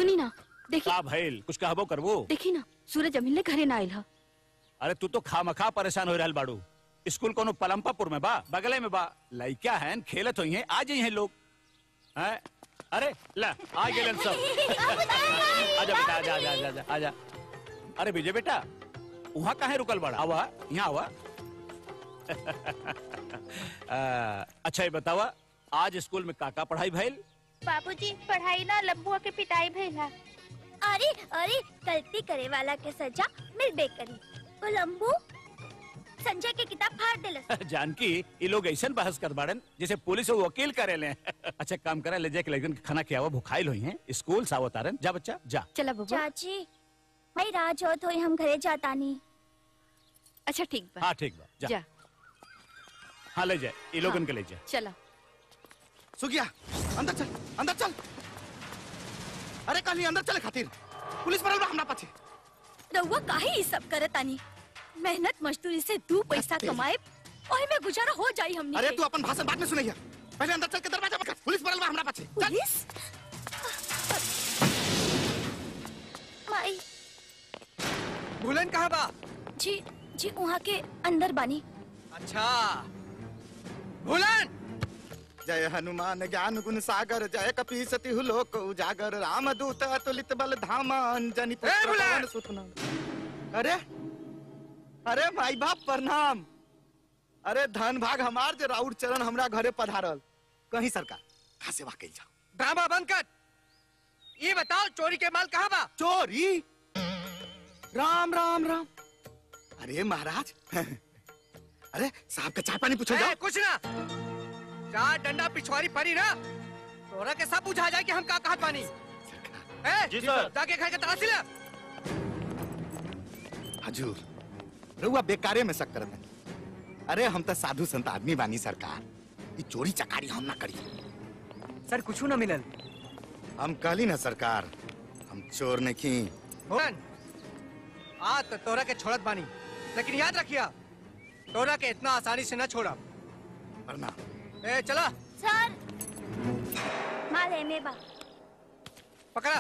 सुनी ना देखी का भइल कुछ कहबो करबो देखी ना सूरज अमिल ने घरे ना आयल ह अरे तू तो खामखा परेशान हो रहल बाड़ू स्कूल कोनो पलम्पापुर में बा बगले में बा लइका हैं खेलत होई हैं आ जाई हैं लोग हैं अरे ला आ गेलन सब आजा बेटा आजा आजा आजा आजा आजा अरे विजय बेटा वहाँ काहे रुकल बाड़ा आवा यहाँ आवा आ, अच्छा ये बतावा आज स्कूल में काका पढ़ाई भइल बाबूजी पढ़ाई ना लम्बुआ के पिटाई भइला अरे अरे गलती करे वाला के सजा मिलबे करी वो लंबू संजय के किताब फाड़ देलस जानकी ये लोग ऐसा बहस कर बाड़न जैसे पुलिस और वकील करे ले अच्छा काम करा ले जाके लड़कन के खाना खियावा भुखाइल हुई हैं स्कूल सावतारन जा बच्चा जा चला बबुआ चाची मैं राज होत होई हम घरे जाता नहीं अच्छा ठीक बा हाँ ठीक बा जा, जा हाँ ले जाए ये लोगन हाँ। के ले जाए चला सुगिया अंदर चल अंदर चल अरे कल अंदर चले खातिर पुलिस पड़ल बा हमरा पाछे रउआ काहे ई सब करत आनी मेहनत मजदूरी से दू पैसा कमाए ओही में गुजारा हो जाई हमनी अरे के। तू अपन भाषण बाद में सुनैया पहले अंदर चल के दरवाजा बंद कर पुलिस पड़ल बा हमरा पाछे चल पुलिस माई भूलन कहाँ बा जी जी वहाँ के अंदर बानी अच्छा भूलन जय हनुमान ज्ञान गुण सागर जय कपी सती लोक उजागर राम दूत अतुलित बल धामा अंजनी ए, पुत्र बुला! पवन सुत नाम। अरे अरे माई बाप प्रणाम अरे धन भाग हमार जे राउर चरण हमरा घरे पधारल कहीं सरकार कहाँ सेवा कइल जाओ ड्रामा बंद कर ये बताओ चोरी के माल कहाँ बा चोरी राम राम राम अरे महाराज अरे साहब का चाय पानी पूछो ए, जाओ कुछ ना चार डंडा पिछवाड़ी पड़ी ना तोरा के सब बुझा जाए कि हम का कहत बानी ए, जी सर। जाके घर के तलाशी ले हजूर रउआ बेकारे में शक करत हनी। अरे हम तो साधु संत आदमी बानी सरकार ई चोरी चकारी हम ना करी सर कुछ ना मिलल हम कहली ना सरकार हम चोर नहीं की भूलन आ तो तोरा के छोड़त बानी लेकिन याद रखिया तोरा के इतना आसानी से न छोड़ा वरना ए चला सर माल है में बा पकड़ा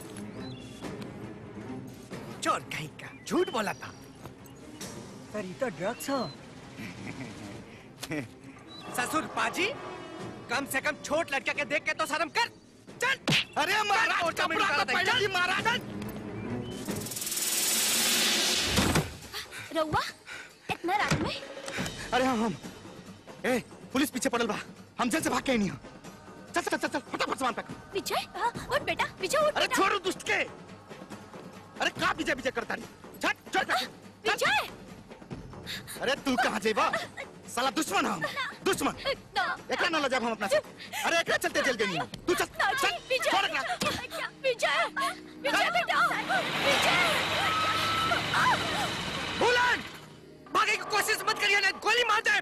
चोर कहीं का झूठ बोला था सर ये तो ड्रग्स हो ससुर पाजी कम से कम छोट लड़का के देख के तो शर्म कर चल अरे महाराज और चमड़ी कपड़ा निकाला तो था, पहले चल। ही महाराज रउआ इतना रात में अरे हम हम ए पुलिस पीछे पड़ल बा हम जल्द से भाग के नहीं चल चल चल चल फटाफट सामान पैक विजय हाँ, उठ बेटा विजय उठ अरे बेटा छोड़ दुष्ट के अरे का पीछे पीछे करता रही छट छोड़ पैक चल विजय अरे तू कहाँ जेबा साला दुश्मन हम दुश्मन ना एकरा न लजाब हम अपना से अरे एकरा चलते चल गई तू चल ना चल जी छोड़ एकरा विजय विजय विजय बेटा विजय भूलन भागे की कोशिश मत करिए ना गोली मार दे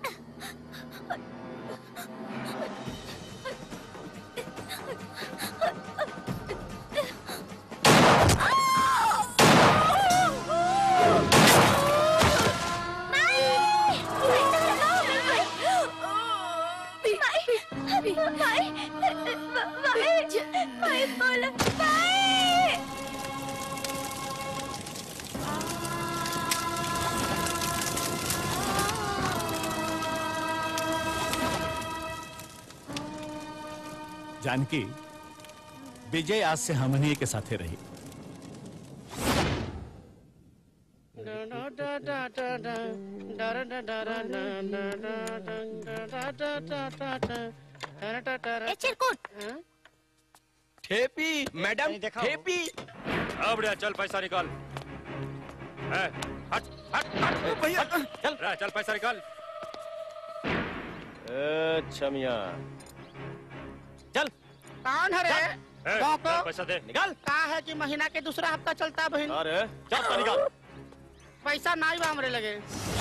जानकी विजय आज से हमनी के साथे रही ए चिरकुट ठेपी मैडम ठेपी अब बढ़िया चल पैसा निकाल ए, हट हट हट भैया चल रहा चल पैसा निकाल ए, छमिया चल कौन है रे ए, बापू। चल, पैसा दे निकाल का है कि महीना के दूसरा हफ्ता चलता बहन अरे चल पैसा निकाल पैसा नहीं बा हमरे लगे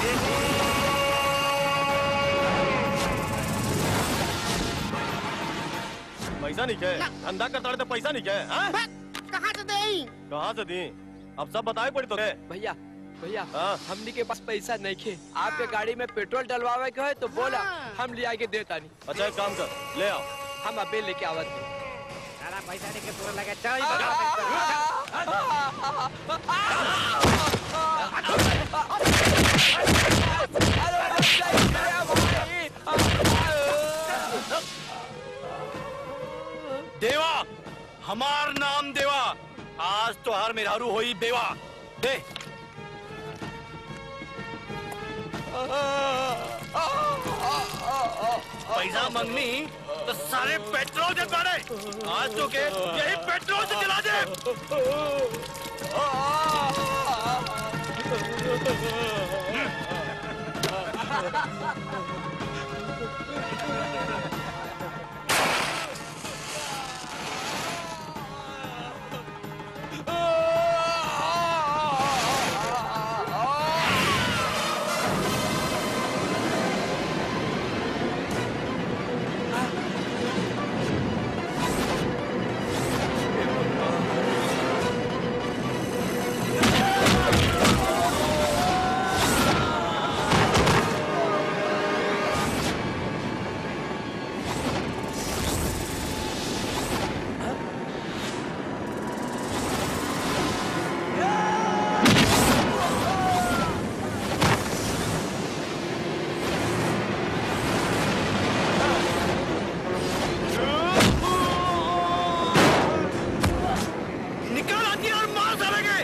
पैसा नहीं के धंधा करता रहे तो पैसा नहीं के हाँ? कहाँ से दे कहाँ से दी अब सब बताए पड़ी तो भैया भैया हाँ। हमनी के पास पैसा नहीं खे आपके गाड़ी में पेट्रोल डलवावे के है तो बोला हाँ। हम लिया के देता नहीं अच्छा एक काम कर ले आओ हम अबे लेके आवत नहीं सारा पैसा देके तोरा लगे चल बगा देवा हमार नाम देवा आज तो हर मेहरारू होई बेवा दे पैसा मंगनी तो सारे पेट्रोल से पड़े आज तो के यही पेट्रोल से जला दे निकाल आती और मार डालेंगे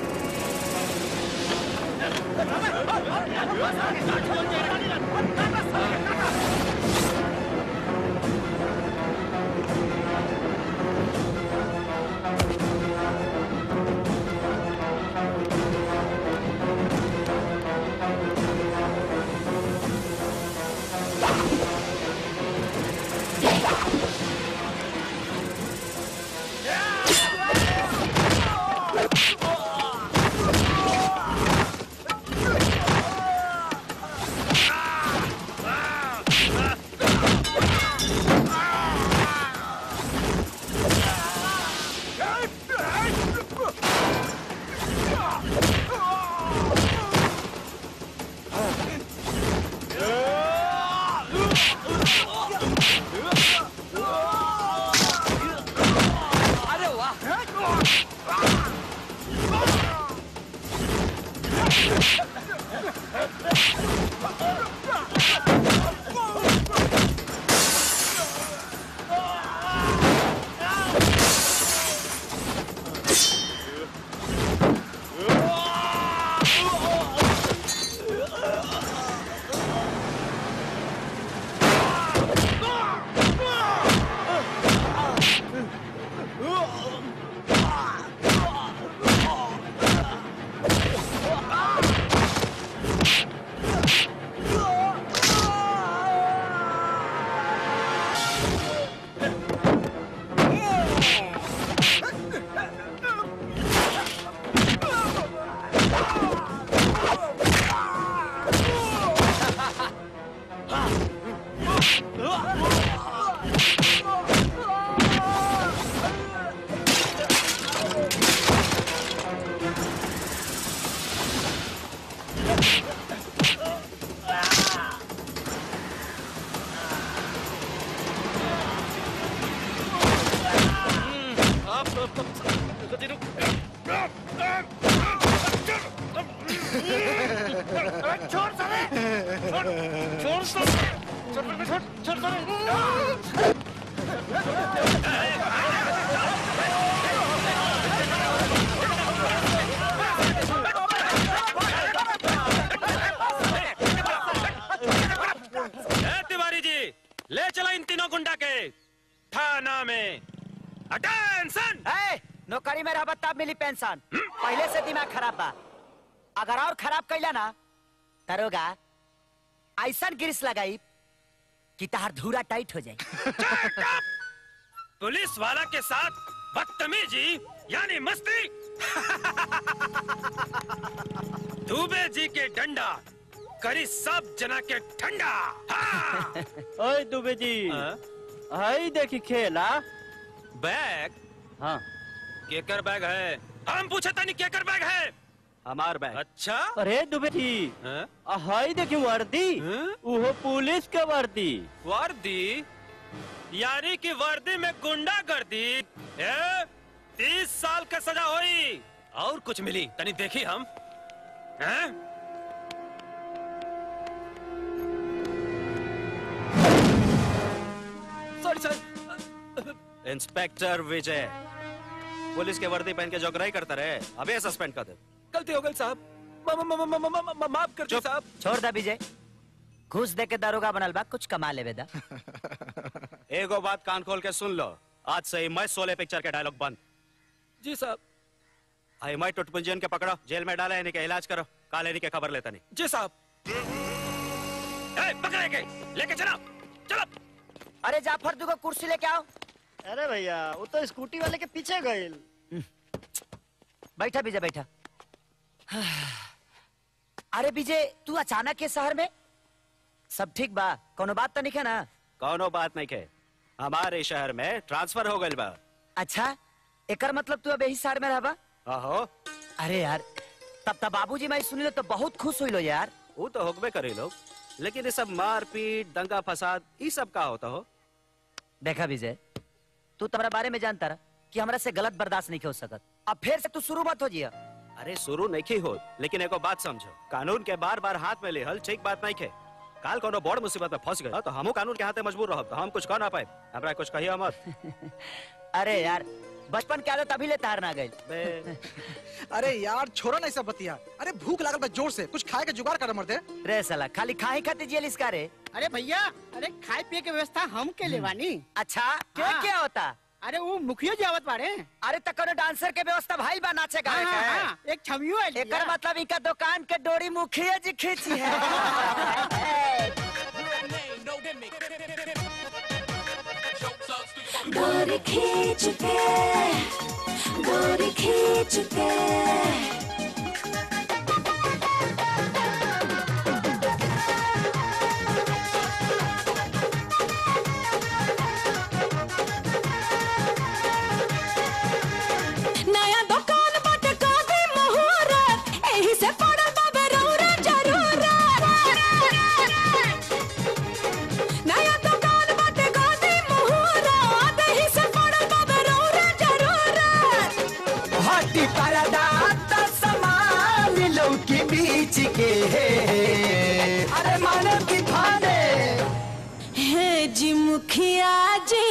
ए, तिवारी जी ले चला इन तीनों गुंडा के थाना में अटेंशन ए, नौकरी में रहबत तब मिली पेंशन पहले से दिमाग खराब बा अगर और खराब कैला ना दरोगा ऐसा गिरिस लगाई कि तार धूरा टाइट हो जाए पुलिस वाला के साथ बदतमीजी यानी मस्ती दुबे जी के डंडा करी सब जना के ठंडा हाँ। ओए दुबे जी हाई देखी खेला बैग हाँ केकर बैग है हम पूछे तनी केकर बैग है हमार बैग अच्छा अरे दुबे जी हाँ? हाई देखी वर्दी हाँ? उहो पुलिस के वर्दी वर्दी यानी कि वर्दी में गुंडा गर्दी ए, तीस साल का सजा हुई और कुछ मिली तनी देखी हम हैं? Sorry sir inspector Vijay police के वर्दी पहन के जोगराई करता रहे अबे सस्पेंड कर दे गलती हो गई साहब मा- मा- मा- मा- मा- मा- मा- माफ कर दो साहब छोड़ दा विजय घूस दे के दारोगा बनल बा कुछ कमा लेवे दा एगो बात कान खोल के सुन लो आज से ही मैं सोले पिक्चर के डायलॉग बंद जी साहब आई मैं टुटपुंजियन के पकड़ो जेल में डाला इन्हीं के इलाज करो काले इन्हीं के खबर लेता नहीं जी साहब ए, पकड़े के लेके चलो चलो अरे जाफर दुगो कुर्सी लेके आओ अरे भैया वो तो स्कूटी वाले के पीछे गइल बैठा विजय बैठा अरे विजय तू अचानक के शहर में सब ठीक बा कोनो बात तो नहीं है ना कौनो बात नहीं के हमारे शहर में ट्रांसफर हो गइल बा अच्छा एकर मतलब तू अब यही शहर में रहबा आहो अरे यार तब तब बाबूजी मैं सुनी तो बहुत खुश हुई लो यार वो तो होगबे करे लोग लेकिन ये सब मारपीट दंगा फसाद ये सब का होता हो देखा विजय तू तुम्हारा बारे में जानता रहा कि हमरा से गलत बर्दाश्त नहीं हो सकत अब फिर से तू शुरू मत हो जिया अरे शुरू नहीं हो लेकिन एगो बात समझो कानून के बार बार हाथ में लेहल ठीक बात नहीं खे काल कोनो बड़ मुसीबत में फंस गए तो हमू कानून के हाथे मजबूर रहब तो हम कुछ कह ना पाए हमरा कुछ कहियो मत अरे यार बचपन के आदत अभी ले तार ना गई अरे यार छोड़ो ना सब बतिया अरे भूख लागल बा जोर से कुछ खाए के जुगाड़ कर मर दे रे साला खाली खाही खाती जेल इसका रे अरे भैया अरे खाए पिए के व्यवस्था हम के ले बानी अच्छा क्या हाँ। क्या होता अरे वो मुखिया जी आवत बाड़े अरे त कोनो डांसर के व्यवस्था भाई बा नाचे गावे हाँ, के हाँ, हाँ, एक छवियो आइल एकर बिया। मतलब इनका दुकान के डोरी मुखिया जी खींची है डोरी खींच के डोरी खींच के नया दुकान बाटे काफी मुहूर्त एही से पड़ल बाबे रौरा जरूरत नया दुकान बाटे काफी मुहूर्त एही से पड़ल बाबे रौरा जरूरत हटी परदा त समान लौकी बीच के अरे मानव की थाने हे जी मुखिया जी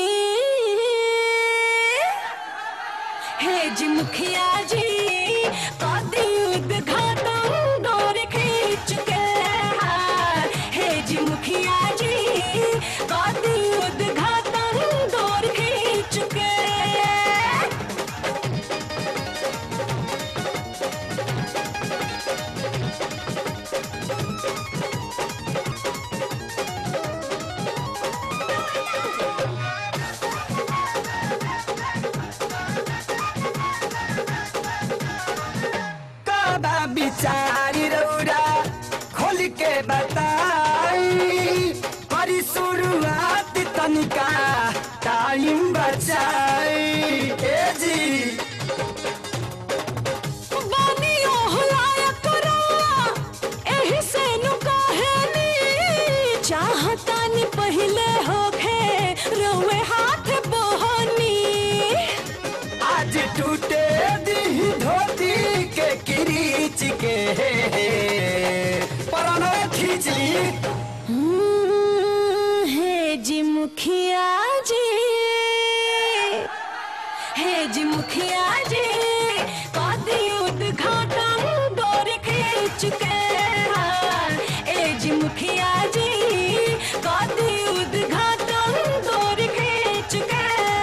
हे जी मुखिया जी कदी उद्घाटन डोर खींच के हे जी मुखिया जी कदी उद्घाटन डोर खींच के काबा बिचारी रौरा खोल के बताई करी शुरुआत तनिका टाइम बचाई ए जी बानियो हुलाया करौआ, एही से नु कहेनी, चाहतानी पहिले होखे रउए हाथ बहनी आज टूटे दी धोती के किरीच के परानो खींच ली हम्म, हे जी मुखिया जी हे जी मुखिया जी कदी उद्घाटन डोर खींच के ए जी मुखिया जी कदी उद्घाटन डोर खींच के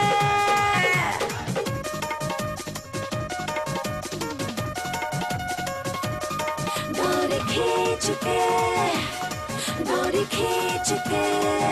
डोरी खींच के डोरी खींच के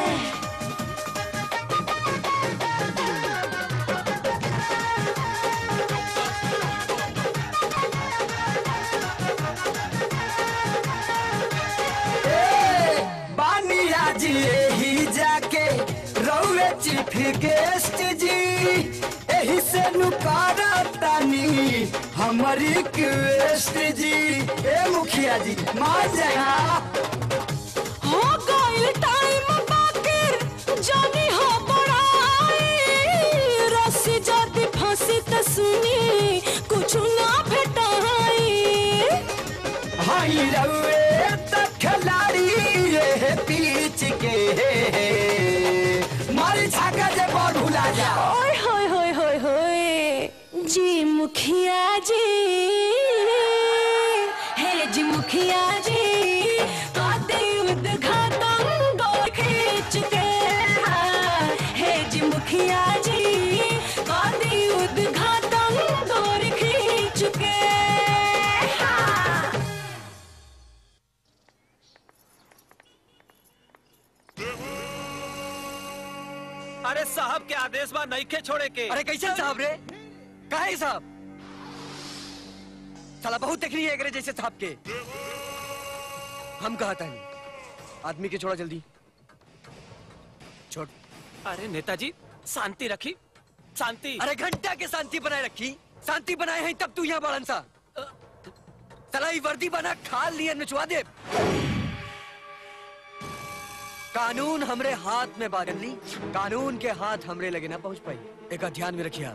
बानी आज यही जाके रौवे चीफ गेस्ट जी एही से नुकारा तानी हमारी रिक्वेस्ट जी ए मुखिया जी मान जाया हो गइल टाइम बाकिर जानी हो बड़ाई रस्सी जद गई रउए त खिलाड़ी रे पीछ के मारी छाका जे बड़ भुला जा ओए होए होए होए होए जी मुखिया जी हे जी मुखिया जी काते उद्घाटन गोर खींच के हाँ, हे जी मुखिया जी काते उद्घाटन गोर खींच के हाँ। अरे साहब के आदेश बा नईखे छोड़े के अरे कैसे साहब रे काहे साहब साला बहुत देखनी है एकरे जैसे साहब के हम कहा था नहीं आदमी के छोड़ा जल्दी छोड़ अरे नेताजी शांति रखी शांति अरे घंटा के शांति बनाए रखी शांति बनाए हैं तब तू यहाँ बड़न सा साला ई वर्दी बना खाल लिए नचवा दे कानून हमरे हाथ में बागन ली कानून के हाथ हमरे लगे ना पहुंच पाई एक ध्यान में रखिए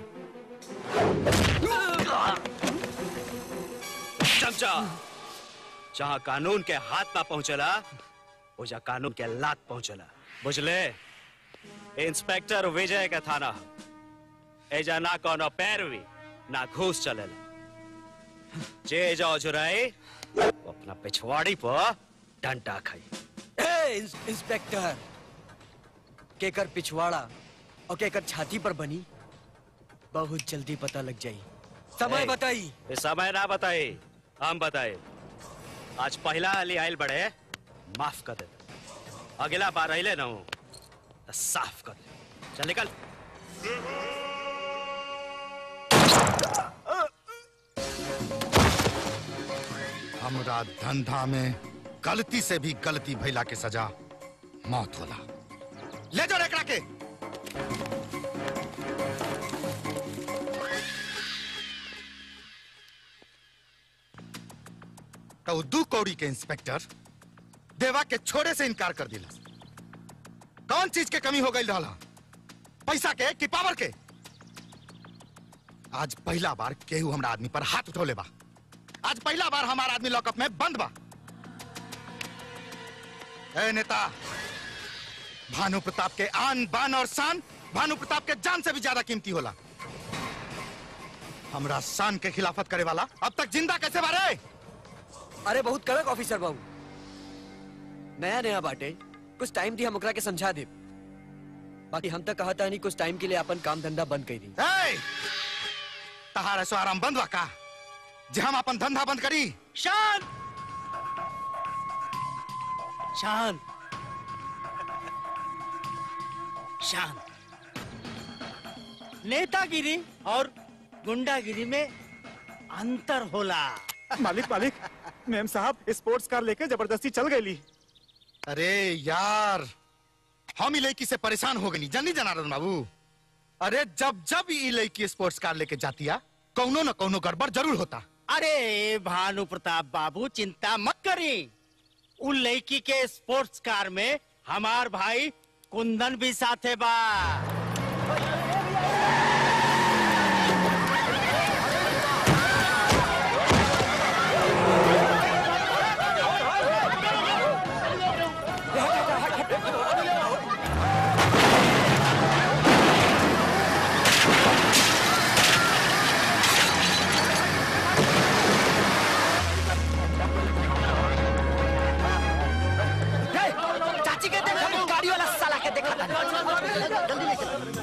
चमचा जहाँ कानून के हाथ ना पहुंचला ओजा कानून के लात पहुंचला बुझले इंस्पेक्टर विजय के थाना ह। एजा ना कोनो पैरवी ना घूस चलेला जे जाओ जुराई वो अपना पिछवाड़ी पर डंडा खाई ए, इंस, इंस्पेक्टर केकर पिछवाड़ा और केकर छाती पर बनी बहुत जल्दी पता लग जाई समय ए, बताई ये समय ना बताई हम बताए आज पहला अली आयल बड़े माफ कर दे अगला बार अले ना हूं तो साफ कर दे चल निकल हमरा धंधा में गलती से भी गलती भइला के सजा मौत होला ले जाओ एकरा के तो दू कौड़ी के इंस्पेक्टर देवा के छोड़े से इनकार कर दिला कौन चीज के कमी हो गई रहला पैसा के कि पावर के आज पहला बार केहू हमरा आदमी पर हाथ उठौले बा आज पहला बार हमारा आदमी लॉकअप में बंद बा ए नेता भानु प्रताप के आन बान और शान भानु प्रताप के जान से भी ज्यादा कीमती होला हमरा शान के खिलाफत करे वाला अब तक जिंदा कैसे बारे अरे बहुत कड़क ऑफिसर बाबू नया नया बाटे कुछ टाइम दी हम ओकरा के समझा दे बाकी हम तक कहता नहीं कुछ टाइम के लिए अपन काम धंधा बंद कर दी ए तहार ऐसो आराम बंद बा का जे हम अपन धंधा बंद करी शांत शांत शांत नेतागिरी और गुंडागिरी में अंतर होला मालिक मालिक मेम साहब स्पोर्ट्स कार लेके जबरदस्ती चल गई अरे यार हम ही लड़की से परेशान हो गई जनी जनार्दन बाबू अरे जब जब ई लड़की स्पोर्ट्स कार लेके जातिया कौनो न कौनो गड़बड़ जरूर होता अरे भानु प्रताप बाबू चिंता मत करी उन लड़की के स्पोर्ट्स कार में हमार भाई कुंदन भी साथे बा चाची के देखा गाड़ी वाला साला के देखा जल्दी ले चलो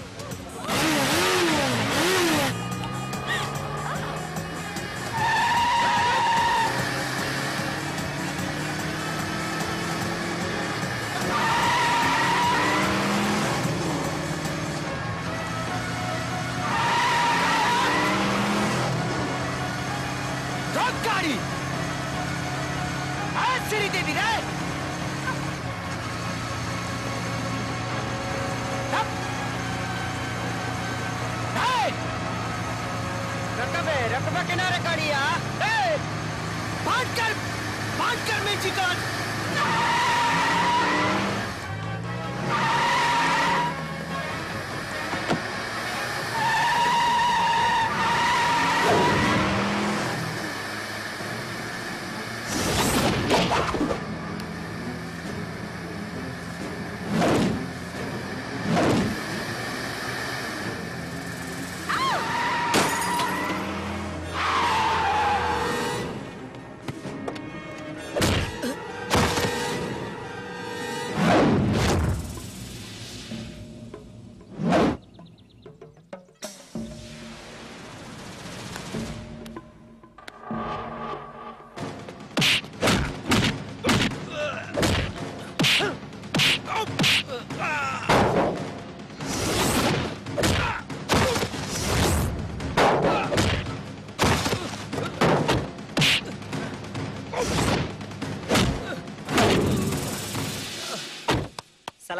रोक गाड़ी आज श्री देवी रे रकबे रकबा किनारे गाड़िया भाग कर भाग कर मिर्ची काट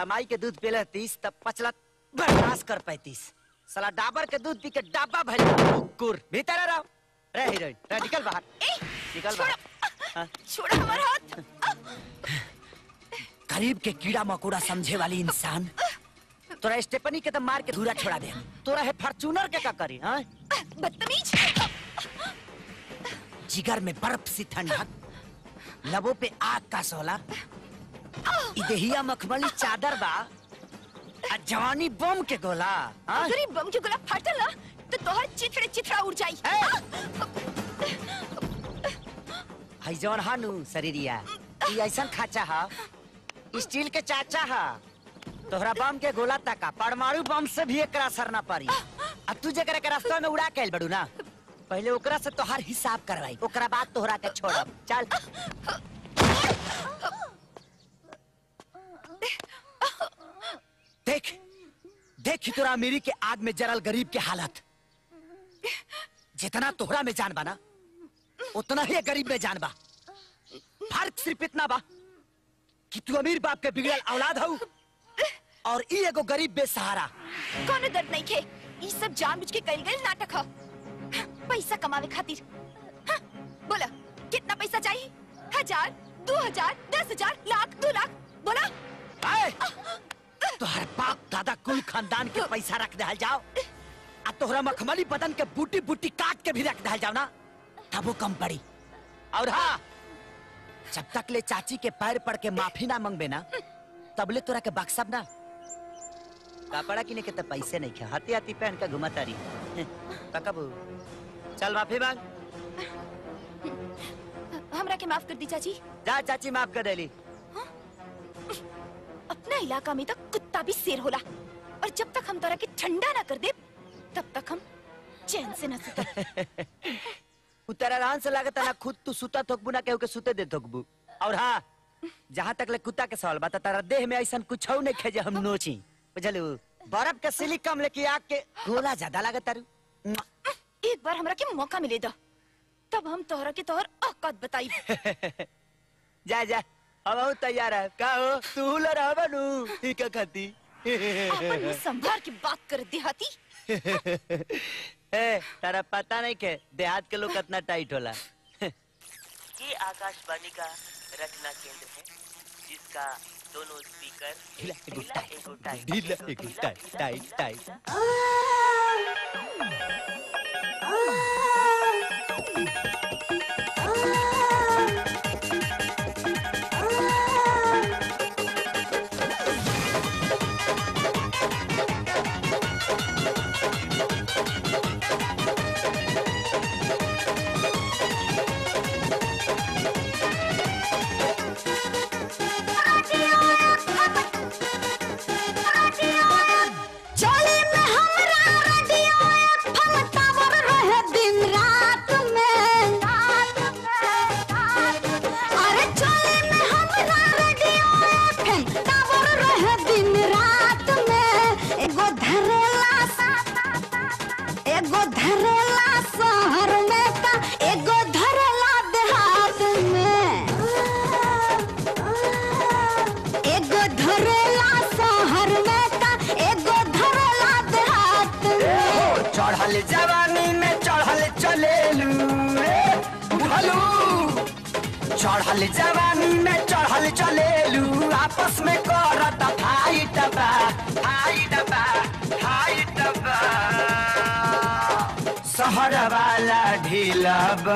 साला माई के दूध पीले तीस तब पचलत बर्दाश्त कर पैतीस साला डाबर के दूध पी के डाबा भइल कुकुर भीतर रहो रे हीरोइन रे निकल बाहर निकल बाहर हाँ। छोड़ा हमारा हाथ गरीब के कीड़ा मकोड़ा समझे वाली इंसान तोरा स्टेपनी के तो मार के धूरा छोड़ा दे तोरा है फॉर्चूनर के का करी हाँ बदतमीज जिगर में बर्फ सी ठंडक लबों पे आग का सोला इ देहिया मखमली चादर बा आ जवानी बम के गोला हाँ? अगर ये बम के गोला फाटल ना तो तोहर चिथड़े चिथड़ा उड़ जाई हई जौन हानु शरीरिया इ ऐसन खाचा हा स्टील के चाचा हा तोहरा बम के गोला तका परमाणु बम से भी एकरा असर ना पारी अब तू जेकरा के रास्ता में उड़ा के आइल बड़ू ना पहले ओकरा से तोहार हिसाब करवाई ओकरा बाद तोहरा के छोड़ब चल देख देख ही तोरा अमीरी के आग में जरल गरीब के हालत जितना तोहरा में जान बा ना उतना ही गरीब में जान बा फर्क सिर्फ इतना बा कि तू अमीर बाप के बिगड़ल औलाद हऊ और ई एगो गरीब बेसहारा कौनो दर्द नहीं खे ये सब जानबूझ के कइल गइल नाटक ह पैसा कमावे खातिर हाँ, बोला कितना पैसा चाहिए हजार दो हजार दस हजार लाख दो लाख बोला तोहर बाप दादा कुल खानदान के पैसा रख दहल जाओ आ तोहरा मखमली बदन के बूटी बूटी काट के भी रख दहल जाओ ना तब वो कम पड़ी और हाँ जब तक ले चाची के पैर पड़ के माफी ना मांगबे ना तब ले तोरा के बक्सब ना कपड़ा किने के तो पैसे नहीं खे हाथी हाथी पहन के घुमा तारी कबू चल माफी मांग हमरा के माफ कर दी चाची जा चाची माफ कर देली अपना इलाका में तो कुत्ता भी शेर होला और जब तक हम तोरा के ठंडा ना कर दे तब तक हम चैन से न सुते उतर आराम से लागत ना खुद तू सुता थोकबू ना केहू के सुते दे थोकबू और हाँ जहाँ तक ले कुत्ता के सवाल बता तारा देह में ऐसा कुछ नहीं खे जे हम नोची बुझलू बर्फ के सिलिक कम लेके आग के गोला ज्यादा लागत तारू एक बार हमरा के मौका मिले दो तब हम तोहरा के तोहर औकात बताई जा जा अब हम तैयार है का हो तू लड़ा बनू ई का खाती अपन में संभार की बात कर देहाती ए तारा पता नहीं के देहात के लोग कितना टाइट होला ये आकाशवाणी का रचना केंद्र है जिसका दोनों स्पीकर ढीला एगो ढीला एगो टाइट ढीला एगो टाइट टाइट टाइट चोली में हमरा रेडियो फमतावर रहे दिन रात में अरे चोली में हमरा रेडियो फमतावर रहे दिन रात में एगो धरेला एगो धरेला शहर में का एगो धरेला देहात में एगो धरेला शहर में का एगो धरेला देहात में चढ़ल जवानी में चढ़ल चलेलू बुझलू चढ़ल जवानी में चढ़ल चलेलू आपस में करत फाइट बा फाइट बा फाइट बा शहर वाला ढीला बा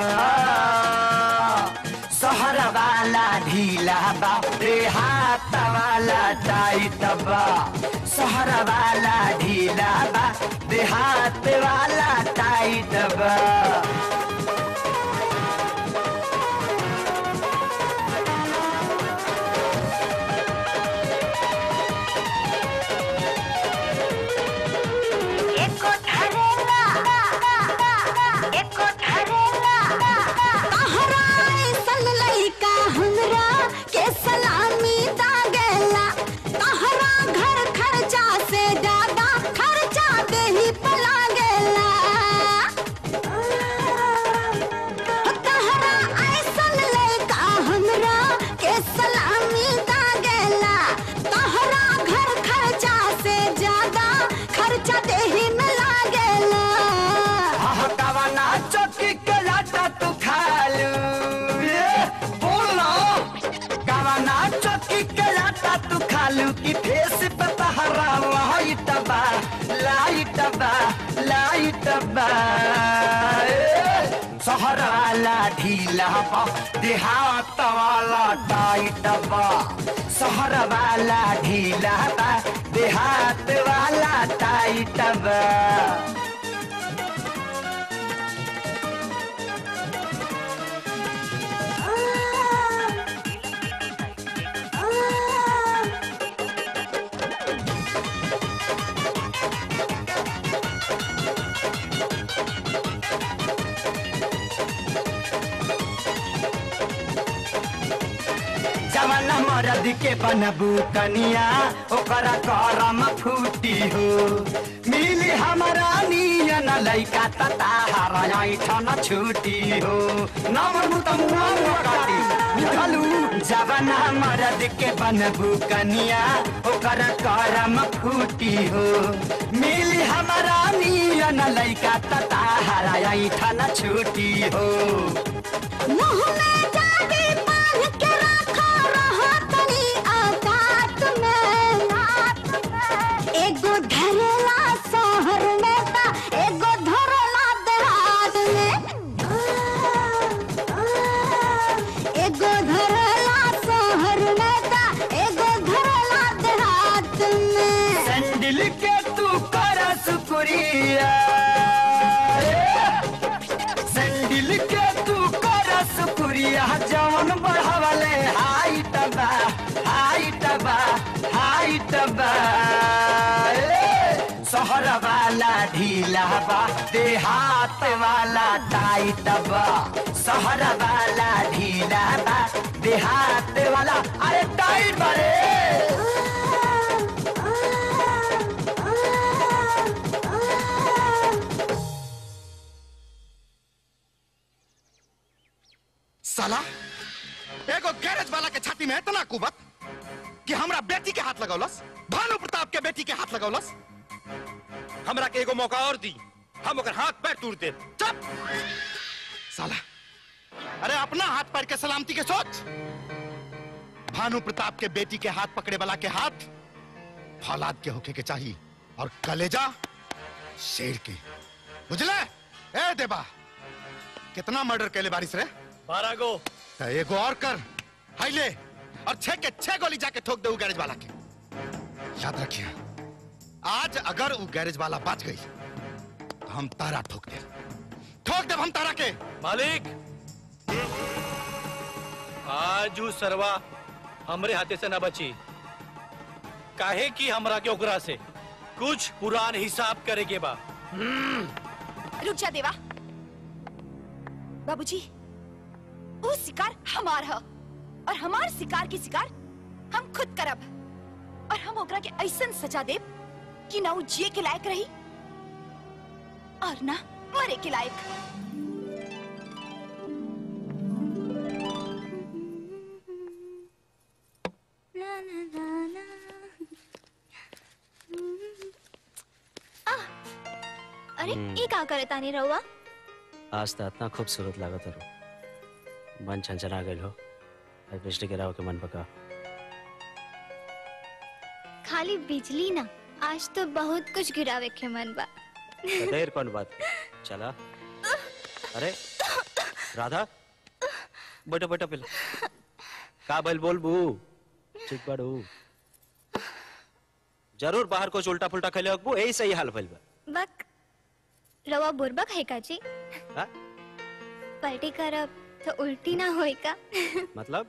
शहर वाला ढीला बा देहात वाला टाइट बा शहर वाला ढीला बा देहात वाला टाइट बा एको धरेला एको धरेला कहरा ऐसन लइका हमरा के सलामी दागेला कहरा घर खर्चा से ज्यादा खर्चा देही पला गेला बा शहर वाला ढीला बा देहात वाला टाइट बा शहर वाला ढीला बा देहात वाला टाइट बा जवन मरद के बनबू कनिया ओकरा करम फूटी हो मिली हमारा नियन लैका तता हराइठन छूटी हो नमनु तमुआ काटी निकलू जवन मरद के बनबू कनिया ओकरा करम फूटी हो मिली हमारा नियन लैका तता हराइठन छूटी हो मुँह में जाके बांध के रखा रहा तनी औकात में एगो धरेला शहर में ता एगो धरेला देहात में एगो धरेला शहर में ता एगो धरेला देहात में सैंडल के तू कर शुक्रिया सैंडल के तू कर शुक्रिया जवन बढ़ावले हाई टबा हाई टबा हाई टबा शहर वाला ढीला बा देहात वाला टाइट बा शहर वाला ढीला बा देहात वाला अरे टाइट बा रे साला एगो गैरेज वाला के छाती में इतना कुबत कि हमरा बेटी के हाथ लगौलस भानु प्रताप के बेटी के हाथ लगौलस हमरा के एगो मौका और दी हम ओकर हाथ पैर तोड़ दे चुप साला अरे अपना हाथ पैर के सलामती के सोच भानु प्रताप के बेटी के हाथ पकड़े वाला के हाथ फौलाद के होके के चाहिए और कलेजा शेर के बुझले ए देबा कितना मर्डर कैले बारिश रे बारह गो तो एगो और कर हाइले और छह के छह गोली जाके ठोक दे उ गैरेज वाला के याद रखिए आज अगर वो गैरेज वाला बच गई तो हम तारा ठोक दे ठोक दे हम तारा के मालिक आज उ सरवा हमरे हाथे से ना बची काहे कि हमरा के ओकरा से कुछ पुरान हिसाब करे के बा रुक जा देवा बाबूजी वो शिकार हमार है और हमार शिकार की शिकार हम खुद करब और हम ओकरा के ऐसन सजा देब कि ना वो जिए के लायक रही और ना मरे के लायक अरे हम्म। ये का करे तानी रहुआ आज तो इतना खूबसूरत लागत हो मन छनछना गइल हो अब बिजली गिराव के मन पका खाली बिजली ना आज तो बहुत कुछ गिरावे के मन बा तो देर कौन बात चला अरे राधा बैठो बैठो पहले का बैल बोल बू ठीक बाड़ू जरूर बाहर कुछ उल्टा पुल्टा खेले होकबू यही सही हाल भइल बा बक रवा बुरबक है का जी हाँ? पलटी करब तो उल्टी ना होई का मतलब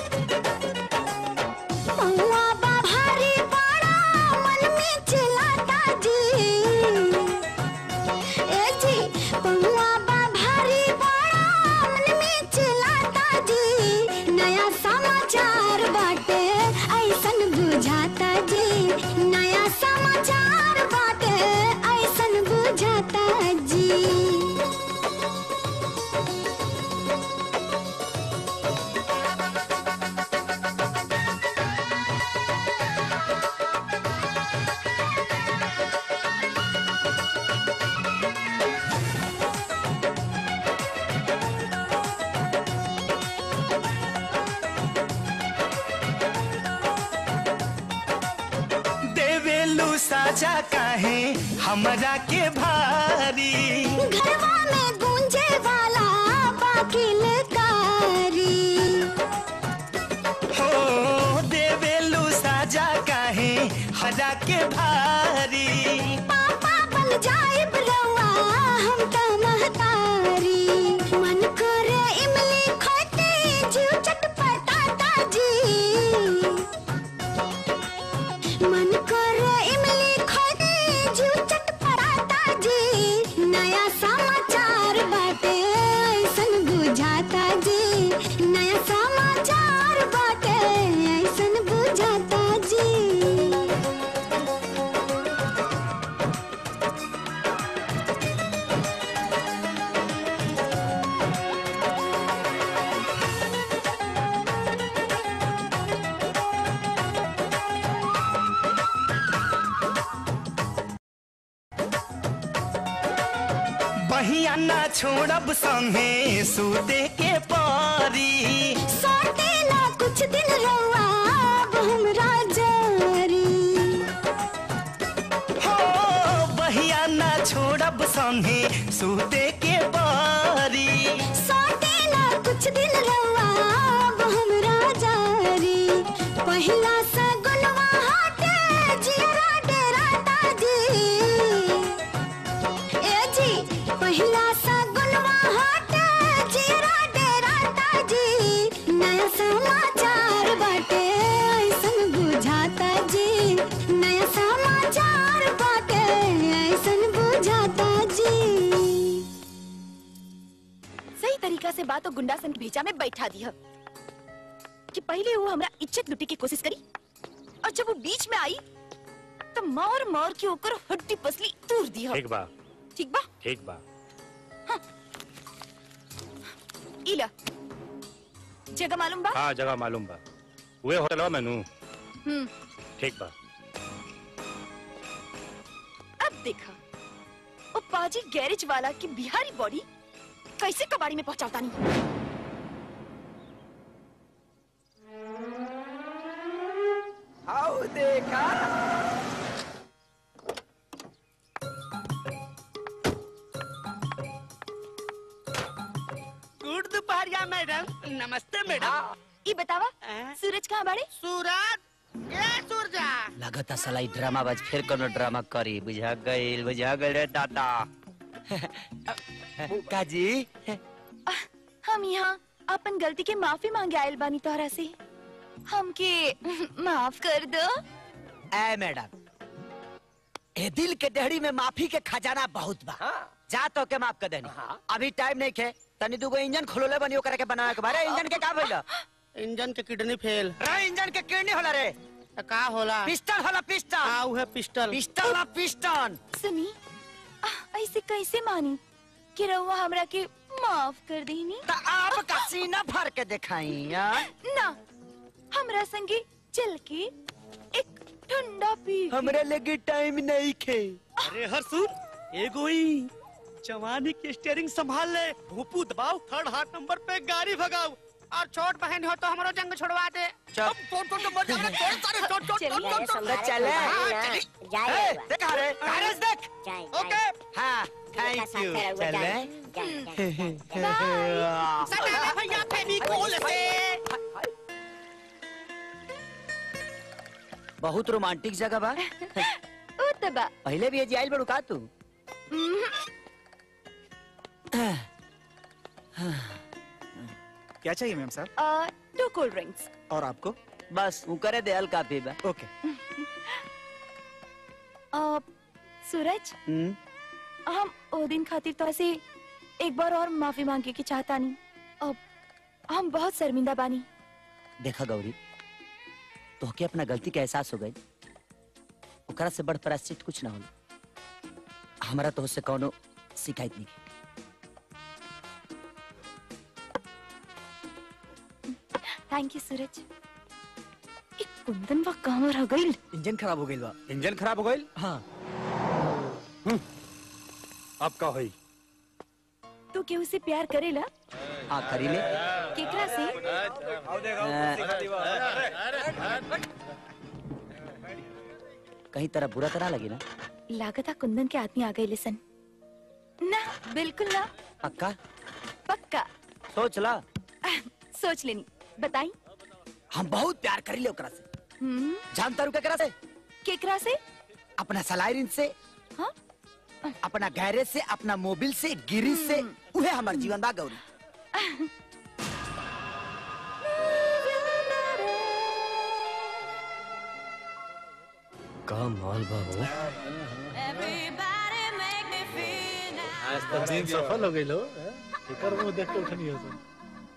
महुआ बा भारी बड़ा मन में चिल्लाता साजा काहे हमरा के भारी घरवा में गूंजे वाला बाकिल कारी हो देवेलू साजा काहे हमरा के भारी पापा बन जाए रउआ हम त महतारी मन करे इमली खोते जीव चटपटाता जी मन करे इमली खोते जीव चटपटाता जी नया समाचार बाटे ऐसन बुझाता जी नया समाचार बाटे ऐसन बुझाता जी बहिया ना छोड़ब संगे सूते के पारी साटे ना कुछ दिन रउआ अब हमरा जारी हो बहिया ना छोड़ब संगे सूते के पारी साटे ना कुछ दिन रउआ अब हमरा जारी पहिला सगुनवा हाटे जियरा डेराता जी ए जी पहिला सगुनवा हाटे जियरा डेराता जी नया समाचार बाटे ऐसन बुझाता जी नया समाचार बाटे ऐसन बुझाता जी सही तरीका से बात और गुंडा सन के भेजा में बैठा दिया कि पहले वो हमरा इज्जत लुटे की कोशिश करी और जब वो बीच में आई तो मार मार के ओकर हड्डी पसली तूर दिया ठीक बा ठीक बा ठीक बा इला जगह मालूम बा हाँ जगह मालूम बा वे होटलवा में नू हम्म ठीक बा अब देखा वो पाजी गैरेज वाला की बिहारी बॉडी कैसे कबाड़ी में पहुंचाता नहीं आओ देखा गुड दोपहरिया मैडम नमस्ते मैडम ये बतावा सूरज कहाँ बाड़े सूरज ए सूरजा लगता साला ई ड्रामा बाज फिर कोनो ड्रामा करी बुझा गइल बुझा गइल रे दादा काजी हम यहाँ अपन गलती के माफी मांगे आयल बानी तोहरा से हमके माफ कर दो ए मैडम ए दिल के डेहरी में माफी के खजाना बहुत बा जा तो के माफ कर देनी अभी टाइम नहीं खे तनी दुगो इंजन खोलोले बनी ओकरा के बनावे के बारे इंजन के का भइल इंजन के किडनी फेल रे इंजन के किडनी होला रे का होला पिस्टल होला पिस्टल हाँ उहे पिस्टल पिस्टल ना पिस्टन सुनी आह, ऐसे कैसे मानी कि रउआ हमरा के माफ कर देनी त आप का सीना भर के दिखाई यार ना हमरा संगे चल के एक ठंडा पी हमरे लगे टाइम नहीं खे अरे हरसुन एगो ही जवानी के स्टीयरिंग संभाल ले भूपू दबाओ थर्ड हाथ नंबर पे गाड़ी भगाओ और छोट बहन हो तो हमारो जंग छोड़वा दे चल। छोड़ छोड़ छोड़ मत जाना छोड़ सारे छोड़ छोड़ छोड़ छोड़ संगत चले हाँ, चली। ए, देख आ रे आ रे देख ओके हाँ थैंक यू चले सटावे भैया फेविकोल से बहुत रोमांटिक जगह बा ओ तबा पहले भी ये जाइल बड़ू का तू क्या चाहिए ma'am sir two cold drinks और आपको बस वो करे दे हल्का पीबा ओके सूरज हम ओ दिन खातिर तो ऐसे एक बार और माफी मांगे की चाहता नहीं अब हम बहुत शर्मिंदा बानी देखा गौरी तो के अपना गलती का एहसास हो गई ओकरा से बड़ प्रायश्चित कुछ ना होला हमरा तो उससे कौनो शिकायत नहीं थैंक यू सूरज एक कुंदन वा कहाँ रह गई इंजन खराब हो गई बा इंजन खराब हो गई हाँ अब का होई तू केहू से प्यार करेला हाँ करी ले केकरा से कहीं तरह बुरा तरह लगी ना लागता कुंदन के आदमी आ गए लिसन ना बिल्कुल ना पक्का पक्का सोच ला सोच लेनी बताई हम बहुत प्यार करी ले ओकरा से हम्म जानता रू केकरा से केकरा से अपना सलाइरिन से हाँ? अपना गैरेज से अपना मोबिल से गिरी से उहे हमार जीवन बा गौरी का माल बा हो आज तो दिन सफल हो गई लो एकर मुंह देख के उठनी हो सब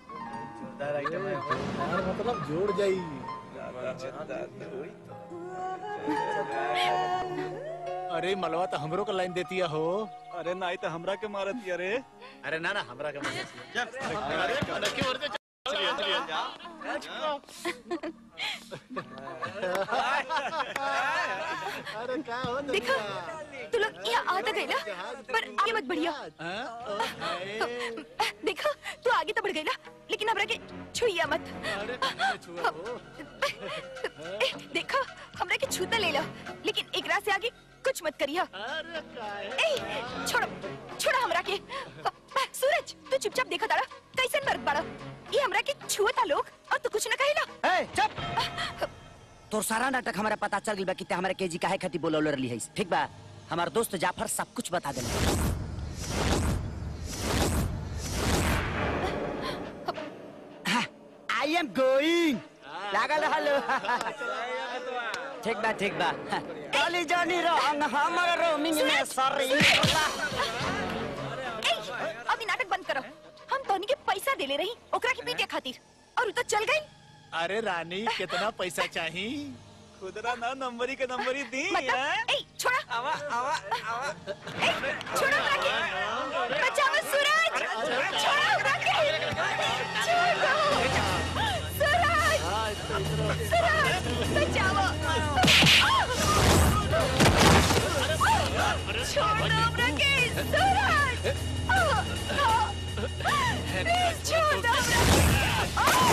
यार मतलब जोड़ जाई अरे मलवा तो हमरो का लाइन देती हो अरे नहीं तो हमरा के मारत अरे अरे ना ना हमरा का अरे का हो देखो तू लोग यहाँ आ तो गए ना पर आगे मत बढ़िया देखो तू आगे तो बढ़ गई ना लेकिन हमरा के छुइया मत ए, देखो हमरा के छूता ले लो लेकिन एकरा से आगे कुछ मत करिया ए छोड़ो छोड़ो हमरा के सूरज तू चुपचाप देखा तारा कैसे मर्द बाड़ा ये हमरा के छुअता लोग और तू कुछ न कहिला ए चुप तोर सारा नाटक हमारा पता चल गइल बा कि ते हमरा केजी काहे खातिर बोलौले रहली है ठीक बा हमार दोस्त जाफर सब कुछ बता देला आई एम गोइंग लागल हलो ठीक बा ठीक बा काली जानी रंग हमर रोमिंग में सरी अभी नाटक बंद करो हम तोनी के पैसा देले रही ओकरा के पीटे खातिर और उ तो चल गई अरे रानी कितना पैसा चाहिए खुदरा ना नंबरी के नंबरी दी मतलब ए छोड़ा आवा आवा आवा ए छोड़ो हमरा के बचाओ सूरज छोड़ो हमरा के छोड़ो सूरज सूरज बचाओ छोड़ो हमरा के सूरज प्लीज छोड़ दो हमरा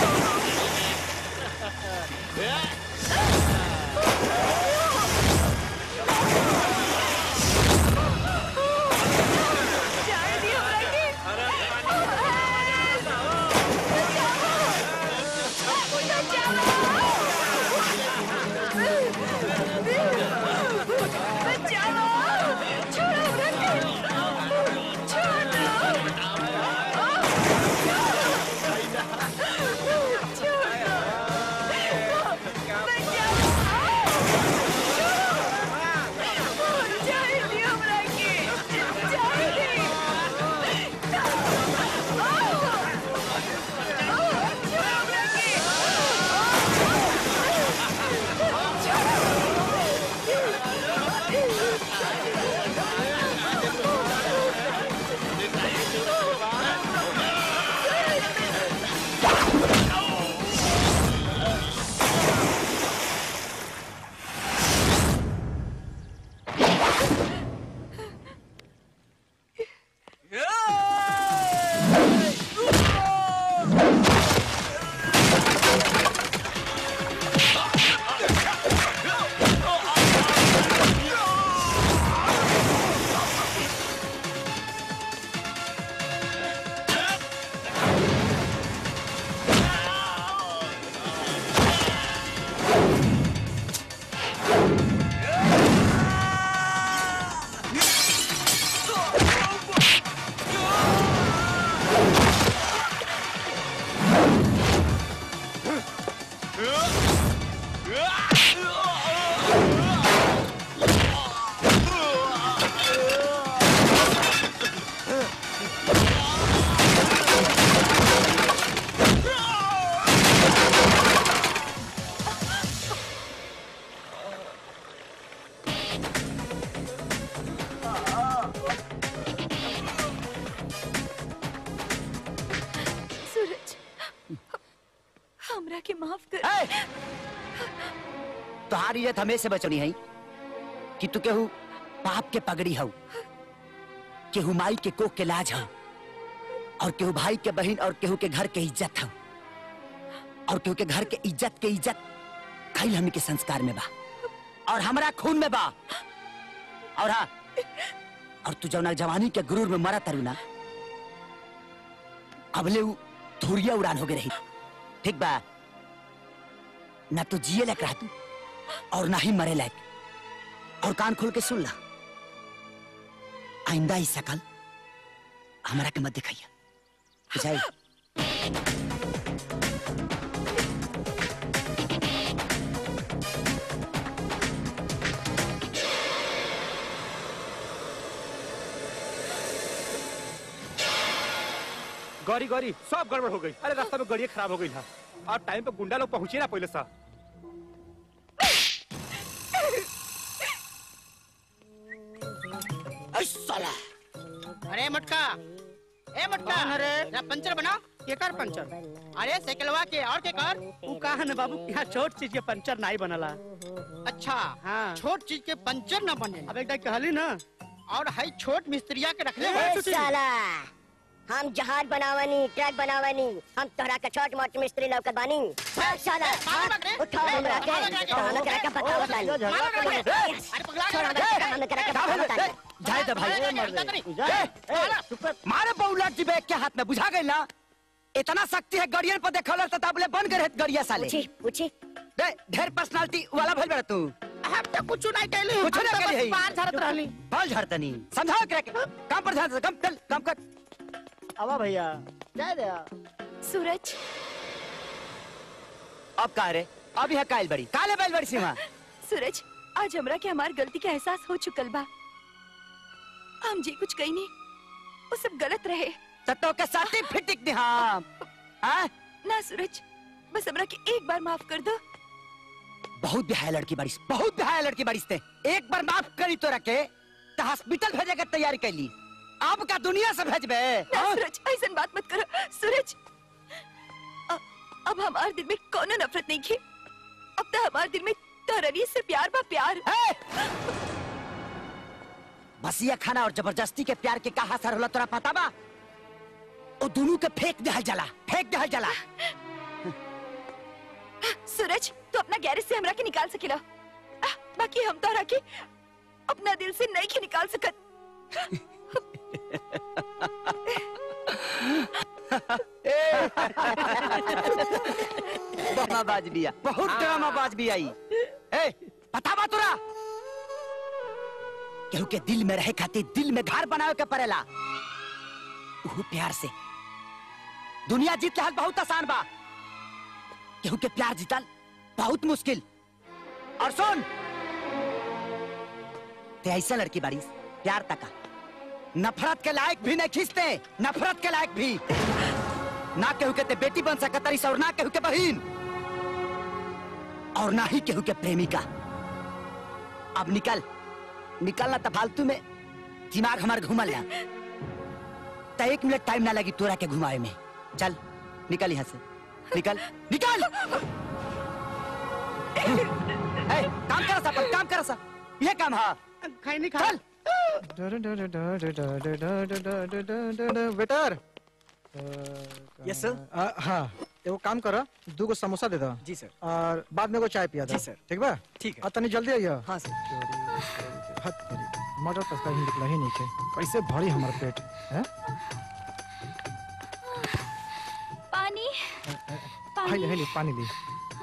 सूरज हमरा के माफ कर तोहार इज्जत हमेशा बचनी है कि तू केहू बाप के पगड़ी हऊ केहू माई के कोख के लाज हऊ और केहू भाई के बहन और केहू के घर के इज्जत हऊ और केहू के घर के इज्जत के इज्जत खाई हमनी के संस्कार में बा और हमरा खून में बा और हाँ और तू जौना जवानी के गुरूर में मरा तारू ना अबले उ धुरिया उड़ान हो गई रही ठीक बा ना तो जिए लायक रहा तू और ना ही मरे लायक और कान खोल के सुन ला आइंदा इस सकल हमारा के मत दिखाइया बुझाई गौरी गौरी सब गड़बड़ हो गई अरे रास्ता में गाड़ी खराब हो गई था और टाइम पे गुंडा लोग पहुंचे ना पहले सा साला अरे मटका ए मटका अरे ना पंचर बना के कर पंचर अरे साइकिलवा के और के कर उ कहा न बाबू यहाँ छोट चीज के पंचर नहीं बनला अच्छा हाँ छोट चीज के पंचर ना बने अब एक कहली ना और है छोट मिस्त्रिया के रखले ए, साला हम जहाज बनावनी ट्रक बनावनी हम तोहरा के छोट मोट मिस्त्री लौकत बानी हाँ, साला हाँ, उठाओ हमरा के तो हम करा के बताओ तानी छोड़ हमरा के हम करा के बताओ तानी जाए तो भाई ए, ए, मारे बहुलट जी बैग के हाथ में बुझा गई ना इतना शक्ति है गड़ियन पर देखल त तबले बन गए गड़िया साले पूछी पूछी दे ढेर पर्सनालिटी वाला भइल बड़ा तू हम तो कुछ नहीं कहली कुछ ना कहली है बाल झड़त रहली बाल झड़तनी समझाओ करे के काम पर ध्यान दे कम चल काम कर आवा भैया जाए दे सूरज अब का रे अब यह कायल बड़ी काले बैल बड़ी सीमा सूरज आज हमरा के हमार गलती का एहसास हो चुकल बा हम जी कुछ कही नहीं वो सब गलत रहे तत्तो के साथ ही फिटिक दे हम हाँ? ना सूरज बस हमरा के एक बार माफ कर दो बहुत बेहाया लड़की बारिश बहुत बेहाया लड़की बारिश थे एक बार माफ करी तो रखे तो हॉस्पिटल भेजे के तैयारी कैली अब का दुनिया से भेजबे ना सूरज ऐसा बात मत करो सूरज अ- अब हमारे दिल में कोनो नफरत नहीं की अब तो हमारे दिल में तरनी से प्यार बा प्यार बसिया खाना और जबरदस्ती के प्यार के कहा सर होला तोरा पता बा ओ दोनों के फेंक दे जला फेंक दे जला सूरज तू अपना गैरेज से हमरा के निकाल सकेला आह, बाकी हम तोरा के अपना दिल से नहीं के निकाल सकत ड्रामाबाज बिया बहुत ड्रामाबाज भी आई ए पता बा तोरा केहू के दिल में रहे खातिर दिल में घर बनावे के पड़ेला ऊ प्यार से दुनिया जीत के हाल बहुत आसान बा केहू के प्यार जीतल बहुत मुश्किल और सुन ते ऐसा लड़की बारिश प्यार तका नफरत के लायक भी नहीं खींचते नफरत के लायक भी ना केहू के ते बेटी बन सकत और ना केहू के बहन और ना ही केहू के प्रेमिका अब निकल निकलना तो फालतू में दिमाग हमार घुमल जा तो एक मिनट टाइम ना लगी तोरा के घुमावे में चल निकल यहाँ से निकल निकल ए, काम करा सा काम करा सा ये काम है खाई नहीं खा वेटर यस सर हाँ एगो काम करो दू गो समोसा दे दो जी सर और बाद में एगो चाय पिया दो जी, सर। ठीक बा ठीक है। और तनी जल्दी आइयो हाँ सर हद करी मटर तो कहीं निकला ही नहीं थे कैसे भरी हमारा पेट है पानी हाई हाई पानी ली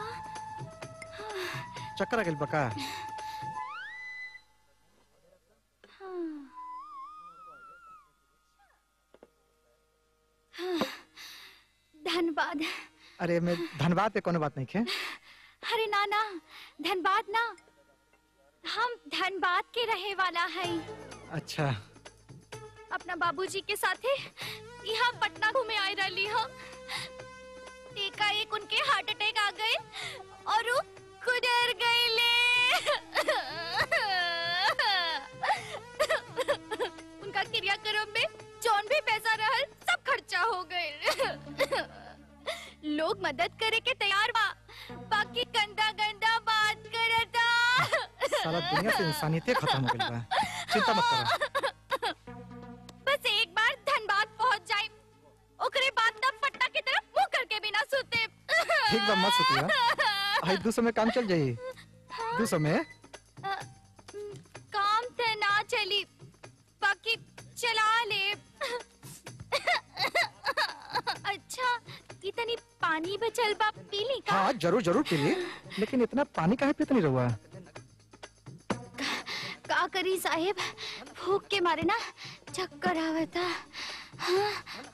चक्कर आ गेल बका धन्यवाद अरे मैं धनबाद पे कोनो बात नहीं खे अरे ना ना धनबाद ना हम धनबाद के रहे वाला है अच्छा अपना बाबूजी के साथे यहाँ पटना घूमे आए रही हम एकाएक उनके हार्ट अटैक आ गए और वो गुजर गए उनका क्रियाक्रम में जौन भी पैसा रहल सब खर्चा हो गए लोग मदद करे के तैयार बा बाकी गंदा गंदा बात करता साला दुनिया से इंसानियत खत्म हो गई बा चिंता मत करो बस एक बार धनबाद पहुंच जाए ओकरे बाद तब पटना की तरफ मुंह करके भी ना सोते ठीक बा मत सोचिए हाई दू सौ में काम चल जाई दू सौ में तनी पानी बचल बा पी ली का हाँ जरूर जरूर पीली लेकिन इतना पानी काहे पीते नहीं रहुआ का करी साहेब भूख के मारे ना चक्कर आवता हाँ,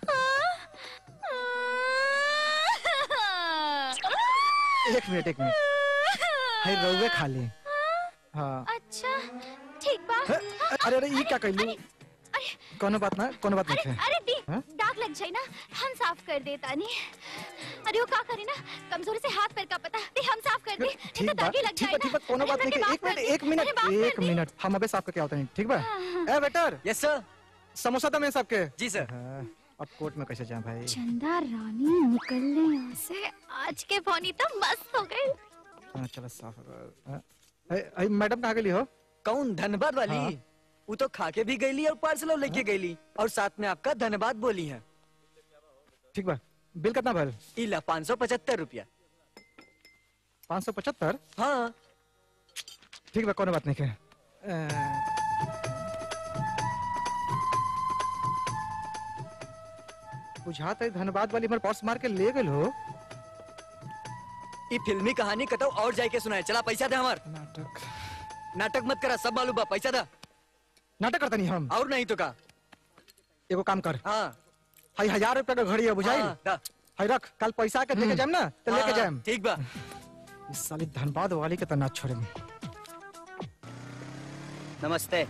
एक मिनट एक मिनट है रहुए खा ली हाँ अच्छा ठीक बा अरे अरे ये क्या कहलू कोनो बात ना कोनो बात अरे नहीं है अरे दी हाँ? दाग लग जाए ना हम साफ कर देता नहीं अरे वो का करे ना कमजोरी से हाथ पैर का पता दी हम साफ कर दे नहीं ठीक तो बा दागी लग ठीक जाए बा ठीक बा कोनो बात नहीं है। एक मिनट एक मिनट एक मिनट हम अबे साफ करके आते हैं ठीक बा ए वेटर यस सर समोसा तो मैं सबके जी सर अब कोर्ट में कैसे जाए भाई चंदा रानी निकलने यहाँ से आज के फोनी तो मस्त हो गए हाँ चलो साफ हाँ, ए, ए, मैडम कहाँ गई हो कौन धनबाद वाली हाँ। वो तो खा के भी गईली और पार्सल लेके गईली और साथ में आपका धन्यवाद बोली है ठीक बा बिल कितना भर इला पाँच सौ पचहत्तर रुपया पाँच सौ पचहत्तर हाँ ठीक बा कोनो बात नहीं है अ, बुझाता है धनबाद वाली हमारे पर्स मार के ले गए हो ये फिल्मी कहानी कतो और जाके सुनाए चला पैसा दे हमार नाटक नाटक मत करा सब मालूम बा पैसा दा नाटक करता नहीं हम और नहीं तो का एगो काम कर हाँ हाई हजार रुपया का घड़ी है बुझाई हाँ, दा। हाई रख कल पैसा के लेके जाम ना तो हाँ, लेके हाँ, जाम ठीक बा इस साली धनबाद वाली के तो ना छोड़े नमस्ते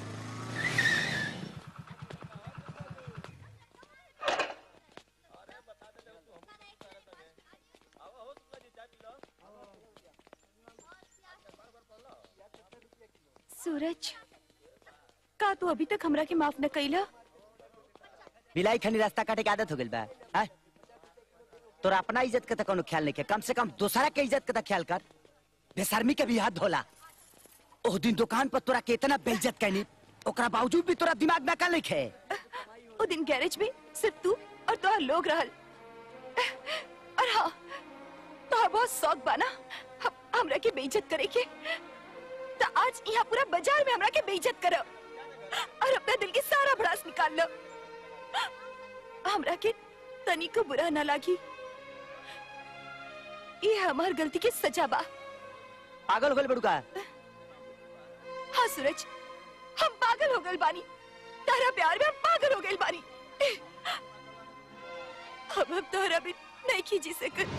सूरज का तू अभी तक हमरा के माफ न कैला बिलाई खनी रास्ता काटे के आदत हो गइल बा हैं? तोरा अपना इज्जत के तो कोनो ख्याल नहीं के कम से कम दूसरा के इज्जत के तो ख्याल कर बेशर्मी के भी हाथ धोला ओह दिन दुकान पर तोरा कितना बेइज्जत कैनी ओकरा बावजूद भी तोरा दिमाग में का नहीं खे वो दिन गैरेज में सिर्फ तू और तोहर लोग रहल और हाँ तोहर बहुत शौक बा ना हम- हमरा के बेइज्जत करे के तो आज यहाँ पूरा बाजार में हमरा के बेइज्जत करो और अपना दिल के सारा भड़ास निकाल लो हमरा के तनी को बुरा ना लागी ये हमार गलती के सजा बा पागल हो गइल बड़ू का हाँ सूरज हम पागल हो गए बानी तारा प्यार में हम पागल हो गए बानी अब हम तोहरा भी नहीं खींची सकत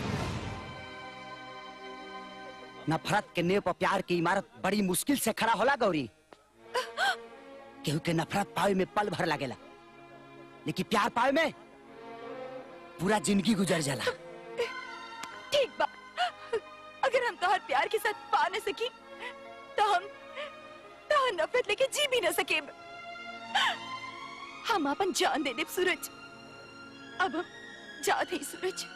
नफरत के नेव पर प्यार की इमारत बड़ी मुश्किल से खड़ा होला गौरी केहू के नफरत पावे में पल भर लागेला लेकिन प्यार पावे में पूरा जिंदगी गुजर जाला ठीक बा अगर हम तोहर प्यार के साथ पा न सकी तो हम तोहर नफरत लेके जी भी न सके हम अपन जान दे देब सूरज अब हम जात ही सूरज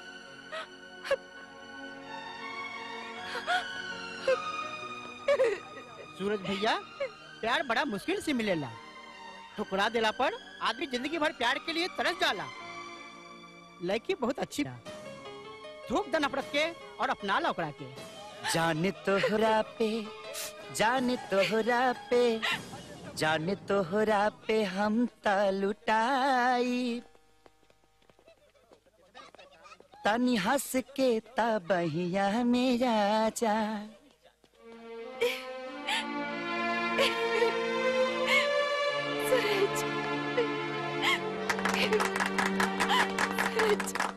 सूरज भैया प्यार बड़ा मुश्किल से मिलेला ठुकरा देला पर आदमी जिंदगी भर प्यार के लिए तरस जाला लड़की बहुत अच्छी बा। थूक दे नफरत के और अपना ला ओकरा के जाने तोहरा पे जाने तोहरा पे जाने तोहरा पे हम त लुटाई तनी हंस के तबहिया मेरा जा सूरज सूरज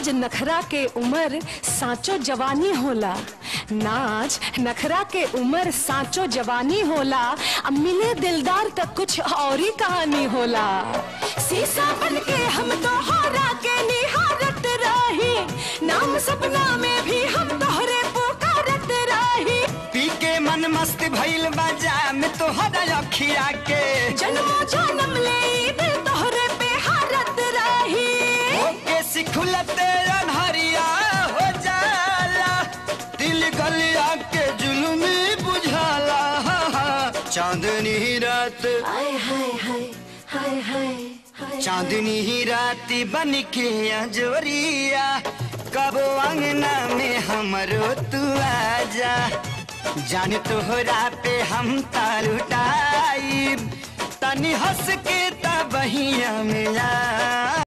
नाज नखरा के उम्र साचो जवानी होला नाच नखरा के उम्र साचो जवानी होला अब मिले दिलदार तक कुछ और ही कहानी होला शीशा बन के हम तो हरा के निहारत रही नाम सपना में भी हम तोहरे पुकारत रही पी के मन मस्त भइल बाजा में तोहरा अखिया के जन्मो जन्म ले ई दिल तोहरे पे हारत रही ओके सिखुलते अनहरिया हो जाला दिल गलिया के जुलुमी बुझाला चांदनी रात हाय हाय हाय हाय हाय हाय चांदनी ही राती बन के अजोरिया कब अंगना में हमरो तू आजा जान तोहरा पे हम तारुटाई तनी हंस के तबहिया में आ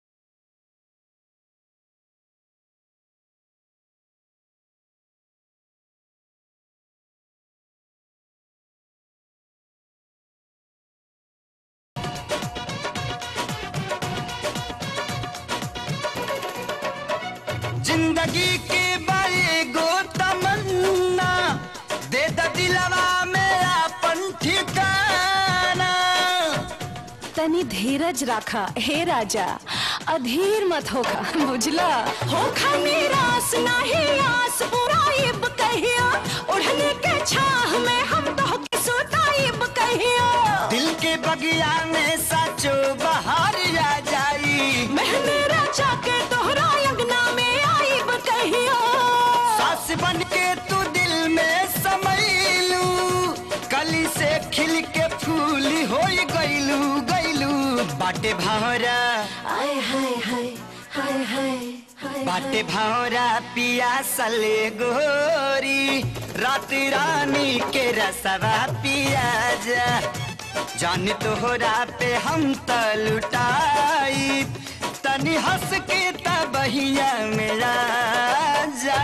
जिंदगी के बारे गो तमन्ना दे द दिलवा में अपन ठिकाना तनी धीरज राखा हे राजा अधीर मत होखा बुझला होखा निराश नहीं आस पुराइब कहिया उड़ने के छाह में हम तो के सुताइब कहिया दिल के बगिया में साचो बहार आ जाई महने राजा के तोहरा अंगना में आइब कहिया सास बन के तू दिल में समैलू कली से खिल के फूल हो गईलू गईलू बाटे भावरा आय हाय हाय हाय हाय हाय बाटे भावरा पिया सले गोरी रात रानी के रसवा पिया जा जान तोहरा पे हम त लुटाई तनी हंस के तबहिया मेरा जा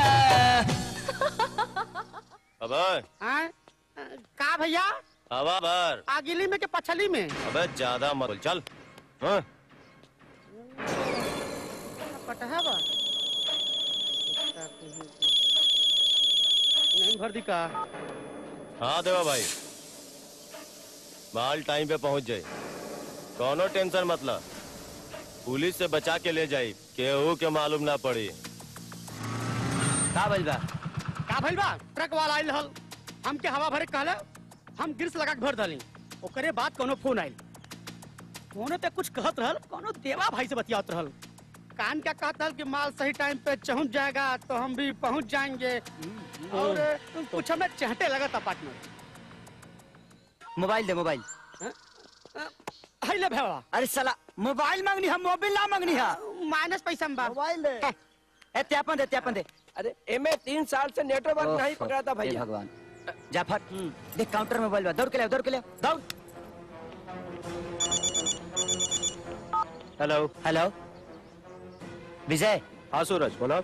अबर हाँ? का भैया हवा भर आगिली में के पछली में अबे ज्यादा मत बोल चल हाँ पटहा बा नहीं भर दी का हाँ देवा भाई माल टाइम पे पहुंच जाए कोनो टेंशन मतलब पुलिस से बचा के ले जाई केहू के मालूम ना पड़ी का भइल बा का भइल बा ट्रक वाला आइल हल हमके हवा भरे कहला हम गिर्स लगा के भर दली ओकरे बाद कोनो फोन आइल फोन पे कुछ कहत रहल कोनो देवा भाई से बतियात रहल कान क्या कहता हल कि माल सही टाइम पे पहुंच जाएगा तो हम भी पहुंच जाएंगे और कुछ हमें चहटे लगा था पार्टनर मोबाइल दे मोबाइल हाय ले भेवा अरे साला मोबाइल मांगनी हम मोबाइल ना मांगनी है माइनस पैसा में मोबाइल दे ए त्यापन दे त्यापन दे अरे एमे तीन साल से नेटवर्क नहीं पकड़ा था हे भैया भगवान जाफर देख काउंटर में मोबाइल बा दौड़ के ले दौड़ के ले दौड़ हेलो हेलो विजय हाँ सूरज बोलो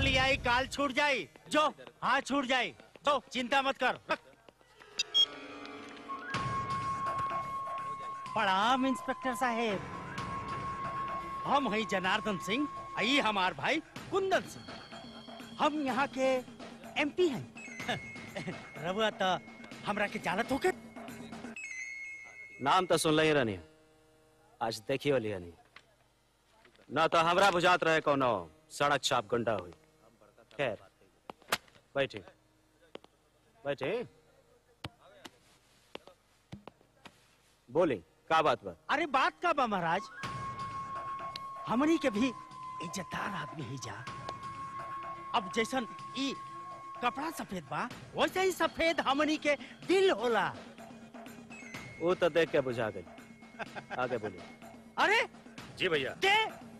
ले आई काल छूट जाई जो हाँ छूट जाई तो चिंता मत कर प्रणाम इंस्पेक्टर साहेब हम हई जनार्दन सिंह आई हमार भाई कुंदन सिंह हम यहाँ के एमपी हैं रहुआ तो हमरा के जानत होके नाम तो सुन ही रहनी आज देखियो लिया नहीं ना तो हमरा बुझात रहे कोनो सड़क छाप गुंडा हुई खैर बैठे बैठे बोली का बात बा अरे बात का बा महाराज हमनी के भी इज्जतदार आदमी ही जा अब जैसन ई कपड़ा सफेद बा वैसे ही सफेद हमनी के दिल होला वो तो देख के बुझा गई आगे बोली अरे जी भैया दे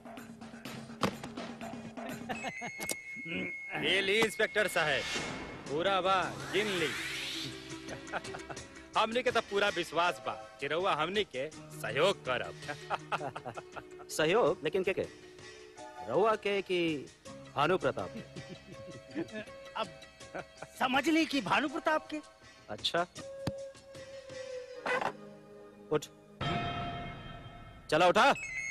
ये ली इंस्पेक्टर साहब पूरा बा गिन ली हमनी के तो पूरा विश्वास बा कि रउआ हमनी के सहयोग करब सहयोग लेकिन के के रउआ के कि भानु प्रताप अब समझ ली कि भानु प्रताप के अच्छा उठ चला उठा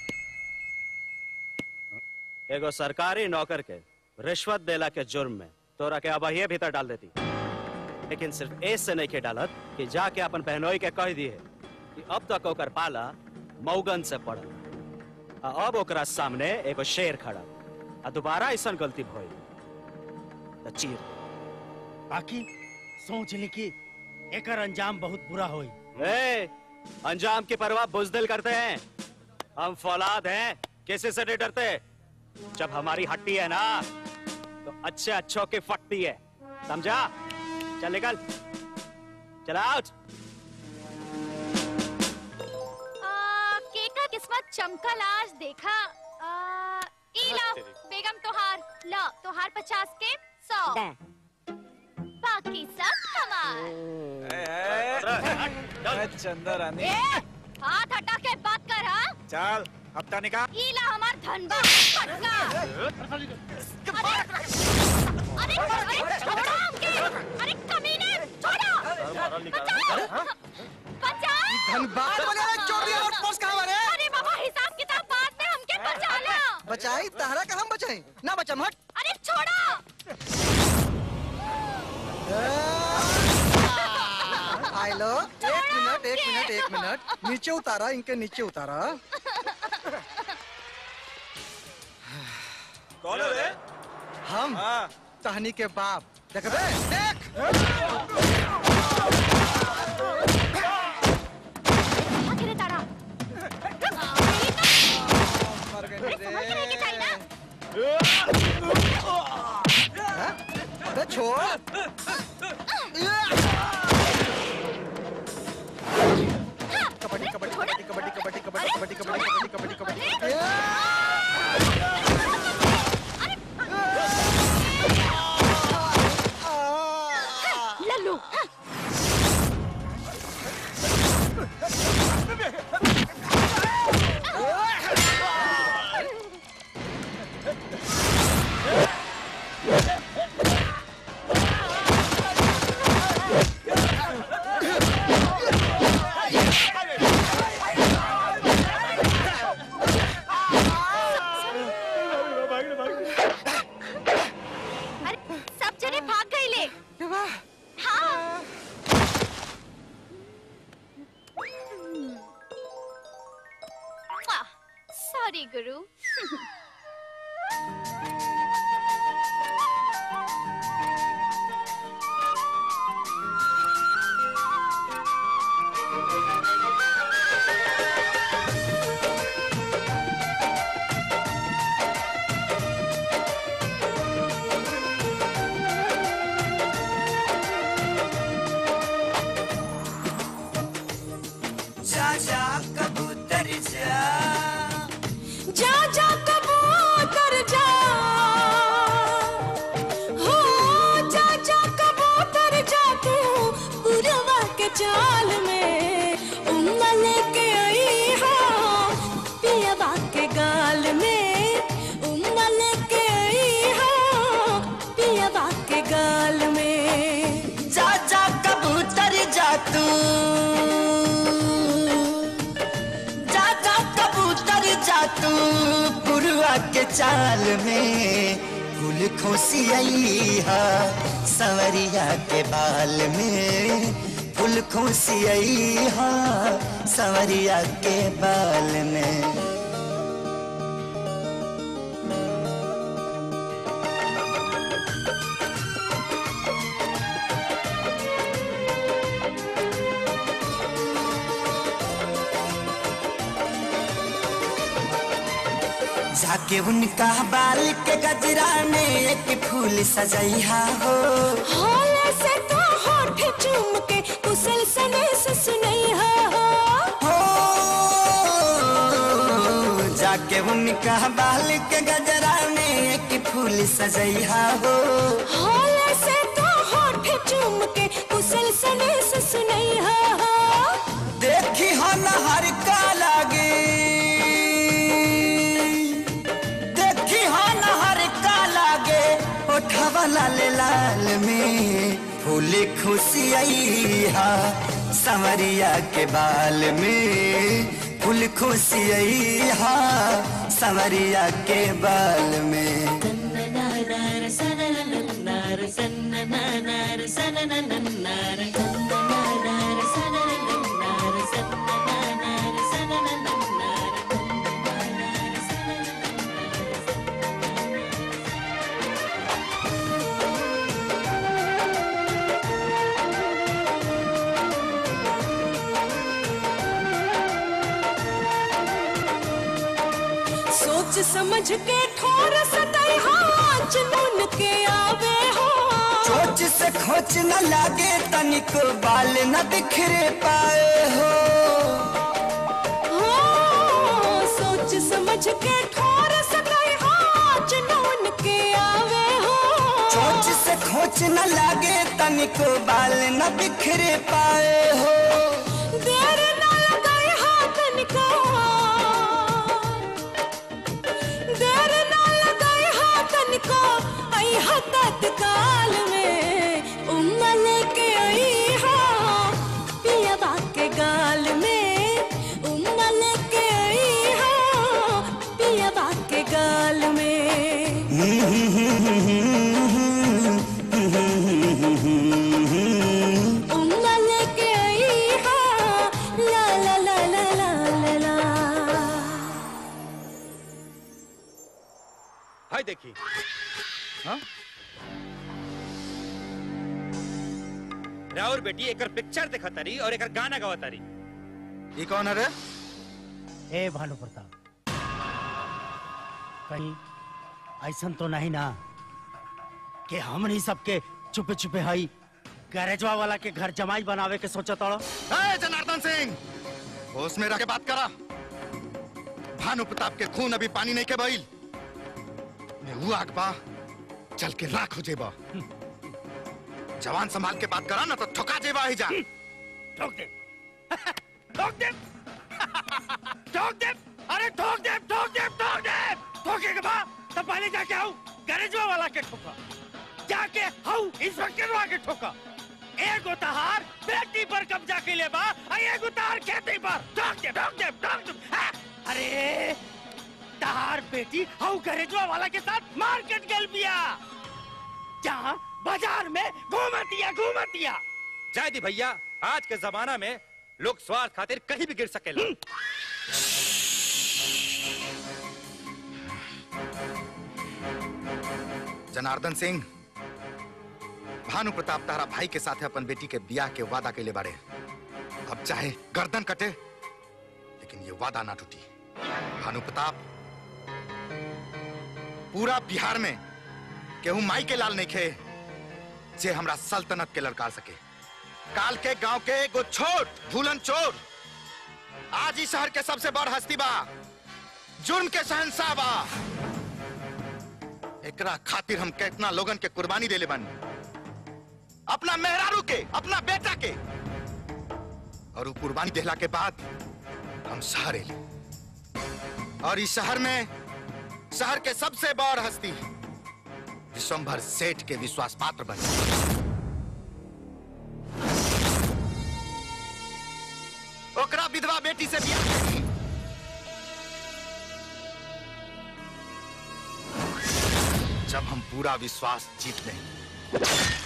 एगो सरकारी नौकर के रिश्वत देला के जुर्म में तोरा के अबहिये भीतर डाल देती लेकिन सिर्फ ऐसे से नहीं के डालत कि जाके अपन बहनोई के कह दिए कि अब तक ओकर पाला मौगन से पड़ल आ अब ओकरा सामने एगो शेर खड़ा आ दोबारा ऐसा गलती भई तो चीर दे। बाकी सोच ली कि एकर अंजाम बहुत बुरा होई ए, अंजाम की परवाह बुजदिल करते हैं हम फौलाद हैं किसी से नहीं डरते जब हमारी हट्टी है ना तो अच्छे अच्छों की फटती है समझा चल निकल चल आउट आ, के का किस्मत चमकल आज देखा आ, ई ला बेगम तोहार ला तोहार पचास के सौ बाकी सब हमार चंदा रानी ए, हाथ हटा के बात कर हाँ चल हफ्ता निकाल ई ला हमार धनबा पटका अरे अरे अरे छोड़ो हमके अरे कमीने छोड़ो बचाओ बचाओ धनबाद वगैरह चोर दिया और पोस्ट कहाँ वाले अरे बाबा हिसाब किताब बाद में हमके बचा ला बचाई तहरा का हम बचाई ना बचम हट अरे छोड़ो आइलो एक मिनट एक मिनट एक मिनट नीचे उतारा इनके नीचे उतारा कौन है रे हम टहनी के बाप देखबे देख आखिर तारा अरे समझ के लेके चाहिए ना अबे छोड़ कबड्डी कबड्डी कबड्डी कबड्डी कबड्डी कबड्डी कबड्डी कबड्डी कबड्डी कबड्डी कबड्डी लल्लू अरे सब जने भाग गए ले हाँ सॉरी गुरु जा जा कबूतर जा जा जा कबूतर जा हो जा जा कबूतर जा तू पुरवा के चाल में उम्मा लेके आई हो पियवा के गाल में उम्मा लेके आई हो चाल में फूल खोसिया सवरिया के बाल में फूल खोसिया सवरिया के बाल में जाके उनका बाल के गजरा में एक फूल सजैहा हो होला से तो होठ चूम के कुशल सने से सुनैहा हो हो जाके उनका बाल के गजरा में एक फूल सजैहा हो होला से तो होठ चूम के कुशल सने से सुनैहा हो देखी हो नहर का लागे देखी हो नहर का लागे ओठवा लाल लाल में फूल खुशिया संवरिया के बाल में फूल खुशिया संवरिया के बाल में सोच समझ के ठोर सदै हाथ नून के आवे हो चोच से खोच न लागे तनिक बाल न बिखरे पाए हो हो सोच समझ के ठोर सदै हाथ नून के आवे हो चोच से खोच न लागे तनिक बाल न बिखरे पाए हो देर न लगाए हाथन को देर न लगाए हाथन को आई हा तत्काल में उम्मा लेके आई हा पिया के गाल में उम्मा लेके आई हा पिया के गाल में उम्मा लेके आई हा ला ला ला ला ला ला ला हाय देखी हाँ? राउर बेटी एकर पिक्चर देखा तारी और एकर गाना गावा तारी ये कौन है रे ए भानु प्रताप कहीं ऐसा तो नहीं ना कि हमनी सबके चुपे चुपे हई गैरेजवा वाला के घर जमाई बनावे के सोचा तड़ो ए, जनार्दन सिंह होश में रह के बात करा भानु प्रताप के खून अभी पानी नहीं के बईल मैं हुआ अकबा चल के राख हो जेबा जवान संभाल के बात करा ना तो ठोका जेबा ही जा ठोक दे ठोक दे ठोक दे अरे ठोक दे ठोक दे ठोक दे ठोके के बाद तब पहले जाके आओ गैरेजवा वाला के ठोका जाके आओ इंस्पेक्टर वाला के ठोका एगो तहार बेटी पर कब्जा के ले बा और एगो तहार खेती पर ठोक दे ठोक दे ठोक दे हाँ, अरे तहार बेटी हाउ गैरेजवा वाला के साथ मार्केट गल बिया जहाँ बाजार में घूमतिया घूमतिया जाए दी भैया आज के जमाना में लोग स्वार्थ खातिर कहीं भी गिर सकेला जनार्दन सिंह भानु प्रताप तारा भाई के साथ अपन बेटी के ब्याह के वादा के ले बारे अब चाहे गर्दन कटे लेकिन ये वादा ना टूटी भानु प्रताप पूरा बिहार में केहू माई के लाल नहीं खे जे हमरा सल्तनत के लड़का सके काल के गांव के एगो छोट भूलन चोर आज ही शहर के सबसे बड़ हस्ती बा जुर्म के शहंशाह बा एकरा खातिर हम कितना लोगन के कुर्बानी देले बानी अपना मेहरारू के अपना बेटा के और वो कुर्बानी देला के बाद हम शहर एली और इस शहर में शहर के सबसे बड़ हस्ती विश्वंभर सेठ के विश्वास पात्र बनी ओकरा विधवा बेटी से बियाह करी जब हम पूरा विश्वास जीत लें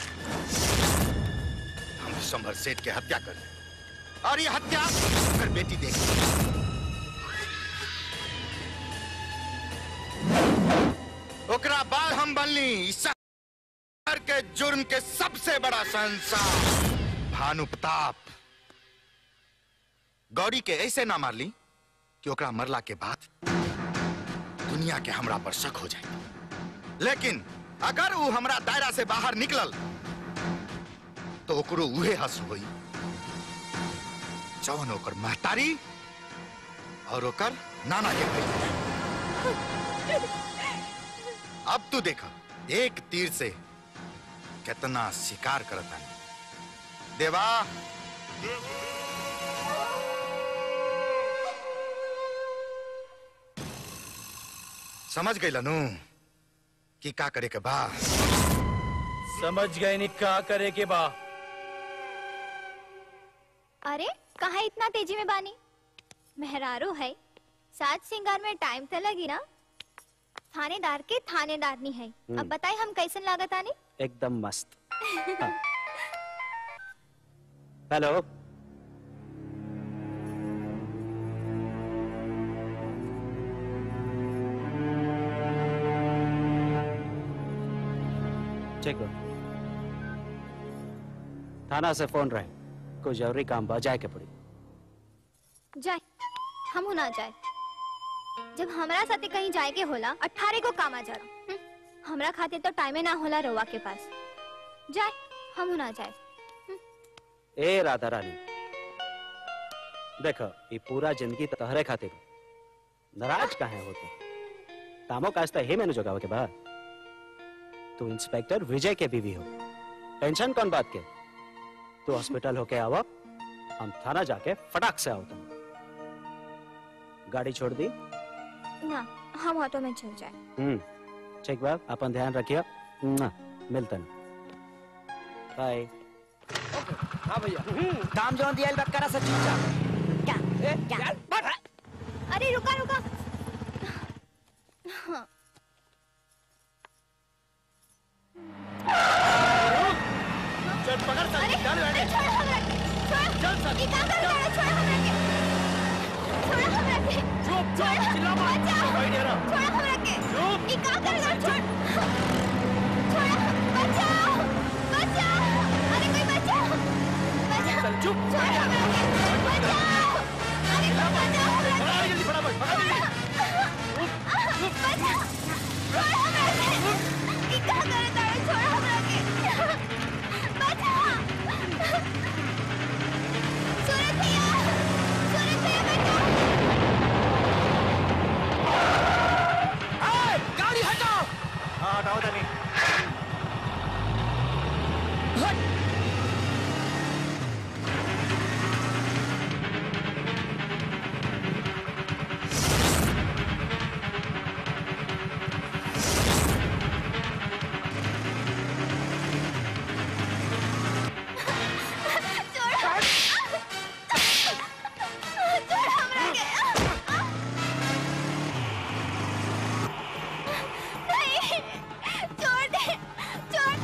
हम विश्वम्भर सेठ के हत्या कर दें। और ये हत्या अगर बेटी देगी ओकरा बाद हम बनली इस शहर के जुर्म के सबसे बड़ा संसार भानु प्रताप गौरी के ऐसे ना मार ली कि ओकरा मरला के बाद दुनिया के हमरा पर शक हो जाए लेकिन अगर वो हमरा दायरा से बाहर निकलल तो ओकरो उहे हंस होई जौन ओकर महतारी और ओकर नाना के भई अब तू देखा एक तीर से कितना शिकार करता है देवा समझ गई लनू कि का करे के बा समझ गए नहीं का करे के बा अरे कहा इतना तेजी में बानी मेहरारू है सात सिंगार में टाइम तो लगी ना थानेदार के थानेदार नहीं है अब हम्म। बताए हम कैसन लागत आने एकदम मस्त हेलो ठीक हो थाना से फोन रहे कोई जरूरी काम बा जाए के पड़ी जाए हम ना जाए जब हमरा साथे कहीं जाए के होला अठारह को काम आ जा रहा हमरा खातिर तो टाइमे ना होला रवा के पास जाए हम ना जाए ए राधा रानी देखो ये पूरा जिंदगी तो तहरे खातिर नाराज काहे होते कामों काज तो हे मैंने जोगावे के बाद तू इंस्पेक्टर विजय के बीवी हो टेंशन कौन बात के तू हॉस्पिटल होके आवा हम थाना जाके फटाक से आओ तुम गाड़ी छोड़ दी ना हम ऑटो में चल जाए हम्म ठीक बा अपन ध्यान रखिए मुआ, मिलतन बाय हाँ भैया दाम जो दिया बकरा से चुपचाप क्या क्या अरे रुका रुका हाँ चल पकड़ अरे अरे छोड़ हमरा के छोड़ चल ये काम कर रहा छोड़ हमरा के छोड़ हमरा के चुप चुप चिल्ला मत कोई नहीं रहा छोड़ हमरा के चुप ये काम कर रहा छोड़ छोड़ बचाओ बचाओ अरे कोई बचाओ बचाओ चल चुप छोड़ हमरा के बचाओ अरे कोई बचाओ हमरा के पकड़ जल्दी फटाफट पकड़ जल्दी बचाओ छोड़ हमरा के ये काम कर रहा छोड़ हमरा के बचाओ सूरज भैया सूरज भैया बचाओ गाड़ी हटाओ हाँ हटाओ तनी छोड़ हमरा के नहीं छोड़ दे छोड़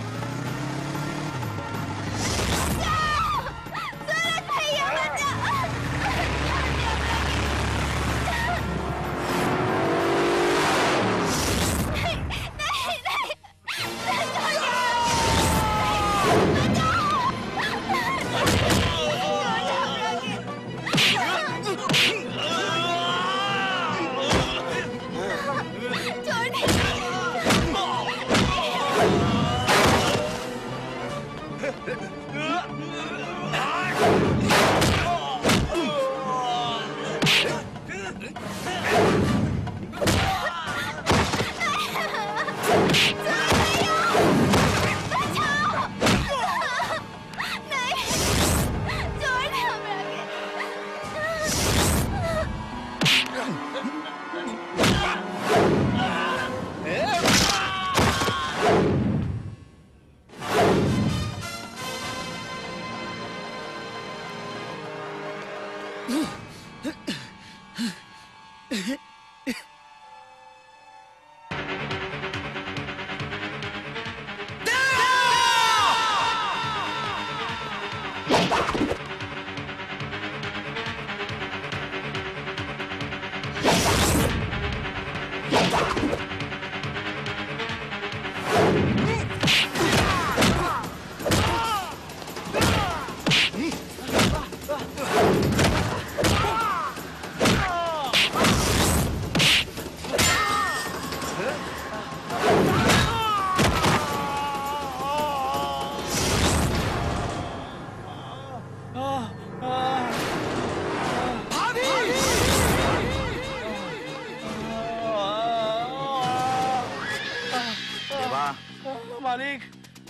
बचाओ सूरज भैया बचाओ नहीं नहीं नहीं छोड़ दे छोड़ दे हमरा के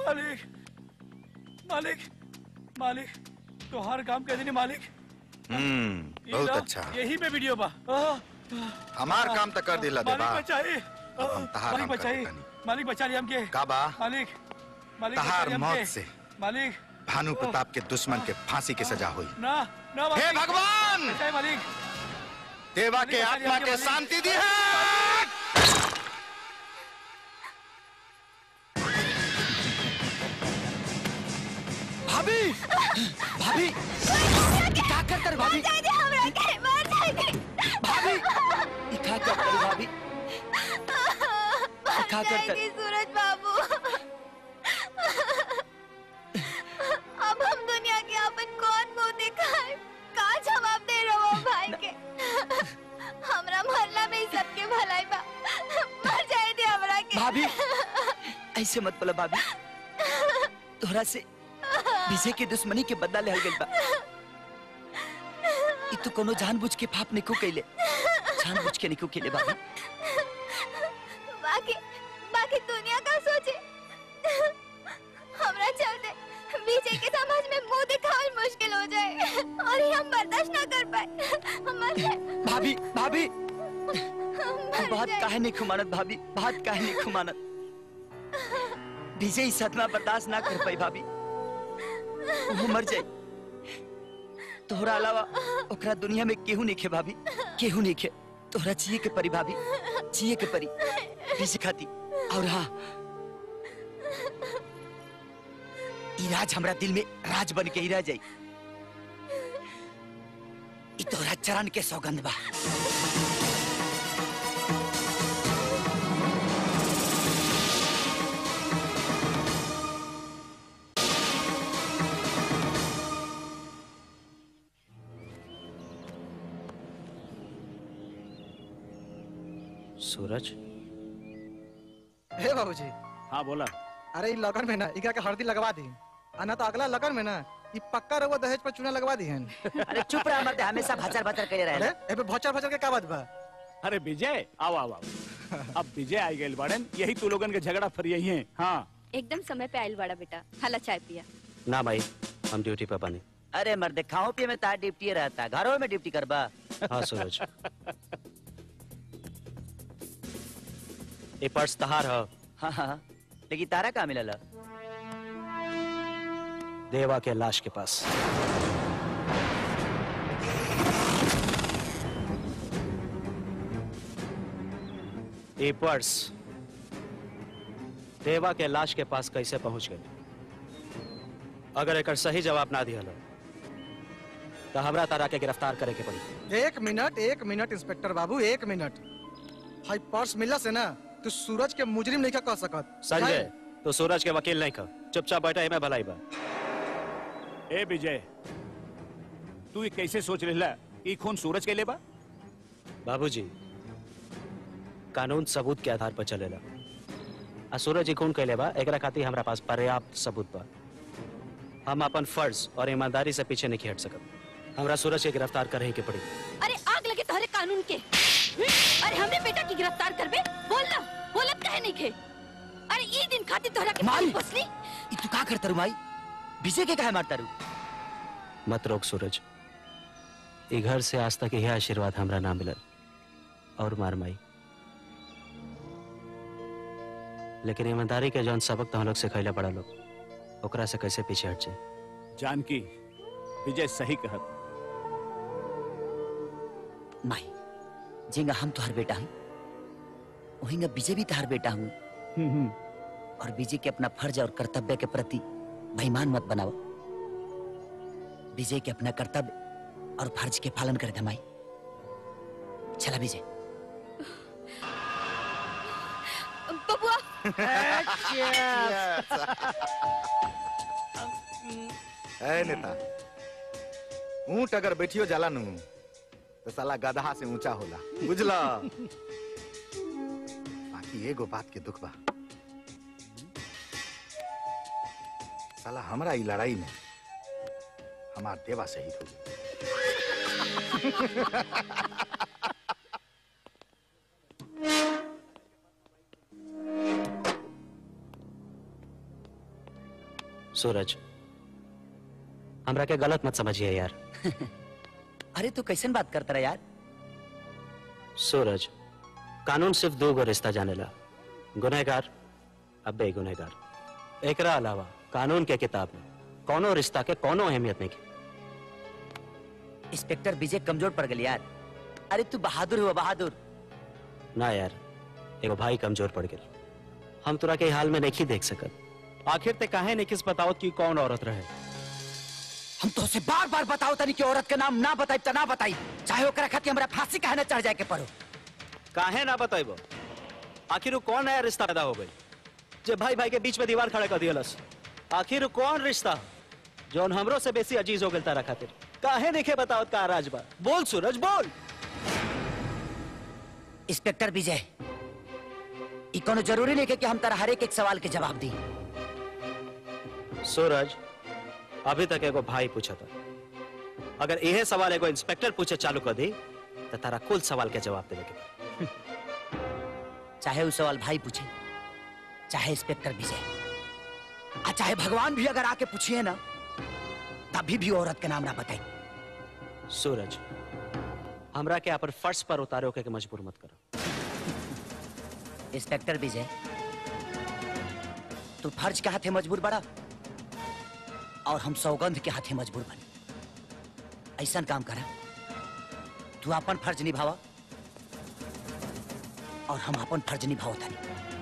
मालिक मालिक मालिक तोहार काम कर देनी मालिक हम्म ई बहुत ला, अच्छा यही में वीडियो बा आह, हमार काम तो कर दिला मालिक देबा बचाई अब हम तहार मालिक काम कर बचाई मालिक बचा लिया हमके का बा मालिक मालिक तहार बचा लिया मौत हमके। से मालिक भानु प्रताप के दुश्मन के फांसी की सजा हुई ना ना हे मालिक। भगवान! बचाई मालिक देवा मालिक के बचा लिया आत्मा हमके, के मालिक। शांति दी है भाभी भाभी क्या कर कर भाभी भाभी ये क्या कर कर भाभी ये क्या कर कर सूरज बाबू अब हम दुनिया के अपन कौन मुंह दिखाए का जवाब दे रहे हो भाई के हमरा मोहल्ला में ही सबके भलाई बा मर जाए दे हमरा के भाभी ऐसे मत बोला भाभी तोहरा से विजय के दुश्मनी के बदला ले गइल बा ई तू कोनो जानबूझ के पाप निको कैले जानबूझ के निको कैले भाभी बाकी बाकी दुनिया का सोचे हमरा चलते विजय के समाज में मुंह दिखावल मुश्किल हो जाए और ये हम बर्दाश्त ना कर पाए हम मर जाए भाभी भाभी मर बात जाए। काहे नहीं खुमानत भाभी बात काहे नहीं खुमानत विजय ई सदमा बर्दाश्त ना कर पाई भाभी वो मर जाए तोहरा अलावा ओकरा दुनिया में केहू नहीं खे भाभी केहू नहीं खे तोहरा जिए के परी भाभी जिए के परी विजय खाती और हाँ ई राज हमरा दिल में राज बन के ही रह जाई ई तोहरा चरण के सौगंध बा सूरज हे बाबूजी हाँ बोला अरे इ लगन में ना इकरा के हल्दी लगवा दी आ ना तो अगला लगन में ना ई पक्का रहुआ दहेज पर चूना लगवा दी हन अरे चुप रहा मत हमेशा भचर भचर करे अरे रहे एबे भचर भचर के का बात बा अरे विजय आओ आओ आओ अब विजय आई गए बड़न यही तू लोगन के झगड़ा फर यही है हाँ एकदम समय पे आयल बड़ा बेटा हला चाय पिया ना भाई हम ड्यूटी पे बने अरे मर्दे खाओ पिए में तार ड्यूटी रहता है घरों में ड्यूटी करबा हाँ सूरज ये पर्स तहार हो हाँ हाँ लेकिन तारा कहाँ मिलल देवा के लाश के पास ये पर्स देवा के लाश के पास कैसे पहुंच गए अगर एक सही जवाब ना दिया तो हमरा तारा के गिरफ्तार करे के पड़ी एक मिनट एक मिनट इंस्पेक्टर बाबू एक मिनट हाई पर्स मिला से ना तू सूरज के मुजरिम नहीं कह सकत संजय तो सूरज के वकील नहीं कर चुपचाप बैठा है मैं भलाई बा ए विजय तू ये कैसे सोच रहा ई खून सूरज के लिए बा बाबूजी कानून सबूत के आधार पर चलेला आ सूरज ही खून कैले बा एकरा खातिर हमरा पास पर्याप्त सबूत बा हम अपन फर्ज और ईमानदारी से पीछे नहीं हट सकत हमरा सूरज के गिरफ्तार करे के पड़ी अरे आग लगे तोहरे कानून के अरे हमरे बेटा की गिरफ्तार करबे बोल ना बोलत काहे नहीं खे अरे ई दिन खातिर तोहरा के मारी फसली ई तू का करता रू माई विजय के काहे मारता रू मत रोक सूरज ई घर से आज तक यह आशीर्वाद हमरा ना मिलल और मार माई लेकिन ईमानदारी के जौन सबक तो हम लोग सिखैले पड़ा लोग ओकरा से कैसे पीछे हट जाए जानकी विजय सही कहत माई जिंगा हम तुहार बेटा हूँ वहींगा विजय भी तुहार बेटा हूँ और विजय के अपना फर्ज और कर्तव्य के प्रति बेईमान मत बनाओ विजय के अपना कर्तव्य और फर्ज के पालन करे माई चला विजय बबुआ ए नेता ऊंट अगर बैठियो जाला नु तो साला गधा से ऊंचा होला बुझला बाकी एगो बात के दुख बा साला हमरा ई लड़ाई में हमार देवा शहीद हो सूरज हमरा के गलत मत समझिए यार अरे तू कैसन बात करता रहा यार सूरज कानून सिर्फ दो गो रिश्ता जानेला गुनहगार अब बेगुनहगार एकरा अलावा कानून के किताब में कोनो रिश्ता के कोनो अहमियत नहीं की इंस्पेक्टर विजय कमजोर पड़ गई यार अरे तू बहादुर हुआ बहादुर ना यार एगो भाई कमजोर पड़ गए हम तोरा के हाल में नहीं देख सकत आखिर ते काहे नहीं किस बताओ कि कौन औरत रहे हम तो से बार बार बताओ तनी कि औरत के नाम ना बताई त ना बताई चाहे ओकरा खातिर हमरा फांसी काहे ना चढ़ जाए के पड़ो काहे ना बताइबो आखिर वो कौन नया रिश्ता पैदा हो गई जे भाई भाई के बीच में दीवार खड़ा कर दियलस आखिर वो कौन रिश्ता जौन हमरो से बेसी अजीज हो गल तारा खातिर काहे नहीं बताओ का राज बा बोल सूरज बोल इंस्पेक्टर विजय ई कोनो जरूरी नहीं है कि हम तारा हर एक, एक सवाल के जवाब दी सूरज अभी तक एगो भाई पूछा था अगर यह सवाल एगो इंस्पेक्टर पूछे चालू कर दी तो तारा कुल सवाल के जवाब देवे के पड़ी। चाहे वो सवाल भाई पूछे चाहे इंस्पेक्टर विजय आ चाहे भगवान भी अगर आके पूछिए ना तभी भी औरत के नाम ना बताई सूरज हमरा के अपन फर्श पर उतारे होके के मजबूर मत करो इंस्पेक्टर विजय तू फर्ज के हाथे मजबूर बड़ा और हम सौगंध के हाथे मजबूर बने ऐसा काम करा तू अपन फर्ज निभावा और हम अपन फर्ज निभाओ तनी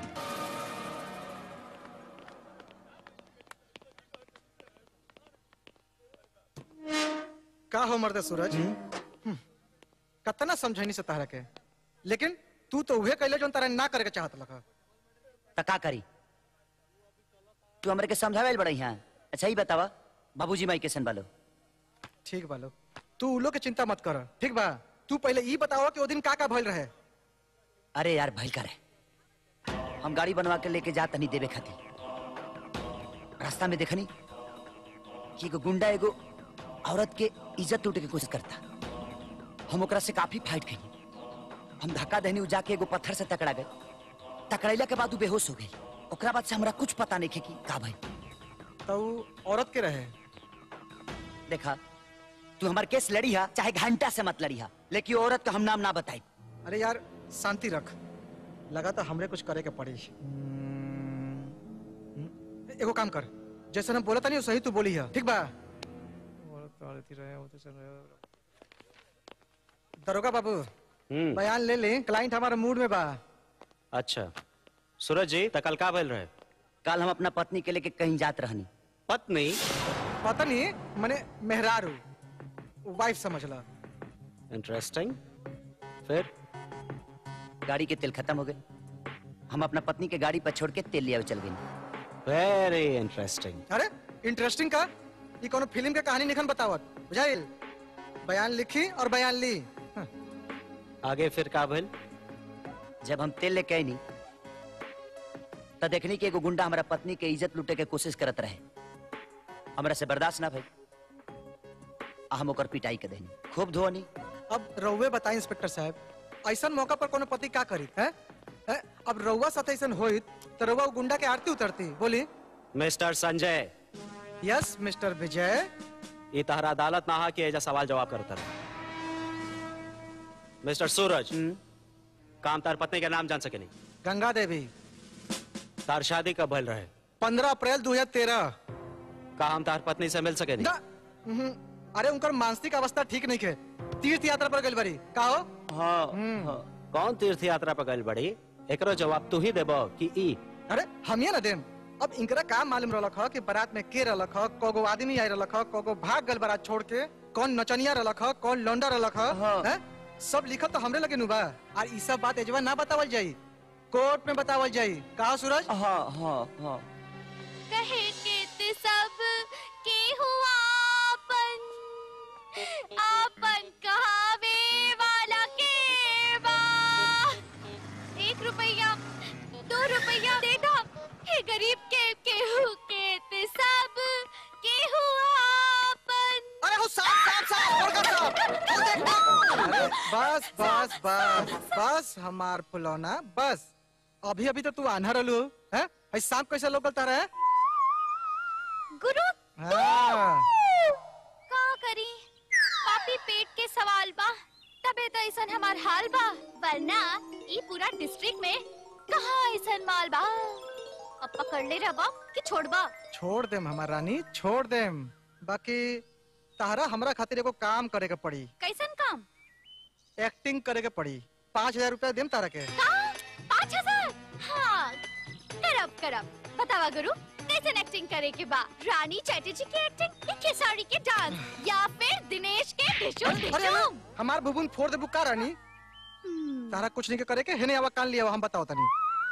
का हो मर्द सूरज हम्म, कतना समझैनी से तारा के लेकिन तू तो उहे कैले जोन तारा ना करे के चाहत लगा त का करी तू हमरे के समझावे बड़ा यहाँ अच्छा ही बतावा बाबूजी माई कैसन बालो ठीक बालो तू उ लोग के चिंता मत कर ठीक बा तू पहले ई बताओ कि ओ दिन का का भइल रहे अरे यार भइल करे हम गाड़ी बनवा के लेके जात नहीं देवे खातिर रास्ता में देखनी कि एगो गुंडा एगो औरत के इज्जत लूटे के कोशिश करता हम ओकरा से काफी फाइट कही हम धक्का देनी उ जाके एगो पत्थर से टकरा गए टकराइला के बाद उ बेहोश हो गई ओकरा बाद से हमरा कुछ पता नहीं कि का भाई तो उ औरत के रहे देखा तू हमार केस लड़ी हा चाहे घंटा से मत लड़ी हा लेकिन वो औरत का हम नाम ना बताई अरे यार शांति रख लगा तो हमरे कुछ करे के पड़ी हम्म, एगो काम कर जैसे हम बोला था नहीं सही तू बोली है ठीक बा दरोगा बाबू हम्म बयान ले ले क्लाइंट हमारा मूड में बा अच्छा सूरज जी त कल का भइल रहे कल हम अपना पत्नी के लेके कहीं जात रहनी पत्नी पता नहीं मैंने मेहरारू वाइफ समझ ला इंटरेस्टिंग फिर गाड़ी के तेल खत्म हो गए हम अपना पत्नी के गाड़ी पर छोड़ के तेल लिया चल गए वेरी इंटरेस्टिंग अरे इंटरेस्टिंग का ये कोनो फिल्म के कहानी निखन बतावत बुझाइल बयान लिखी और बयान ली आगे फिर का भइल जब हम तेल लेके आई तो देखनी कि एगो गुंडा हमारा पत्नी के इज्जत लूटे के कोशिश करत रहे हमरा से बर्दाश्त ना भई आ हम ओकर पिटाई के देनी खूब धोनी अब रउवे बताई इंस्पेक्टर साहब ऐसा मौका पर कोनो पति का करी है हैं? अब रउवा साथ ऐसा होई तो रउवा उ गुंडा के आरती उतरती बोली mister Sanjay yes mister Vijay ये तहरा अदालत ना हा कि एजा सवाल जवाब करता रहे मिस्टर सूरज काम तार पत्नी के नाम जान सके नहीं गंगा देवी तार शादी कब भइल रहे पंद्रह अप्रैल दो हजार तेरह का हम तार पत्नी से मिल सके नहीं हम्म, अरे उनकर मानसिक अवस्था ठीक नहीं है तीर्थ यात्रा पर गइल बड़ी का हो हाँ, हाँ। कौन तीर्थ यात्रा पर गइल बड़ी एकरो जवाब तू ही देबो कि ई अरे हम ये ना देम अब इनकरा का मालूम रहलक ह कि बारात में के रहलक ह कोगो आदमी आई रहलक ह कोगो भाग गल बारात छोड़ के कौन नचनिया रहलक ह कौन लौंडा रहलक ह हैं? सब लिखत तो हमरे लगे नु बा और ई सब बात एजवा ना बतावल जाई कोर्ट में बतावल जाई का सूरज हाँ हाँ हाँ कहे के ते सब के हुआ आपन आपन कहावे वाला के बा एक रुपया दो रुपया दे दो हे गरीब के केहू के ते सब के हुआ आपन अरे हो साफ साफ साफ और कर साफ तू देख देख अरे बस बस बस बस हमार फुलौना बस अभी अभी तो तू आन्हा रहलू हैं ऐ सांप कैसे लोकल तारा है गुरु हाँ। का करी पापी पेट के सवाल बा तबे तो ऐसन हमार हाल बा वरना ई पूरा डिस्ट्रिक्ट में कहाँ ऐसन माल बा अब पकड़ ले रबा कि छोड़बा छोड़ देम हमार रानी छोड़ देम बाकी तारा हमरा खातिर एगो काम करे के पड़ी कैसन काम एक्टिंग करे के पड़ी पाँच हजार रूपया देम तारा के का पाँच हजार हाँ करब करब बतावा गुरु कैसन एक्टिंग करे के बा रानी चैटर्जी की एक्टिंग या खेसारी के डांस या फिर दिनेश के ढिशुम अरे अरे, ढिशुम हमार बुबुन फोड़ देबू का रानी तारा कुछ नहीं के करे के हेने आवा कान लिया हम बताओ तनी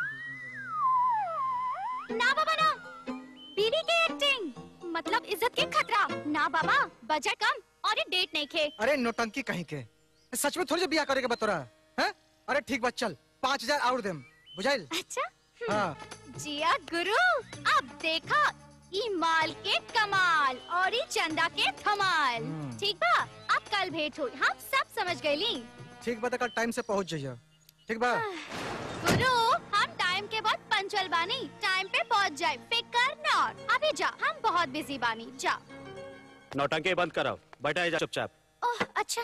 ना बाबा ना बीवी की एक्टिंग मतलब इज्जत के खतरा ना बाबा बजट कम और ये डेट नहीं खे अरे नोटंकी कहीं के सच में थोड़ी जे बियाह करे के बतोरा हैं अरे ठीक बात चल पाँच हजार और देम बुझाइल अच्छा हाँ जिया गुरु अब देखा ई माल के कमाल और ई चंदा के धमाल हम्म। ठीक बा अब कल भेंट हुई हम सब समझ गईली ठीक बता कल टाइम से पहुंच जाइए ठीक बा गुरु हम टाइम के बाद पंचुअल बानी टाइम पे पहुंच जाए फिकर नॉट अभी जा हम बहुत बिजी बानी जा नौटंकी बंद करो बैठा जा चुपचाप ओह अच्छा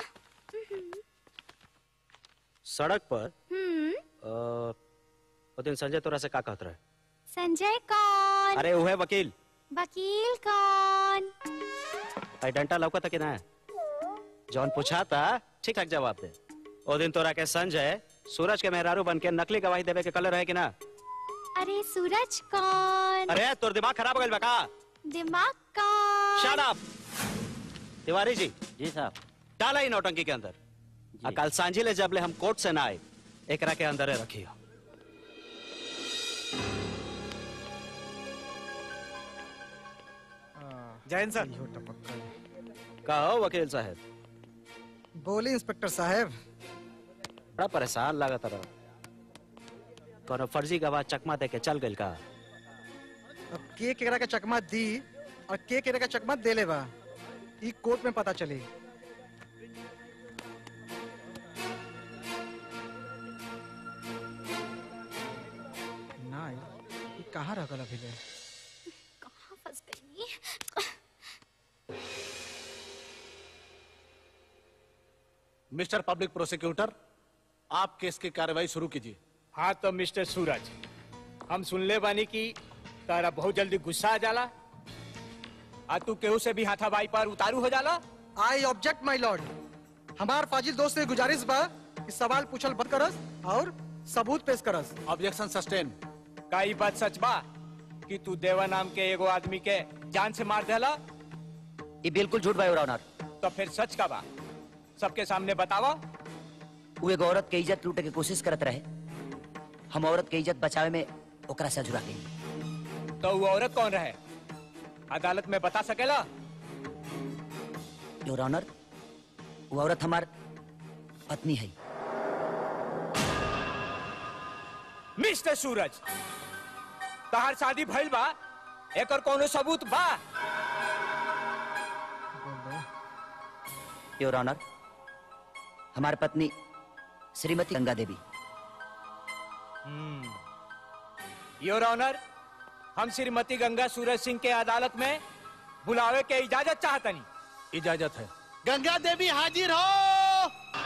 सड़क पर हम्म अ, वो दिन संजय तोरा से का कहत रहे संजय कौन अरे वो है वकील वकील कौन आई डंटा लौका कि ना जौन पूछा था ठीक ठाक जवाब दे ओ दिन तोरा के संजय सूरज के मेहरारू बन के नकली गवाही देवे के कल रहे कि ना अरे सूरज कौन अरे तोर दिमाग खराब हो गइल बा का दिमाग कौन शट अप तिवारी जी जी साहब डाला ही नौटंकी के अंदर आ कल सांझी ले जब ले हम कोर्ट से ना आए एकरा के अंदर रखियो जैन सर कहो वकील साहब बोली इंस्पेक्टर साहब बड़ा परेशान लागत रहो कोनो फर्जी गवाह चकमा दे के चल गइल का अब के केकरा के चकमा दी और के केकरा के चकमा देले बा ई कोर्ट में पता चली ना ई कहाँ रह गल अभी ले कहाँ फंस गई मिस्टर पब्लिक प्रोसिक्यूटर आप केस की कार्रवाई शुरू कीजिए हाँ तो मिस्टर सूरज हम सुनले बानी कि तारा बहुत जल्दी गुस्सा आ जाला आ तू केहू से भी हाथाबाई पर उतारू हो जाला आई ऑब्जेक्ट माय लॉर्ड हमार फाजिल दोस्त से गुजारिश बा कि सवाल पूछल बंद करस और सबूत पेश करस ऑब्जेक्शन सस्टेन का ई बात सच बा कि तू देवा नाम के एगो आदमी के जान से मार देला ये बिल्कुल झूठ बा योर ऑनर तो फिर सच का बा सबके सामने बतावा वो एगो औरत के इज्जत लूटे के कोशिश करत रहे हम औरत के इज्जत बचावे में ओकरा से जुड़ा गई तो वो औरत कौन रहे अदालत में बता सकेला योर ऑनर वो औरत हमार पत्नी है मिस्टर सूरज तहार शादी भइल बा एकर कोनो सबूत बा योर ऑनर हमार पत्नी श्रीमती गंगा देवी योर ऑनर हम श्रीमती गंगा सूरज सिंह के अदालत में बुलावे के इजाजत चाहतनी इजाजत है गंगा देवी हाजिर हो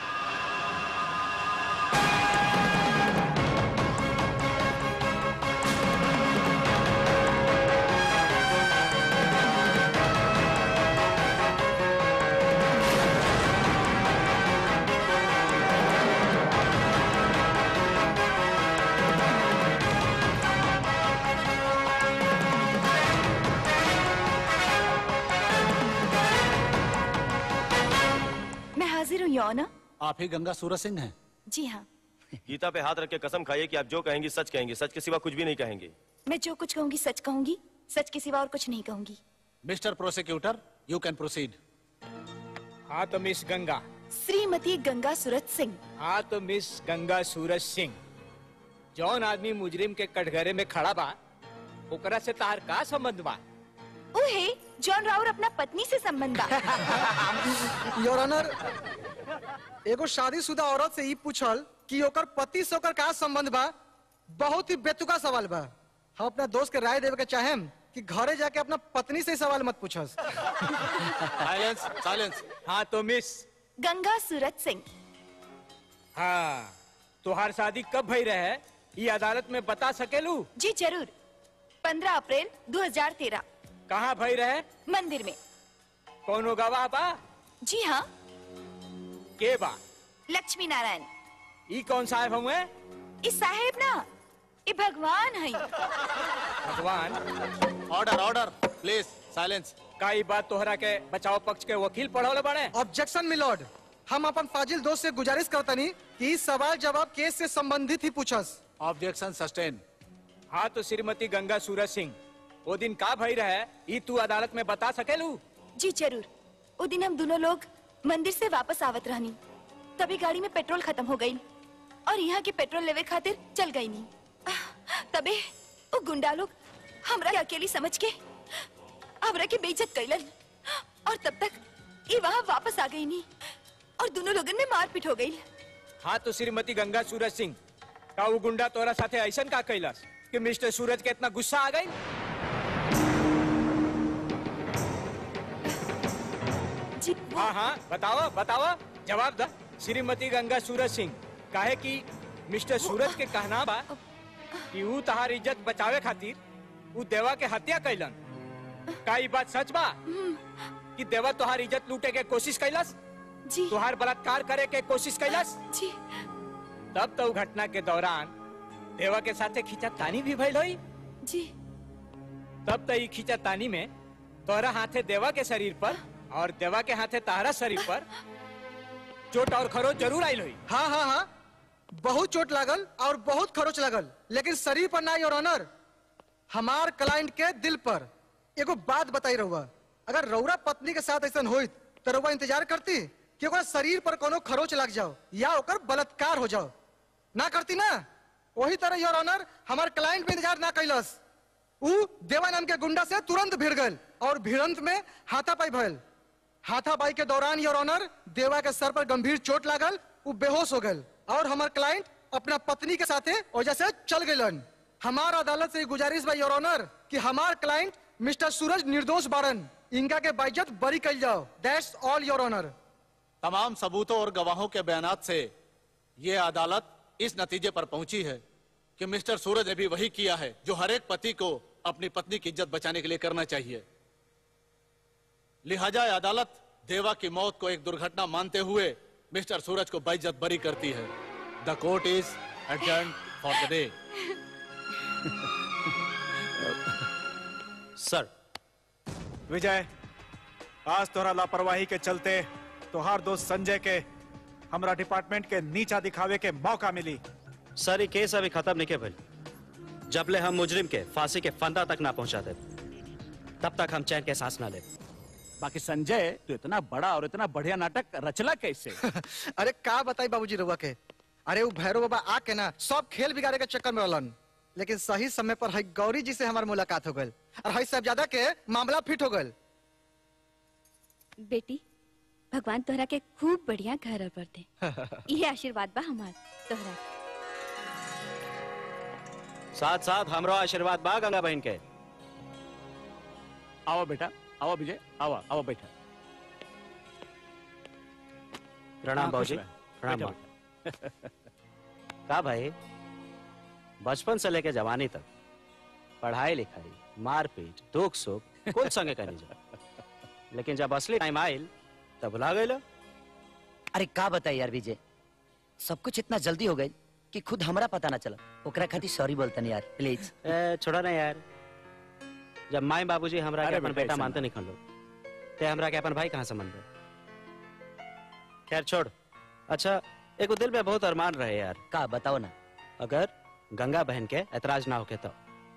मैं हाजिर हूँ यौना आप ही गंगा सूरज सिंह हैं जी हाँ गीता पे हाथ रख के कसम खाइए कि आप जो कहेंगी सच कहेंगे सच के सिवा कुछ भी नहीं कहेंगे मैं जो कुछ कहूँगी सच कहूँगी सच के सिवा और कुछ नहीं कहूँगी mister prosecutor you can proceed हाँ तो मिस गंगा श्रीमती गंगा सूरज सिंह हाँ तो मिस गंगा सूरज सिंह जौन आदमी मुजरिम के कटघरे में खड़ा बा ओकरा से तार का संबंध बा ओहे जॉन राउर अपना पत्नी से संबंध बा योर ऑनर एगो शादीशुदा औरत से ई पूछल कि ओकर पति से ओकर का संबंध बा बहुत ही बेतुका सवाल बा हम अपना दोस्त के राय देवे के चाहेम कि घरे जाके अपना पत्नी से ही सवाल मत पूछस साइलेंस साइलेंस हाँ तो मिस गंगा सूरज सिंह हाँ तुहार शादी कब भई रहे ये अदालत में बता सकेलू जी जरूर 15 अप्रैल 2013 कहाँ भई रहे मंदिर में कौनो गवाह बा जी हाँ के बा लक्ष्मी नारायण ई कौन साहब हुए इस साहेब ना ये भगवान है भगवान ऑर्डर ऑर्डर प्लीज साइलेंस का ई बात तोहरा के बचाव पक्ष के वकील पढ़ौले बड़े ऑब्जेक्शन मिलोड हम अपन फाजिल दोस्त से गुजारिश करतनी कि ई सवाल जवाब केस से संबंधित ही पूछस ऑब्जेक्शन सस्टेन हाँ तो श्रीमती गंगा सूरज सिंह वो दिन का भई रहे ई तू अदालत में बता सकेलू जी जरूर वो दिन हम दोनों लोग मंदिर से वापस आवत रहनी तभी गाड़ी में पेट्रोल खत्म हो गई और यहाँ के पेट्रोल लेवे खातिर चल गई नहीं तबे वो गुंडा लोग हमरा के अकेली समझ के हमरा के बेइज्जत कैलन और तब तक ये वहाँ वापस आ गई नहीं और दोनों लोगन में मारपीट हो गई हाँ तो श्रीमती गंगा सूरज सिंह का वो गुंडा तोरा साथे ऐसन का कैलस कि मिस्टर सूरज के इतना गुस्सा आ गई जी हाँ हाँ बताओ बताओ जवाब द श्रीमती गंगा सूरज सिंह काहे कि मिस्टर सूरज के कहना बा कि ऊ तहार इज्जत बचावे खातिर ऊ देवा के हत्या कैलन का ई बात सच बा कि देवा तोहार इज्जत लूटे के कोशिश कैलस जी तुहार बलात्कार करे के कोशिश कैलस जी तब तो ऊ घटना के दौरान देवा के साथे खींचा तानी भी भइल होई जी तब तो ई खींचा तानी में तोहरा हाथे देवा के शरीर पर और देवा के हाथे तारा शरीर पर चोट और खरोच जरूर आयल हुई हाँ हाँ हाँ बहुत चोट लागल और बहुत खरोच लागल लेकिन शरीर पर ना योर ऑनर हमार क्लाइंट के दिल पर एगो बात बताई रहुआ अगर रौरा पत्नी के साथ ऐसा होई तो रउआ इंतजार करती कि ओकरा शरीर पर कोनो खरोच लग जाओ या ओकर बलात्कार हो जाओ ना करती ना वही तरह योर ऑनर हमार क्लाइंट भी इंतजार ना कैलस ऊ देवा नाम के गुंडा से तुरंत भिड़ गल और भिड़ंत में हाथापाई भयल हाथापाई के दौरान योर ऑनर देवा के सर पर गंभीर चोट लागल ऊ बेहोश हो गल और हमार क्लाइंट अपना पत्नी के साथे वजह से चल गलन हमार अदालत से गुजारिश बा योर ऑनर कि हमार क्लाइंट मिस्टर सूरज निर्दोष बारन इनका के बाइज्जत बरी कल जाओ दैट्स ऑल योर ऑनर तमाम सबूतों और गवाहों के बयानात से ये अदालत इस नतीजे पर पहुंची है कि मिस्टर सूरज ने भी वही किया है जो हर एक पति को अपनी पत्नी की इज्जत बचाने के लिए करना चाहिए लिहाजा ये अदालत देवा की मौत को एक दुर्घटना मानते हुए मिस्टर सूरज को बेइज्जत बरी करती है the court is adjourn for the day sir Vijay आज तोरा लापरवाही के चलते तोहार दोस्त संजय के हमरा डिपार्टमेंट के नीचा दिखावे के मौका मिली सर ये केस अभी खत्म नहीं के भाई जबले हम मुजरिम के फांसी के फंदा तक ना पहुंचा दे तब तक हम चैन के सांस ना ले बाकी संजय तो इतना बड़ा और इतना बढ़िया नाटक रचला कैसे अरे का बताई बाबूजी रउआ के अरे वो भैरव बाबा आके ना सब खेल बिगाड़े के चक्कर में रहलन लेकिन सही समय पर हई गौरी जी से हमार मुलाकात हो गल और हई साहबजादा के मामला फिट हो गल बेटी भगवान तोहरा के खूब बढ़िया घर पर दे ये आशीर्वाद बा हमार तोहरा के। साथ साथ हमरो आशीर्वाद बा गंगा बहन के आओ बेटा आओ विजय आओ आओ बैठा प्रणाम हाँ, खुश बाबूजी रहे। प्रणाम बैठो, माँ। का भाई बचपन से लेके जवानी तक पढ़ाई लिखाई मारपीट दुख सुख कुल संगे करी जा लेकिन जब असली टाइम आयल तब भुला गए अरे का बताई यार विजय सब कुछ इतना जल्दी हो गई कि खुद हमरा पता ना चला ओकरा खातिर सॉरी बोलतन यार प्लीज ए, छोड़ा ना यार जब माई बाबूजी हमरा के अरे अपन बेटा, बेटा ऐसा मानते नहीं खन लो ते हमरा के अपन भाई कहाँ से मान लो खैर छोड़ अच्छा एक दिल में बहुत अरमान रहे यार का बताओ ना अगर गंगा बहन के ऐतराज ना होके तो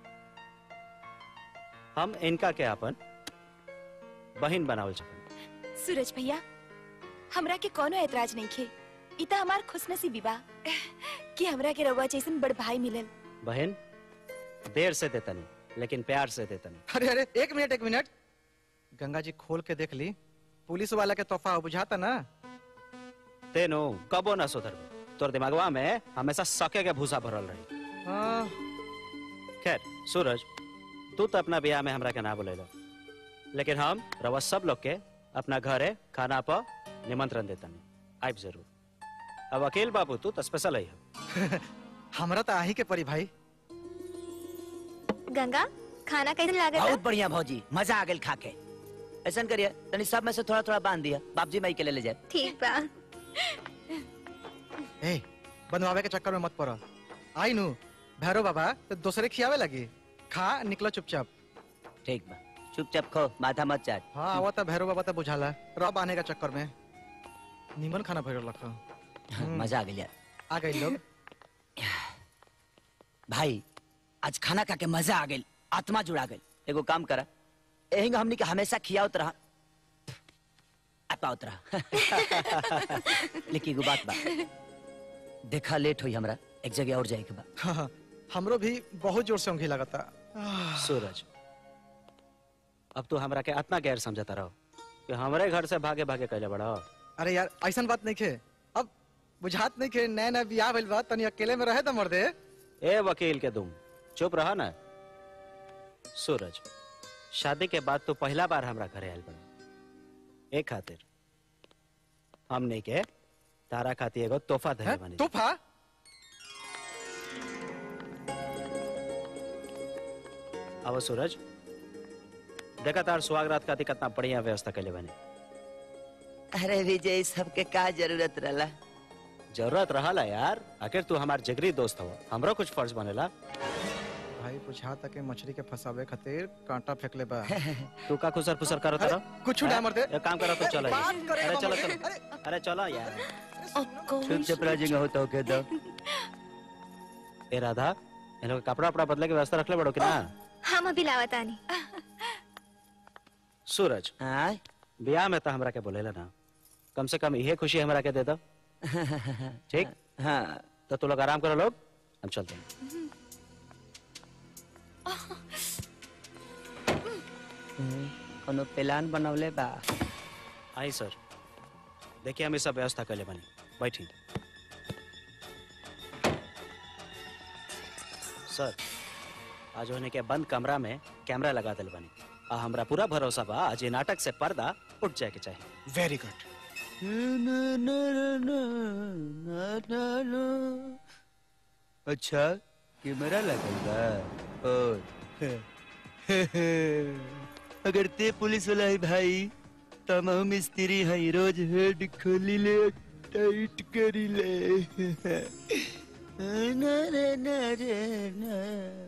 हम इनका के अपन बहन बनावल चाहते सूरज भैया हमरा के कोनो ऐतराज नहीं खे इता हमार खुशनसीबी बा कि हमरा के रउआ जैसन बड़ भाई मिलल बहन देर से देता नहीं लेकिन प्यार से देता नहीं अरे अरे एक मिनट एक मिनट गंगा जी खोल के देख ली पुलिस वाला के तोहफा हो, बुझाता ना तेनो कबो ना सुधर तोर दिमागवा में हमेशा सके के भूसा भरल रही हाँ, खैर सूरज तू तो अपना ब्याह में हमरा के ना बोले लेकिन हम रवा सब लोग के अपना घरे खाना पर निमंत्रण देता नहीं आइब जरूर अब अकेल बाबू तू तो स्पेशल है हमरा तो आही के परी भाई गंगा खाना कैसे लागत बहुत बढ़िया भौजी मजा आ गेल खा के ऐसा करिए तनी सब में से थोड़ा थोड़ा बांध दिया बाबजी माई के ले ले जाए ठीक बा ए बनवावे के चक्कर में मत पड़ आई नु भैरो बाबा तो दूसरे खियावे लगी खा निकलो चुपचाप ठीक बा चुपचाप खो माथा मत चाट हाँ आवा था भैरो बाबा तो बुझाला रब आने का चक्कर में निमन खाना भैरो लखा मजा आ गया आ गई लोग भाई आज खाना खा के मजा आ गई आत्मा जुड़ा गई एगो काम करा एहिंग हमनी के हमेशा खियावत रहा पावत रहा लेकिन एगो बात बा देखा लेट हुई हमरा एक जगह और जाए के बा हाँ, हाँ, हमरो भी बहुत जोर से ऊँघी लगता सूरज अब तू हमरा के इतना गैर समझता रहो कि हमरे घर से भागे भागे कैले बड़ा अरे यार ऐसा बात नहीं खे अब बुझात नहीं खे नया नया बियाह भइल बा तनी अकेले में रहे तो मर दे ए वकील के तुम चुप रहा ना सूरज शादी के बाद तू पहला बार हमरा घरे आयल बड़ा एक खातिर हमने के तारा खातिर एगो तोहफा धरे बनी तोहफा अब सूरज देखा तार सुहागरात खातिर कितना बढ़िया व्यवस्था कैले बने अरे विजय सबके का जरूरत रहला जरूरत रहा यार आखिर तू हमार जिगरी दोस्त हो हमरो कुछ फर्ज बनेला भाई बुझा तक मछली के फंसावे खातिर कांटा फेंकले बा तू का खुसर फुसर करो अरे, तारो कुछ ना मर दे। एक काम करो तो चलो बात करे अरे चलो बाबा, चलो अरे चलो यार चुपचाप रह जाएंगे होता हो के दो ए राधा इन लोग के कपड़ा उपड़ा बदले के व्यवस्था रख ले बड़ो कि ना हम अभी लावतानी सूरज ब्याह में तो हमरा के बोलेला ना कम से कम यही खुशी हमरा के दे दो ठीक हाँ तो तू लोग आराम करो लोग हम चलते हैं कोनो प्लान बनवले बा आई सर देखिए हम ये सब व्यवस्था कर ले बनी बैठी सर आज होने के बंद कमरा में कैमरा लगा दिल बनी आ हमरा पूरा भरोसा बा आज ये नाटक से पर्दा उठ जाए के चाहिए वेरी गुड अच्छा कैमरा लगल बा और अगर ते पुलिस वाला है भाई तब हम मिस्त्री है रोज हेड खोली ले टाइट करी ले ना रे ना रे ना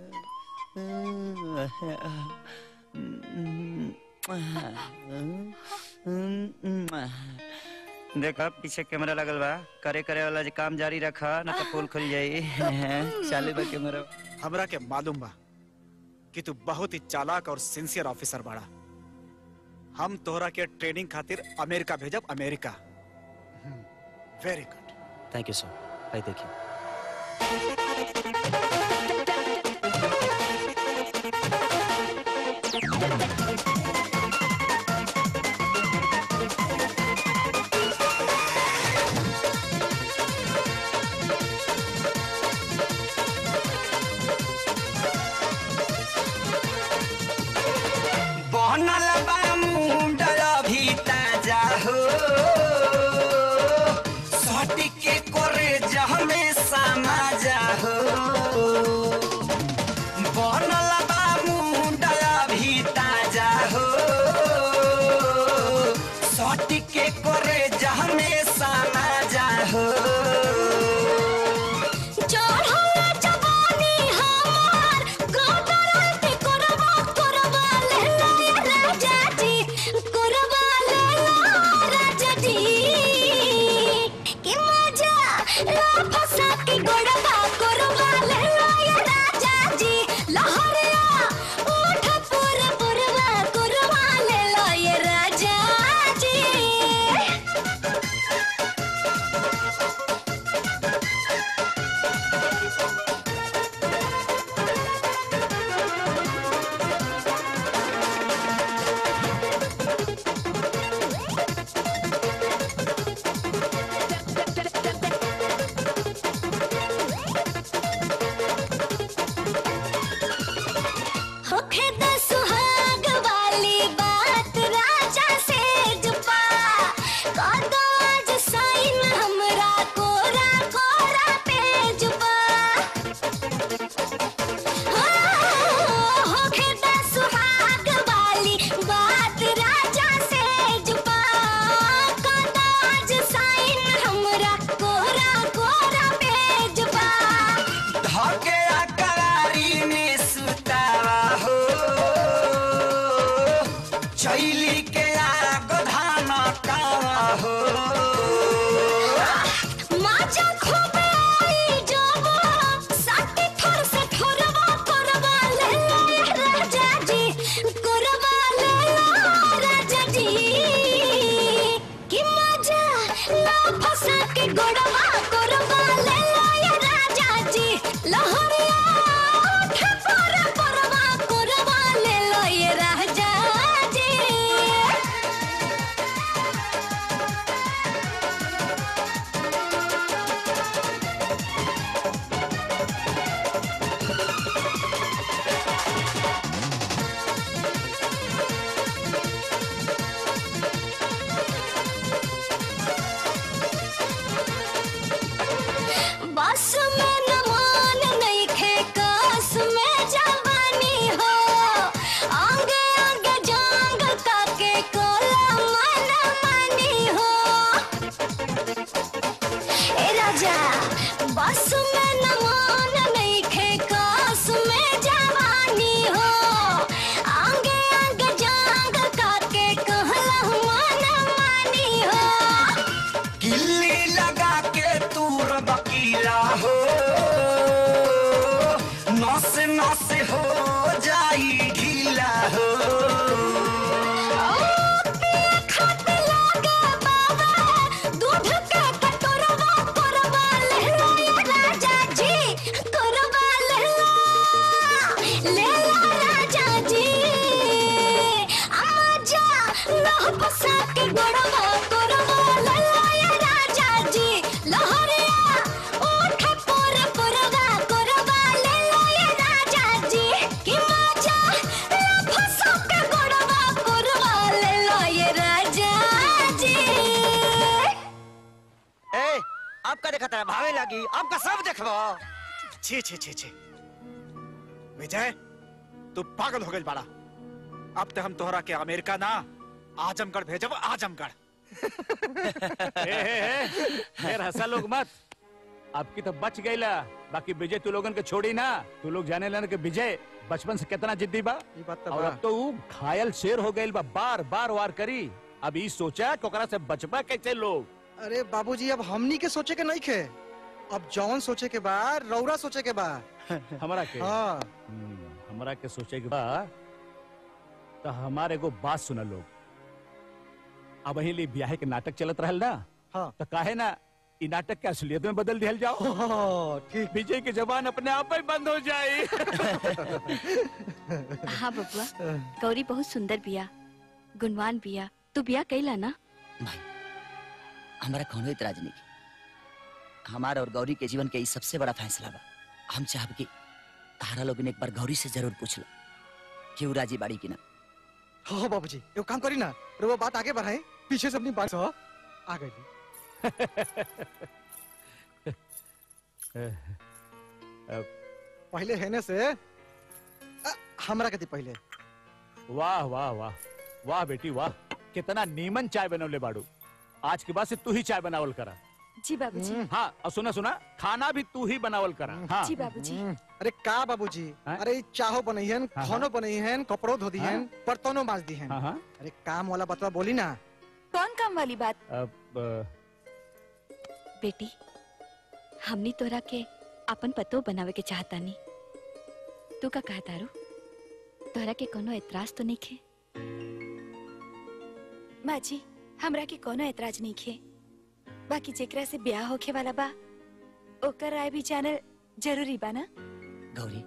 देखा पीछे कैमरा लगल बा करे करे वाला जे काम जारी रखा ना तो पोल खुल जाई चालू बा कैमरा हमरा के मालूम बा कि तू बहुत ही चालाक और सिंसियर ऑफिसर बाड़ा हम तोहरा के ट्रेनिंग खातिर अमेरिका भेजब America very good thank you sir भाई देखिए बनल बा मुंडल भी ताजा हो सटी के करे जहमे समाजा हो बनल बा मुंडल भी ताजा हो सटी के करे जहमे समाजा हो चढ़ौला जवानी हमार गोदरल के करवा करवा ले लो राजा जी करवा ले लो राजा जी कि मजा ला फसा के गोड़वा करवा ले लो राजा जी लहरिया उठ पुर पुरवा करवा ले लो ये राजा जी फंसा के गोड़वा कोरवा ले लो ये राजा जी लहरिया उठे पर परवा कोरवा ले लो ये राजा जी बस में न मान नहीं खे कास में जवानी हो आगे आगे जांग काके कोला मन मानी हो ए राजा बस में न मान नहीं खे कास में जवानी हो आगे आगे जांग काके कोला मन मानी हो किल्ली लगा के तूर बकीला हो नस नस हो जाई ढीला हो दूध के कटोरवा कोरवा ले लो ये राजा जी कोरवा ले लो ले लो राजा जी आजा नह फंसा के गोड़वा कोरवा ले लो ये राजा जी लहरिया उठ पर कोरवा कोरवा ले लो ये राजा जी कि मजा नह फंसा के गोड़वा कोरवा ले लो ये राजा जी ए आपका देखा तेरा भावे लगी आपका सब देखबो छी छी छी छी विजय तू पागल हो गई बाड़ा अब तो हम तोहरा के अमेरिका ना आजमगढ़ भेजब आजमगढ़ हे, हे, हे, ढेर हंसा लोग मत आपकी तो बच गईला बाकी विजय तू लोगन के छोड़ी ना तू लोग जाने लन के विजय बचपन से कितना जिद्दी बा तो और बा। अब तो ऊ घायल शेर हो गईल बा बार बार वार करी अब ई सोचा कि ओकरा से बचबा कैसे लोग अरे बाबूजी अब हमनी के सोचे के नहीं खे अब जौन सोचे के बा रौरा सोचे के बा हमरा के हाँ हम्म, हमरा के सोचे के बा तो हमारे एगो बात सुना लोग अब वही लिए ब्याह के नाटक चलत रहल ना हाँ तो काहे ना ई नाटक के असलियत में बदल दिया जाओ ठीक विजय की जबान अपने आप ही बंद हो जाए हाँ बबुआ गौरी बहुत सुंदर बिया गुणवान बिया तू बिया कैला ना हमारा कौनो इतराज नहीं की हमारा और गौरी के जीवन के ई सबसे बड़ा फैसला बा हम चाहब कि तारा लोग एक बार गौरी से जरूर पूछ लो कि उ राजी बाड़ी की ना हाँ बाबूजी एगो काम करी ना रो वो बात आगे बढ़ाए पीछे से अपनी बात सो आ गई पहले हेने से अ, हमरा के दी पहले वाह वाह वाह वाह बेटी वाह कितना नीमन चाय बनवले बाड़ू आज के बाद से तू ही चाय बनावल करा जी बाबूजी हाँ और सुना सुना खाना भी तू ही बनावल करा हाँ जी बाबूजी अरे का बाबूजी अरे ई चाहो बनइहन हाँ, खानो बनइहन कपड़ो धो दिहन बर्तनो माज दिहन हाँ, हाँ। अरे काम वाला बतवा बोली ना कौन काम वाली बात अब अ, बेटी हमनी तोरा के अपन पतो बनावे के चाहतानी तू का कहता रू तोरा के कोनो एतराज तो नहीं खे माँ जी हमरा के कोनो एतराज नहीं खे बाकी जेकरा से ब्याह होखे वाला बा ओकर राय भी जानल जरूरी बा ना गौरी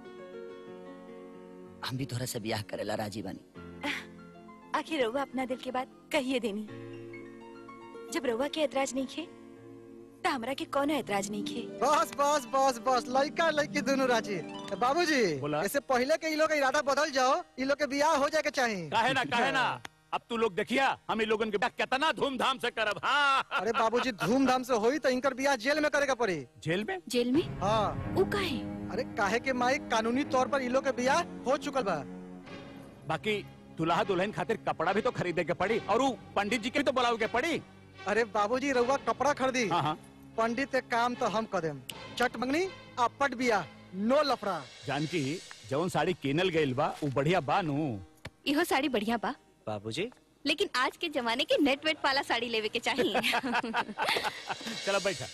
हम भी तोहरा से ब्याह करेला राजी बानी आखिर रउआ अपना दिल के बात कहिए देनी जब रउआ के एतराज नहीं खे तो हमरा के कोनो एतराज नहीं खे बस बस बस बस लड़का लड़की दोनों राजी बाबूजी ऐसे पहले के इ लोग का इरादा बदल जाओ इ लोग के बियाह हो जाए के चाहिए काहे ना काहे ना अब तू लोग देखिया हम इन लोगन के ब्याह कितना धूमधाम से करब हाँ अरे बाबूजी धूमधाम से होई तो इनकर बियाह जेल में करेगा पड़ी जेल में जेल में हाँ उ काहे अरे काहे के माई कानूनी तौर पर इ लोग के बियाह हो चुकल बा बाकी दुल्हा दुल्हन खातिर कपड़ा भी तो खरीदे के पड़ी और उ पंडित जी के भी तो बुलावे के पड़ी अरे बाबूजी रउआ कपड़ा खरीदी हाँ हाँ पंडित के काम तो हम कर देम चट मंगनी आ पट बियाह नो लफड़ा जानकी जौन साड़ी किनल गइल बा उ बढ़िया बा नु इहो साड़ी बढ़िया बा बाबूजी लेकिन आज के जमाने के नेट वेट वाला साड़ी लेवे के चाहिए चलो बैठा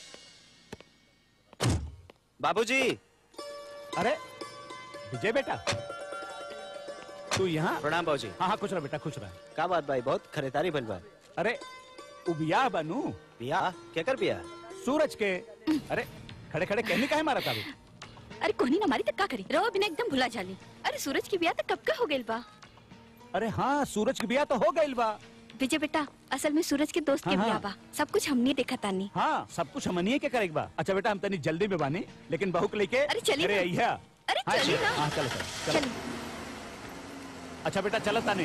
बाबूजी अरे विजय बेटा तू यहाँ प्रणाम बाबूजी हाँ हाँ खुश रह बेटा खुश रह का बात भाई बहुत खरीदारी भइल बा अरे उ बियाह बनू बिया क्या कर बिया सूरज के अरे खड़े खड़े कहने का है मारा था अरे कोहनी ना मारी तक का करी रहो बिना एकदम भुला जाली अरे सूरज की ब्याह तक कब का हो गइल बा अरे हाँ सूरज की बिया तो हो गई बा विजय बेटा असल में सूरज के दोस्त के हाँ, ब्याह हाँ। बा सब कुछ हमने देखा तानी हाँ सब कुछ हमनिए के करेगा बा अच्छा बेटा हम तनी जल्दी में बानी लेकिन बहू के लेके अरे चलिए अरे ना। अइहा अरे हाँ, चलिए ना। हाँ चलो चलो चलो अच्छा बेटा चलो तानी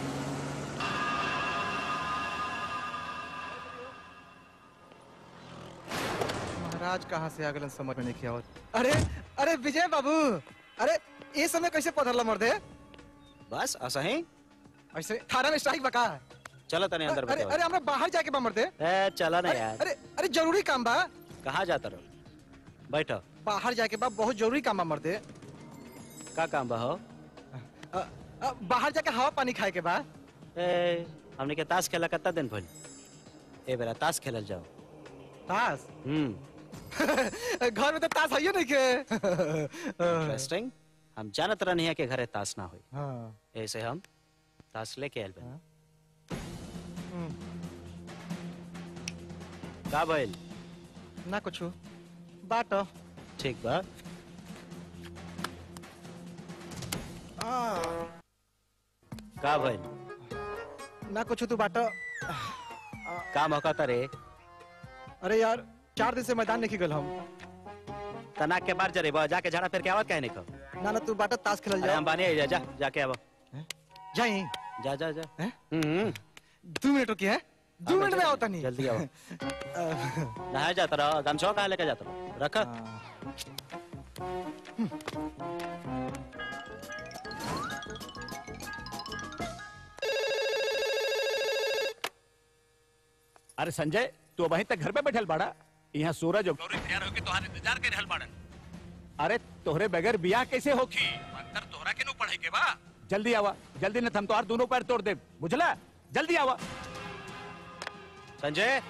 महाराज कहाँ से आगलन समझ में नहीं आवत अरे अरे विजय बाबू अरे ये समय कैसे पधरला मर्दे बस ऐसा ही ऐसे थाना में स्ट्राइक बका चलो तने अंदर अरे बताओ अरे हमरा बाहर जाके बा मर्दे ए चला ना अरे यार अरे अरे जरूरी काम बा कहाँ जाता रहो बैठो बाहर जाके बा बहुत जरूरी काम बा मर्दे का काम बा हो अ, अ, बाहर जाके हवा पानी खाए के बा ए हमने के ताश खेला कितना दिन भइल ए बेरा ताश खेलल जाओ ताश हम्म घर में तो ताश है नहीं के इंटरेस्टिंग हम जानत रहनी है कि घरे ताश ना होई हाँ ऐसे हम ताश लेके आयल बनी का भइल ना कुछ बाटो ठीक बा का भइल ना कुछ तू बाटो का मौका रे अरे यार चार दिन से मैदान नहीं गल हम तनाक के बार जरे बा जाके झाड़ा फिर के आवत काहे नहीं खा ना ना तू बाटो ताश खेलल अरे जा हम बानी जा जा जाके आवा जाई जा जा जा हम्म दो मिनट रुकी है दो मिनट में आवता नहीं जल्दी आओ नहाए जाता रहो गमछो कहाँ लेके जाता रहो रखा अरे संजय तू वहीं तक घर पे बैठल बाड़ा यहाँ सूरज और गौरी तैयार होके तोहार इंतजार कर रहल बाड़न अरे तोहरे बगैर बियाह कैसे होखी मंत्र तोहरा के नु पढ़े के बा जल्दी आवा जल्दी न हम तोहार दोनों पैर तोड़ दे बुझला जल्दी आवा संजय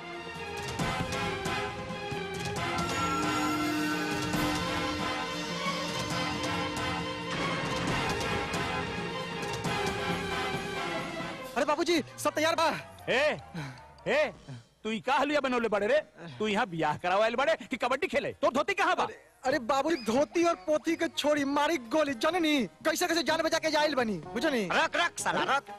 अरे बाबूजी सब तैयार बा ए ए तू ई का हलिया बनोले बड़े रे तू यहाँ बियाह करावाइल बड़े कि कबड्डी खेले तो धोती कहाँ बा अरे बाबूजी धोती और पोती के छोड़ी मारी गोली जाने नी कैसे कैसे जान बचा के जाइल बनी बुझो नी रख रख साला रख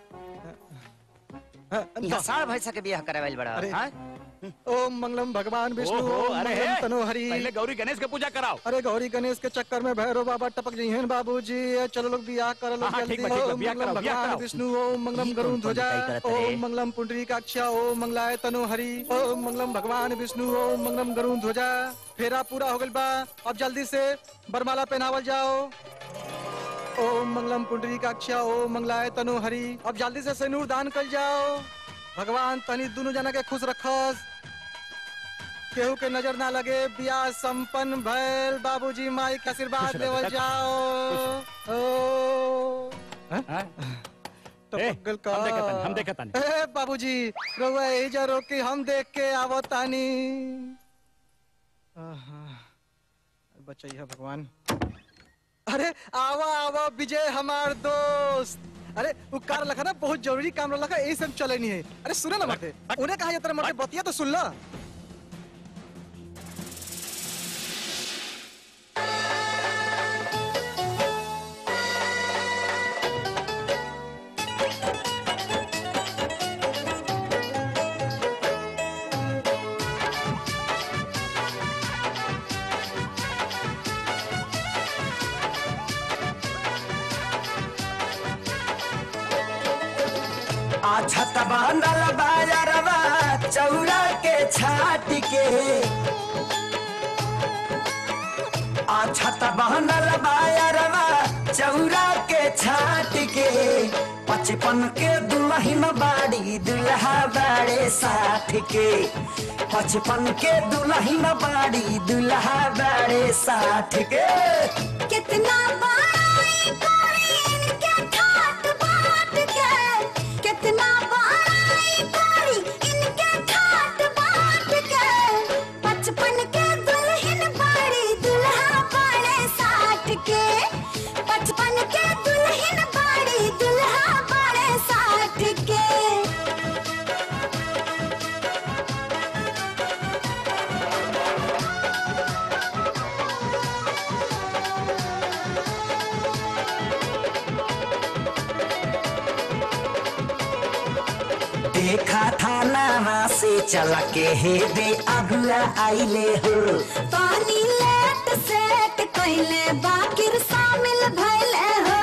यहाँ साढ़ भैंसा के बियाह करावल बड़ा अरे, हाँ? ओम मंगलम भगवान विष्णु ओहो, ओम अरे मंगलम हे, तनोहरि पहले गौरी गणेश के पूजा कराओ अरे गौरी गणेश के चक्कर में भैरव बाबा टपक जी हैं बाबूजी ये चलो लोग बियाह करो लोग हाँ, हाँ, जल्दी ठीक बा, ठीक बा, ओम बियाह मंगलम कराओ, बियाह भगवान कराओ। विष्णु ओम मंगलम गरुण ध्वजा ओम मंगलम पुंडरीकाक्षा ओम मंगलाय तनोहरि ओम मंगलम भगवान विष्णु ओम मंगलम गरुण ध्वजा फेरा पूरा हो गइल बा अब जल्दी से बरमाला पहनावल जाओ ओम मंगलम पुंडरीकाक्षा ओम मंगलाय तनोहरि अब जल्दी से सिनूर दान कर जाओ भगवान तनी दोनों जना के खुश रखस केहू के नजर ना लगे बियाह संपन्न भैल बाबूजी माई के आशीर्वाद खुश रह लेवल बेटा, जाओ ओ ए, टपकल का हम देखतानी, हम देखतानी। ए बाबूजी रउआ एजा रोकी हम देख के आवतानी आहा, बचैया भगवान अरे आवा आवा विजय हमार दोस्त अरे वो कार लखा ना बहुत जरूरी काम लखा यही सब चले नहीं है अरे सुने ना मरते उन्हें कहा जाता मरते बतिया तो सुन ला अच्छा तबांदल बाजारवा चौरा के छाट के अच्छा तबांदल बाजारवा चौरा के छाट के पचपन के दुल्हन बाड़ी दुल्हा बाड़े साठ के पचपन के दुल्हन बाड़ी दुल्हा बाड़े साठ के कितना बड़ाई कोई इनके ठाट बाट के कितना बड़ाई कोई इनके ठाट बाट के बचपन के दुल्हन बड़ी दुल्हा बड़े साठ के बचपन के दुल्हन बड़ी दुल्हा बड़े साठ के देखा थाना से चला के हे दे अगुआ आइले हो पानी लेट सेट कैले बाकिर शामिल भैले हो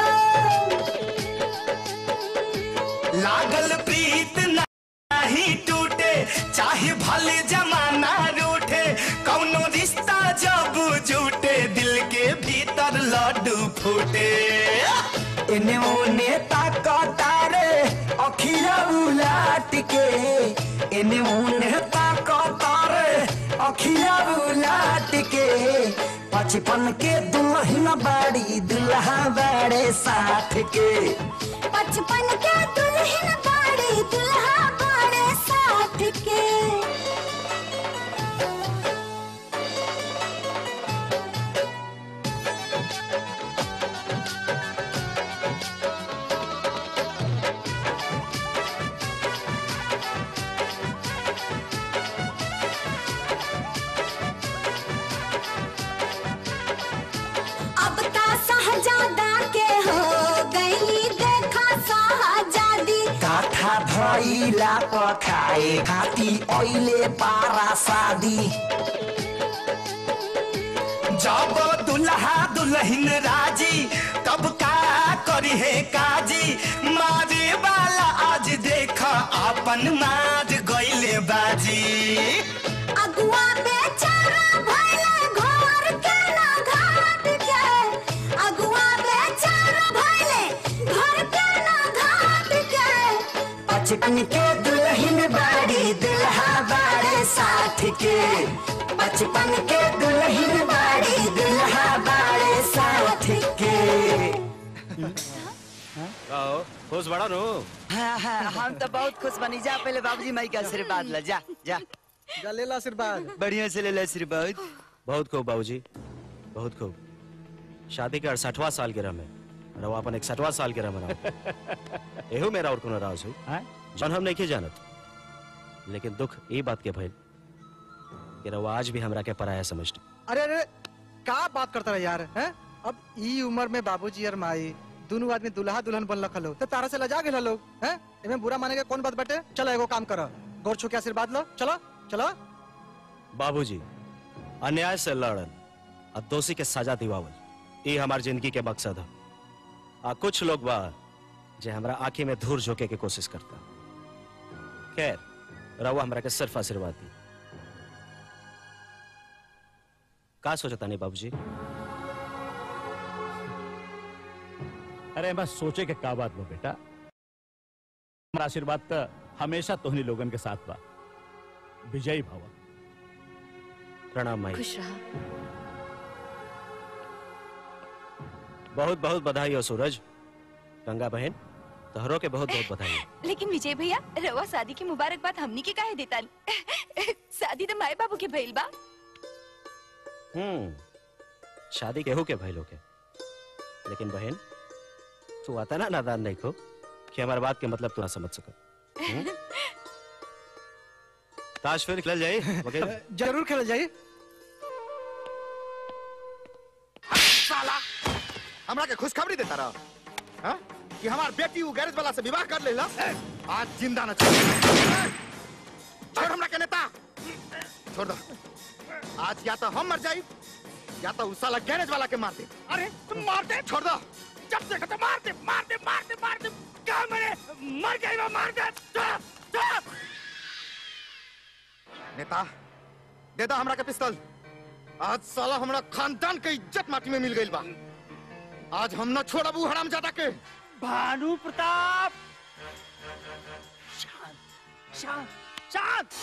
लागल प्रीत नहीं टूटे चाहे भले जमाना रूठे कौनो रिश्ता जब झूठे दिल के भीतर लड्डू फूटे इने उने ताकतारे अखिया उलाट के इने उने ताकतारे अखिया उलाट के बचपन के दुल्हन बाड़ी दुल्हा बड़े साथ के बचपन के दुल्हन बाड़ी दुल्हा बड़े साथ के अब ता शहजादा के हो गई देखा शाहजादी काठा भइला पखाए खाती ओइले पारा शादी जब दुल्हा दुल्हन राजी तब का करी है काजी मारे वाला आज देखा अपन मार गइले बाजी अगुआ बेचारा भइले घर के ना घाट के अगुआ बेचारा भइले घर के ना घाट के बचपन के दुल्हन बाड़ी दुल्हा बाड़े साथ के बचपन के दुल्हन बाड़ी दुल्हा बाड़े साथ के आओ खुश बड़ा नो हाँ, हाँ, हम तो बहुत खुश बनी जा पहले बाबूजी माई का आशीर्वाद ला जा जा जा ले ला आशीर्वाद बढ़िया से ले ले आशीर्वाद बहुत खूब बाबूजी बहुत खूब शादी के अड़सठवा साल के रमे रवा अपन इकसठवा साल के रमे रहो एहो मेरा और कोनो राज हुई जौन हम नहीं जानत लेकिन दुख ये बात के भइल कि रवा आज भी हमरा के पराया समझते अरे अरे का बात करता रहे यार हैं अब ई उम्र में बाबूजी और माई दोनों आदमी दुल्हा दुल्हन बन रखल हो तो तारा से लजा गेल लोग हैं इमे बुरा माने के कौन बात बाटे चलो एगो काम करो गौर छू के आशीर्वाद लो चलो चलो बाबूजी अन्याय से लड़न और दोषी के सजा दिवावल ये हमार जिंदगी के मकसद है आ कुछ लोग बा जे हमरा आंखी में धूर झोंके के कोशिश करता खैर रवा हमरा के सिर्फ आशीर्वाद दी का सोचता नहीं बाबूजी अरे बस सोचे के का बात बा बेटा हमारा आशीर्वाद तो हमेशा तोहनी लोगन के साथ बा विजयी भवा प्रणाम माई खुश रहा बहुत बहुत बधाई हो सूरज गंगा बहन तोहरों के बहुत बहुत बधाई हो। लेकिन विजय भैया रवा शादी की मुबारकबाद हमनी के काहे देता शादी तो माए बाबू के भइल बा हम्म शादी केहू के भइलो के लेकिन बहन तू आता ना नादान नहीं को कि हमारे बात के मतलब तू ना समझ सको हम्म? ताश फिर खेल जाए वकील जरूर खेल जाइए साला हमरा के खुशखबरी देता रहा हाँ? कि हमार बेटी उ गैरेज वाला से विवाह कर लेला आज जिंदा न छोड़ छोड़ हमरा के नेता छोड़ दो आज या तो हम मर जाई या तो उस साला गैरेज वाला के मार दे अरे तुम मार दे छोड़ दो जब देखो तो मार दे मार दे मार दे मार दे क्या मैंने मर गई वो मार दे जा, जा। नेता दे दो हमरा के पिस्तौल आज साला हमरा खानदान के इज्जत माटी में मिल गई बा आज हम न छोड़ब उ हरामजादा के भानु प्रताप शांत शांत शांत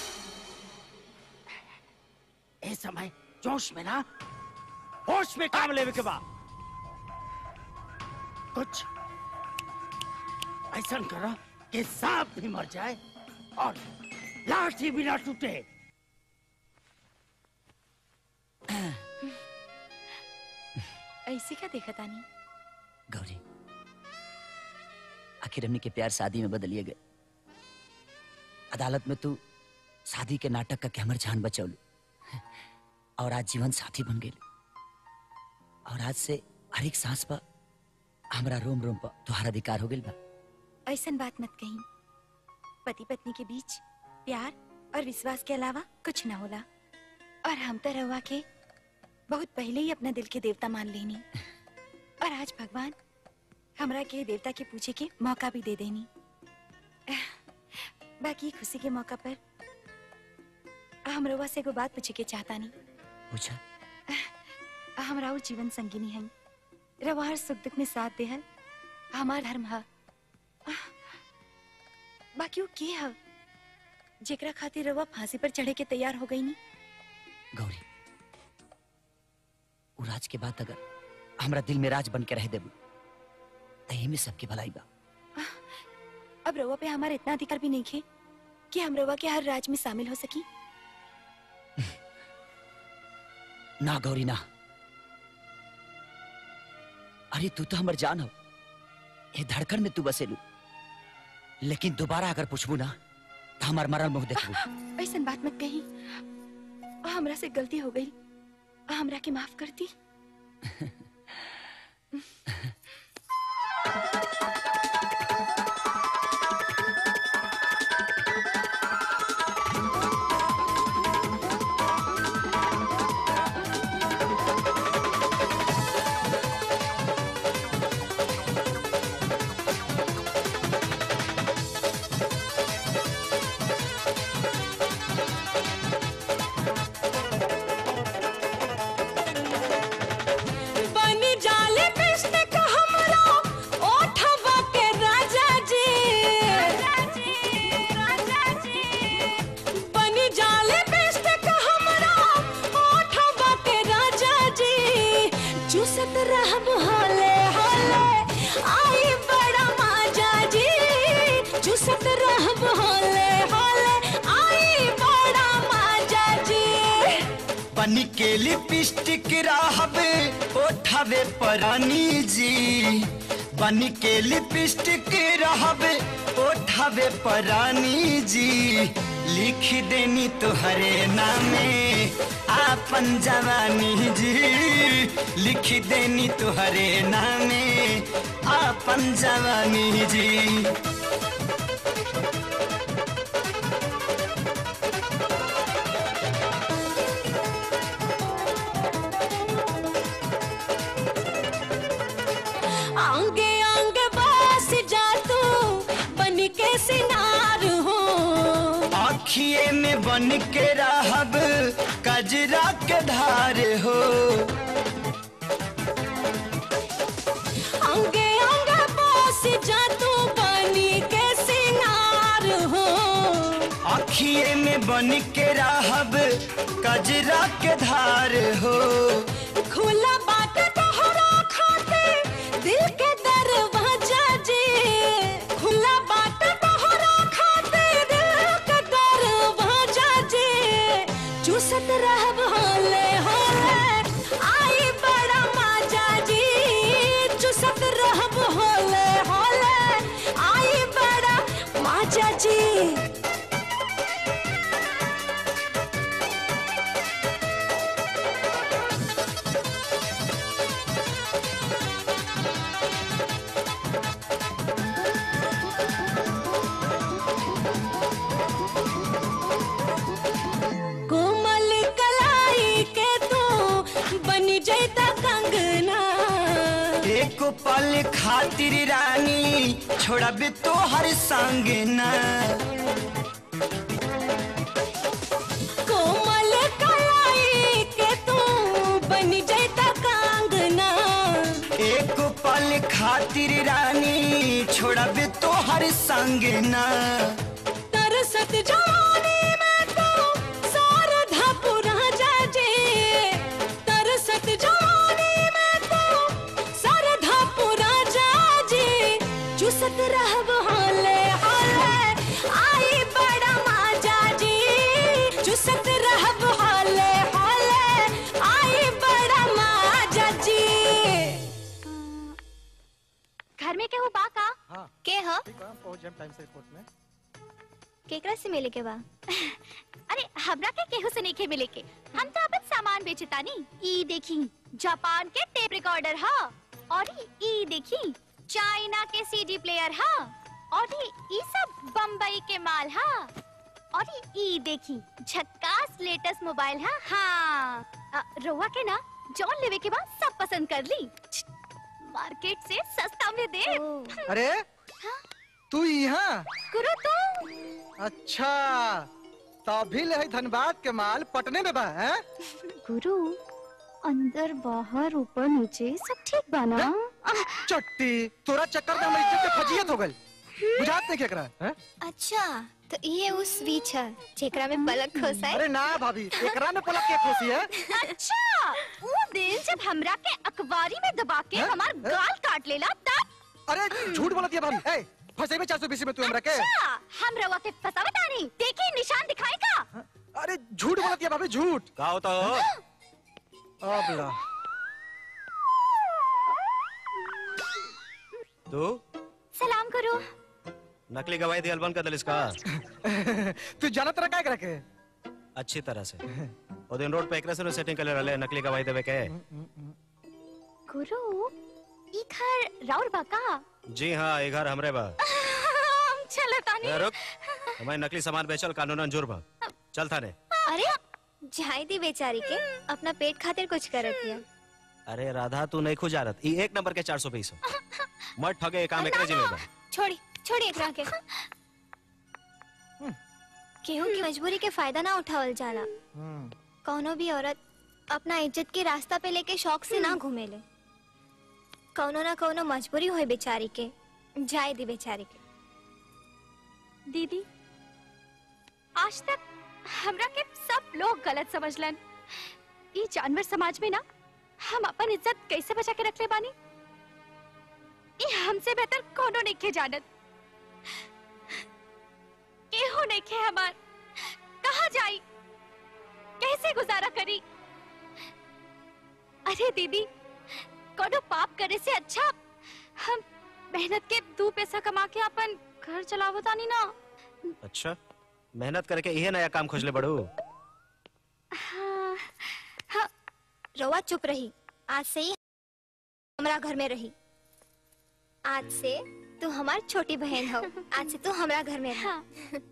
ए समय जोश में ना होश में काम लेवे के बा कुछ ऐसा करो कि सांप भी मर जाए और लाठी भी ना टूटे ऐसे क्या देखा तानी गौरी आखिर हमने के प्यार शादी में बदलिए गए अदालत में तू शादी के नाटक का हमर जान बचौलू और आज जीवन साथी बन गए और आज से हर एक सांस पर हमरा रोम रोम पर तुहार अधिकार हो गइल बा ऐसन बात मत कही पति पत्नी के बीच प्यार और विश्वास के अलावा कुछ न होला और हम तो रहुआ के बहुत पहले ही अपना दिल के देवता मान लेनी और आज भगवान हमरा के देवता के पूछे के मौका भी दे देनी बाकी खुशी के मौका पर हम रउआ से एगो बात पूछे के चाहता नहीं पूछा हम राउर जीवन संगिनी हैं रउआ हर सुख दुख में साथ देहल हमार धर्म है बाकी वो के है जेकरा खातिर रउआ फांसी पर चढ़े के तैयार हो गई नी गौरी उ राज के बाद अगर हमरा दिल में राज बन के रह देबू तही में सबके भलाई बा अब रउआ पे हमारा इतना अधिकार भी नहीं है कि हम रउआ के हर राज में शामिल हो सकी ना गौरी ना अरे तू तो हमर जान हो ये धड़कन में तू बसेलू लेकिन दोबारा अगर पूछबू ना तो हमार मरल मुंह देखबू ऐसा बात मत कही हमरा से गलती हो गई हमरा के माफ करती बन जाले कृष्ण का हमरा ओठवा के राजा जी बन जाले कृष्ण का हमरा ओठवा के राजा जी चूसत रहब होले होले आई बड़ा माजा जी चूसत रहब होले होले आई बड़ा माजा जी बनी के लिपस्टिक रहबे ओठवे परानी जी बनी के लिपस्टिक रहबे ओठवे परानी जी लिख देनी तुहरे नामे आपन जवानी जी लिख देनी तुहरे नामे आपन जवानी जी आंगे आंगे बस जा तू बन के सिनार हो आखिए में बन के रहब कजरा के धार हो आंगे आंगे बस जा तू बन के सिनार हो आखिए में बन के रहब कजरा के धार हो खुला बाट तोहरा खाते दिल के दरवाजा जी खुला बाट तोहरा खाते दिल के दरवाजा जी चूसत रहब होले होले आई बड़ा माजा जी चूसत रहब होले होले आई बड़ा माजा जी कोमल कलाई के तू बन जैता कंगना एक पल खातिर रानी छोड़ब तो हर संग ना कोमल कलाई के तू बन जैता कंगना एक पल खातिर रानी छोड़ब तो हर संग ना तरसत जवानी में तू सारधा पुराजा जे तरसत जवानी में तू सारधा पुराजा जे चूसत रहब होले होले आई बड़ा माजा जी चूसत रहब होले होले आई बड़ा माजा जी घर में केहू बा का हाँ। के ह पहुंच जाए टाइम से एयरपोर्ट में केकरा से मिले के बा अरे हमरा के केहू से नहीं मिले के हम तो अपन सामान बेचतानी ई देखी जापान के टेप रिकॉर्डर हा और ई ई देखी चाइना के सीडी प्लेयर हा और ये ई सब बम्बई के माल हा और ये ई देखी झक्कास लेटेस्ट मोबाइल हा हाँ अ, रउआ के ना जॉन लेवे के बाद सब पसंद कर ली मार्केट से सस्ता में दे अरे तू यहाँ गुरु तू अच्छा तभी ले है धनबाद के माल पटने में बा हैं? गुरु अंदर बाहर ऊपर नीचे सब ठीक बा ना चट्टी तोरा चक्कर में हमारी इज्जत के फजीयत हो गई बुझात नहीं क्या करा हैं? अच्छा तो ये उस स्विच है जेकरा में पलक खोसाए अरे ना भाभी एकरा में पलक के खोसी है अच्छा वो दिन जब हमरा के अखबारी में दबा के हमार गाल काट लेला तब अरे झूठ बोलत है भाभी ए फंसे में 420 में तू हमरा के अच्छा हम रवा के फसावत आनी देखी निशान दिखाएगा अरे झूठ बोलत है भाभी झूठ का होता हो अबला तू सलाम करो नकली गवाही दियल बंद कर दिल इसका तू जाना तेरा क्या करे अच्छी तरह से ओ दिन रोड पे एकरा से सेटिंग कर ले रहले नकली गवाही देवे के गुरु ई घर राउर बाका जी हाँ ये घर हमरे बा हम चलत आनी ए, रुक हमारे नकली सामान बेचल कानूनन जुर्म बा। चल थाने अरे झाई दी बेचारी के अपना पेट खातिर कुछ करत हिया अरे राधा तू नहीं खुजा रत ई एक नंबर के चार सौ बीस मत ठगे ये काम एकरे जिम्मे बा छोड़ी छोड़ी एकरा के केहू की मजबूरी के फायदा ना उठावल जाला कौनो भी औरत अपना इज्जत के रास्ता पे लेके शौक से ना घूमेले कौनो ना कौनो मजबूरी होए बेचारी के जाए दी बेचारी के दीदी आज तक हमरा के सब लोग गलत समझलन ई जानवर समाज में ना हम अपन इज्जत कैसे बचा के रखले बानी ई हमसे बेहतर कोनो नहीं के जानत केहू नहीं के हमार कहा जाई कैसे गुजारा करी अरे दीदी कोनो पाप करे से अच्छा हम मेहनत के दो पैसा कमा के अपन घर चलावत आनी ना अच्छा मेहनत करके इहे नया काम खोजले बड़ू हाँ, हाँ, रवा चुप रही आज से ही हमरा घर में रही आज से तू हमार छोटी बहन हो आज से तू हमरा घर में रह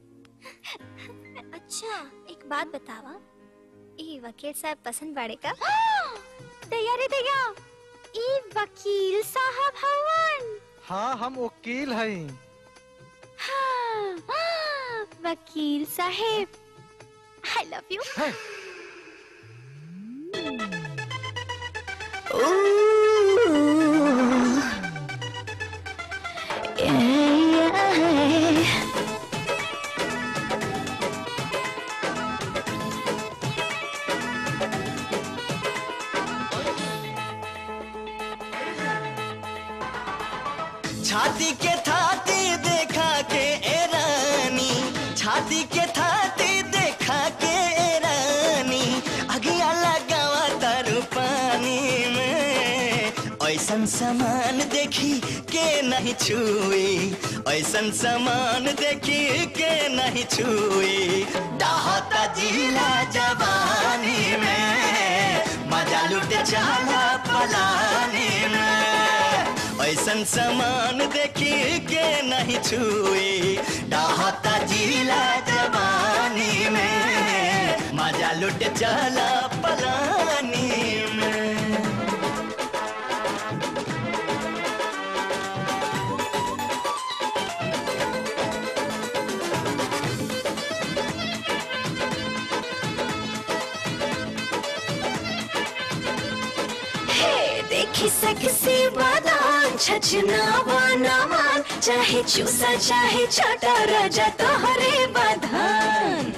अच्छा एक बात बतावा ई वकील साहब पसंद बाड़े का दैया रे दैया ई वकील साहब हवन हाँ हम वकील हैं हाँ, हाँ, वकील साहेब आई लव यू छाती के थाती देखा के ए रानी छाती के थाती देखा के ए रानी अगिया लगावा तारू पानी में ऐसन सामान देखी के नहीं छुई ऐसन सामान देखी के नहीं छुई डहता जिला जवानी में मजा लुट चाला पलानी में ऐसन सामान देखी के नहीं छुई डहता जिला जवानी में मजा लुट चला पलानी में हे देखी सेक्सी बादाम छचना बनामान चाहे चूसा चाहे छोटा राजा तोहरे बधान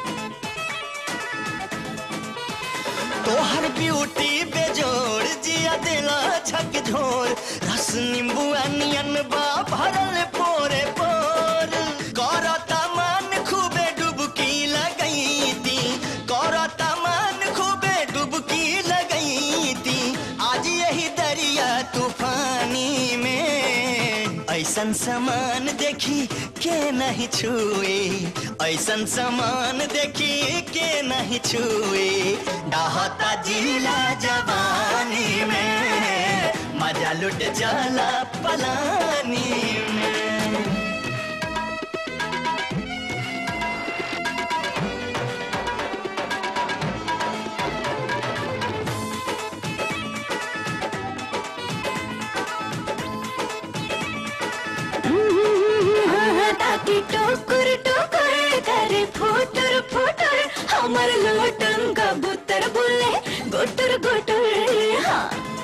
तोहर ब्यूटी बेजोड़ जिया दिला छक झोर रस नींबुआ नियन बा भरल पोरे पोर करता मन खूबे डुबकी लगई ती करता मन खूबे डुबकी लगई ती आज यही दरिया तूफानी में ऐसन सामान देखी के नहीं छुई ऐसन सामान देखी के नहीं छुई डहता जिला जवानी में मजा लुट जाला पलानी में कि टोकुर टोकुर करे फुटुर फुटुर हमर लोटन कबूतर बोले गुटुर गुटुर हाँ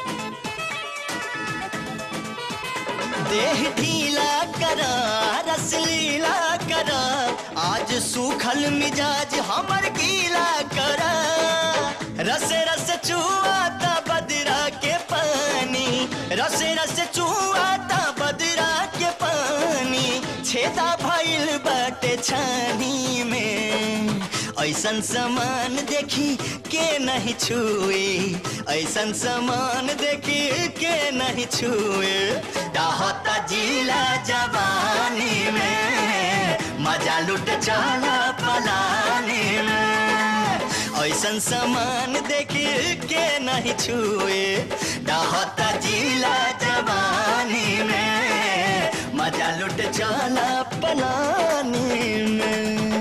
देह ढीला करा रस लीला करा आज सूखल मिजाज हमर गीला करा रस रस चुआता बदरा के पानी रस रस चुआता बदरा के पानी छेदा भइल बाटे छानी में ऐसन सामान देखी के नहीं छुए ऐसन सामान देखी के नहीं छुए डाहता जिला जवानी में मजा लुट चला पलानी में ऐसन सामान देखी के नहीं छुए डाहता जिला जवानी में मजा लुट चला पलानी में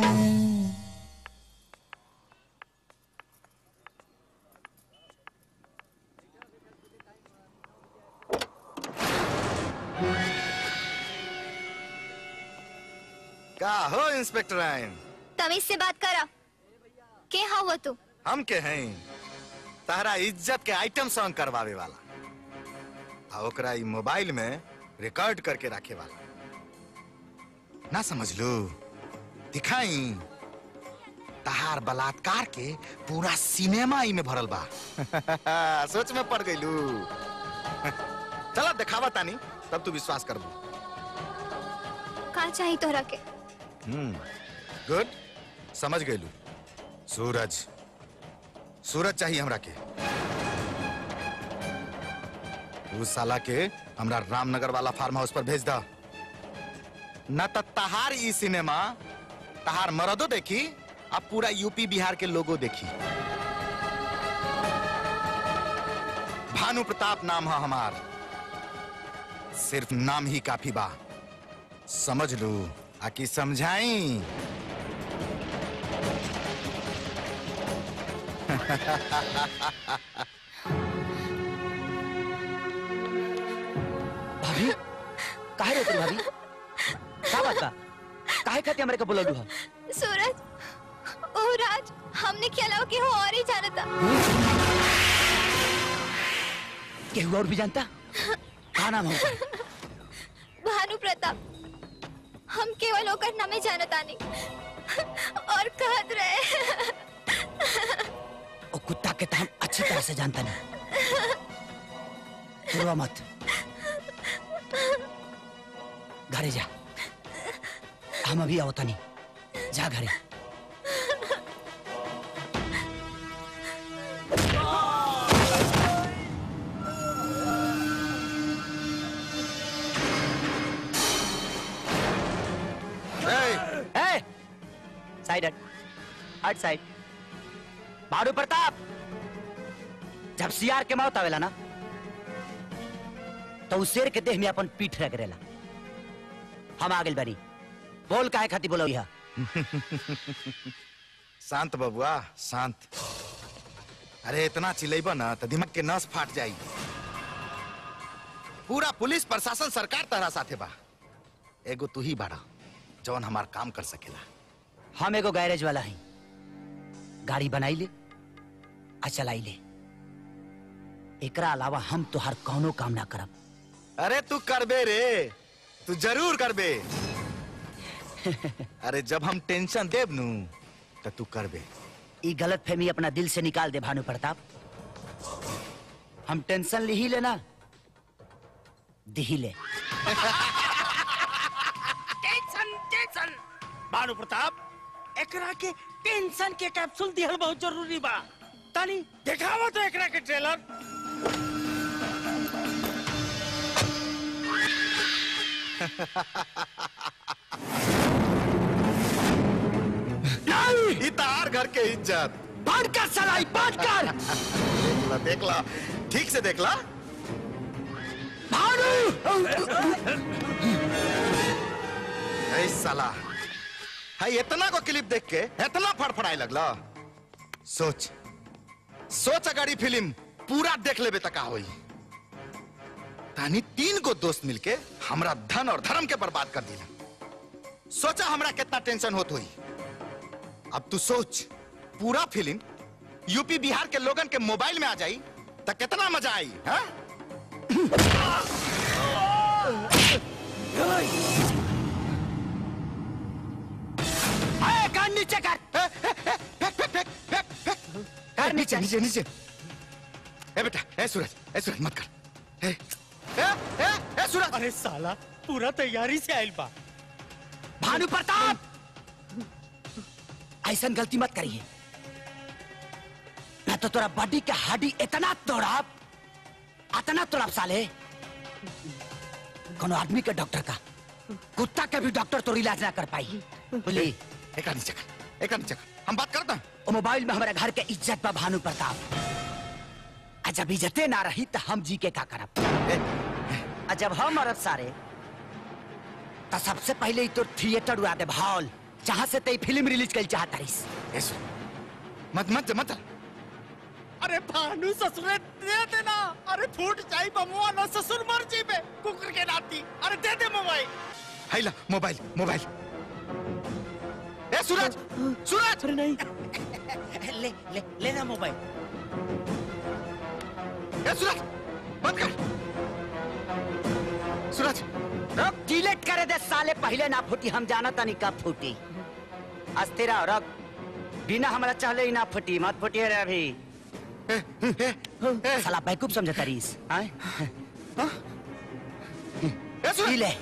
का हो इंस्पेक्टर आइन तमीज से बात करा के हाँ वो तू हम के हैं तारा इज्जत के आइटम सॉन्ग करवावे वाला आ ओकरा ई मोबाइल में रिकॉर्ड करके रखे वाला ना समझ लो दिखाई तहार बलात्कार के पूरा सिनेमा ई में भरल बा सोच में पड़ गईलू चला दिखावा तानी तब तू विश्वास करबू का चाहिए तोहरा के हम्म गुड समझ गईलू सूरज सूरज चाहिए हमरा के उस साला के हमरा रामनगर वाला फार्म हाउस पर भेज दा न त तहार ई सिनेमा तहार मरदो देखी अब पूरा यूपी बिहार के लोगो देखी भानु प्रताप नाम है हमार सिर्फ नाम ही काफी बा समझ लू आकि समझाई भाभी काहे रोते भाभी का बात बा काहे खाती हमरे के बोललू हा सूरज ओ राज हमने के अलावा केहू और ही जानता केहू और भी जानता का नाम है भानु प्रताप हम केवल ओकर नामे जानता नहीं और कहत रहे ओ कुत्ता के तो हम अच्छी तरह से जानता नहीं रोवा मत घरे जा हम अभी आवता नहीं जा घरे ए, साइड हट हट साइड भानु प्रताप जब सियार के मौत आवेला ना तो उस शेर के देह में अपन पीठ रख रेला हम आ गेल बानी बोल काहे खाती बोलो यह शांत बबुआ शांत अरे इतना चिल्लेब ना तो दिमाग के नस फाट जाई पूरा पुलिस प्रशासन सरकार तरह साथे बा एगो तू ही बाड़ा जौन हमार काम कर सकेला हम एगो गैरेज वाला हई गाड़ी बनाई ले आ चलाई ले एकरा अलावा हम तोहार कौनो काम ना करब अरे तू करबे रे तू जरूर करबे अरे जब हम टेंशन देब नू तो तू करबे ई गलत फहमी अपना दिल से निकाल दे भानु प्रताप हम टेंशन ली ही लेना दिही ले टेंशन टेंशन भानु प्रताप एकरा के टेंशन के कैप्सूल दिहल बहुत जरूरी बा तानी देखावा तो एकरा के ट्रेलर नहीं तार घर के इज्जत बांध कर सलाई बांध कर देख ला देख ला ठीक से देख ला ऐ साला है इतना को क्लिप देख के इतना फड़फड़ाए लगला सोच सोच अगाड़ी फिल्म पूरा देख लेबे तका होई तानी तीन गो दोस्त मिलके हमरा धन और धर्म के बर्बाद कर दिला सोचा हमरा कितना टेंशन होत हुई अब तू सोच पूरा फिल्म यूपी बिहार के लोगन के मोबाइल में आ जाई तो कितना मजा आई हाँ? अरे कान नीचे कर कर नीचे नीचे नीचे ए बेटा ए सूरज ए सूरज मत कर ए ए ए, ए सूरज अरे साला पूरा तैयारी से आयल बा भानु प्रताप ऐसा गलती मत करिए मैं तो तोरा बॉडी के हड्डी इतना तोड़ाब इतना तोड़ाब साले कोनो आदमी के डॉक्टर का कुत्ता के भी डॉक्टर तो इलाज ना कर पाई बोली एक नीचे कर एक नीचे कर हम बात करते हैं ओ मोबाइल में हमारे घर के इज्जत बा भानु प्रताप आ जब इज्जते ना रही तो हम जी के का करब आ जब हम मरब सारे तो सबसे पहले ही तो थिएटर उड़ा दे हॉल जहां से तई फिल्म रिलीज कर चाहता रहीस मत मत मत अरे भानु ससुरे दे देना अरे फूट जाई बमुआ ना ससुर मर जीबे कुकर के नाती अरे दे दे मोबाइल हाइला मोबाइल मोबाइल ए सूरज सूरज अरे नहीं ले ले लेना मोबाइल ए सूरज बंद कर सूरज रख डिलीट करे दे साले पहले ना फूटी हम जाना तनी कब फूटी अस्थिरा रख बिना हमरा चाहले ही ना फूटी मत फूटिए रे अभी साला बैकूफ समझता रहीस आए ई ले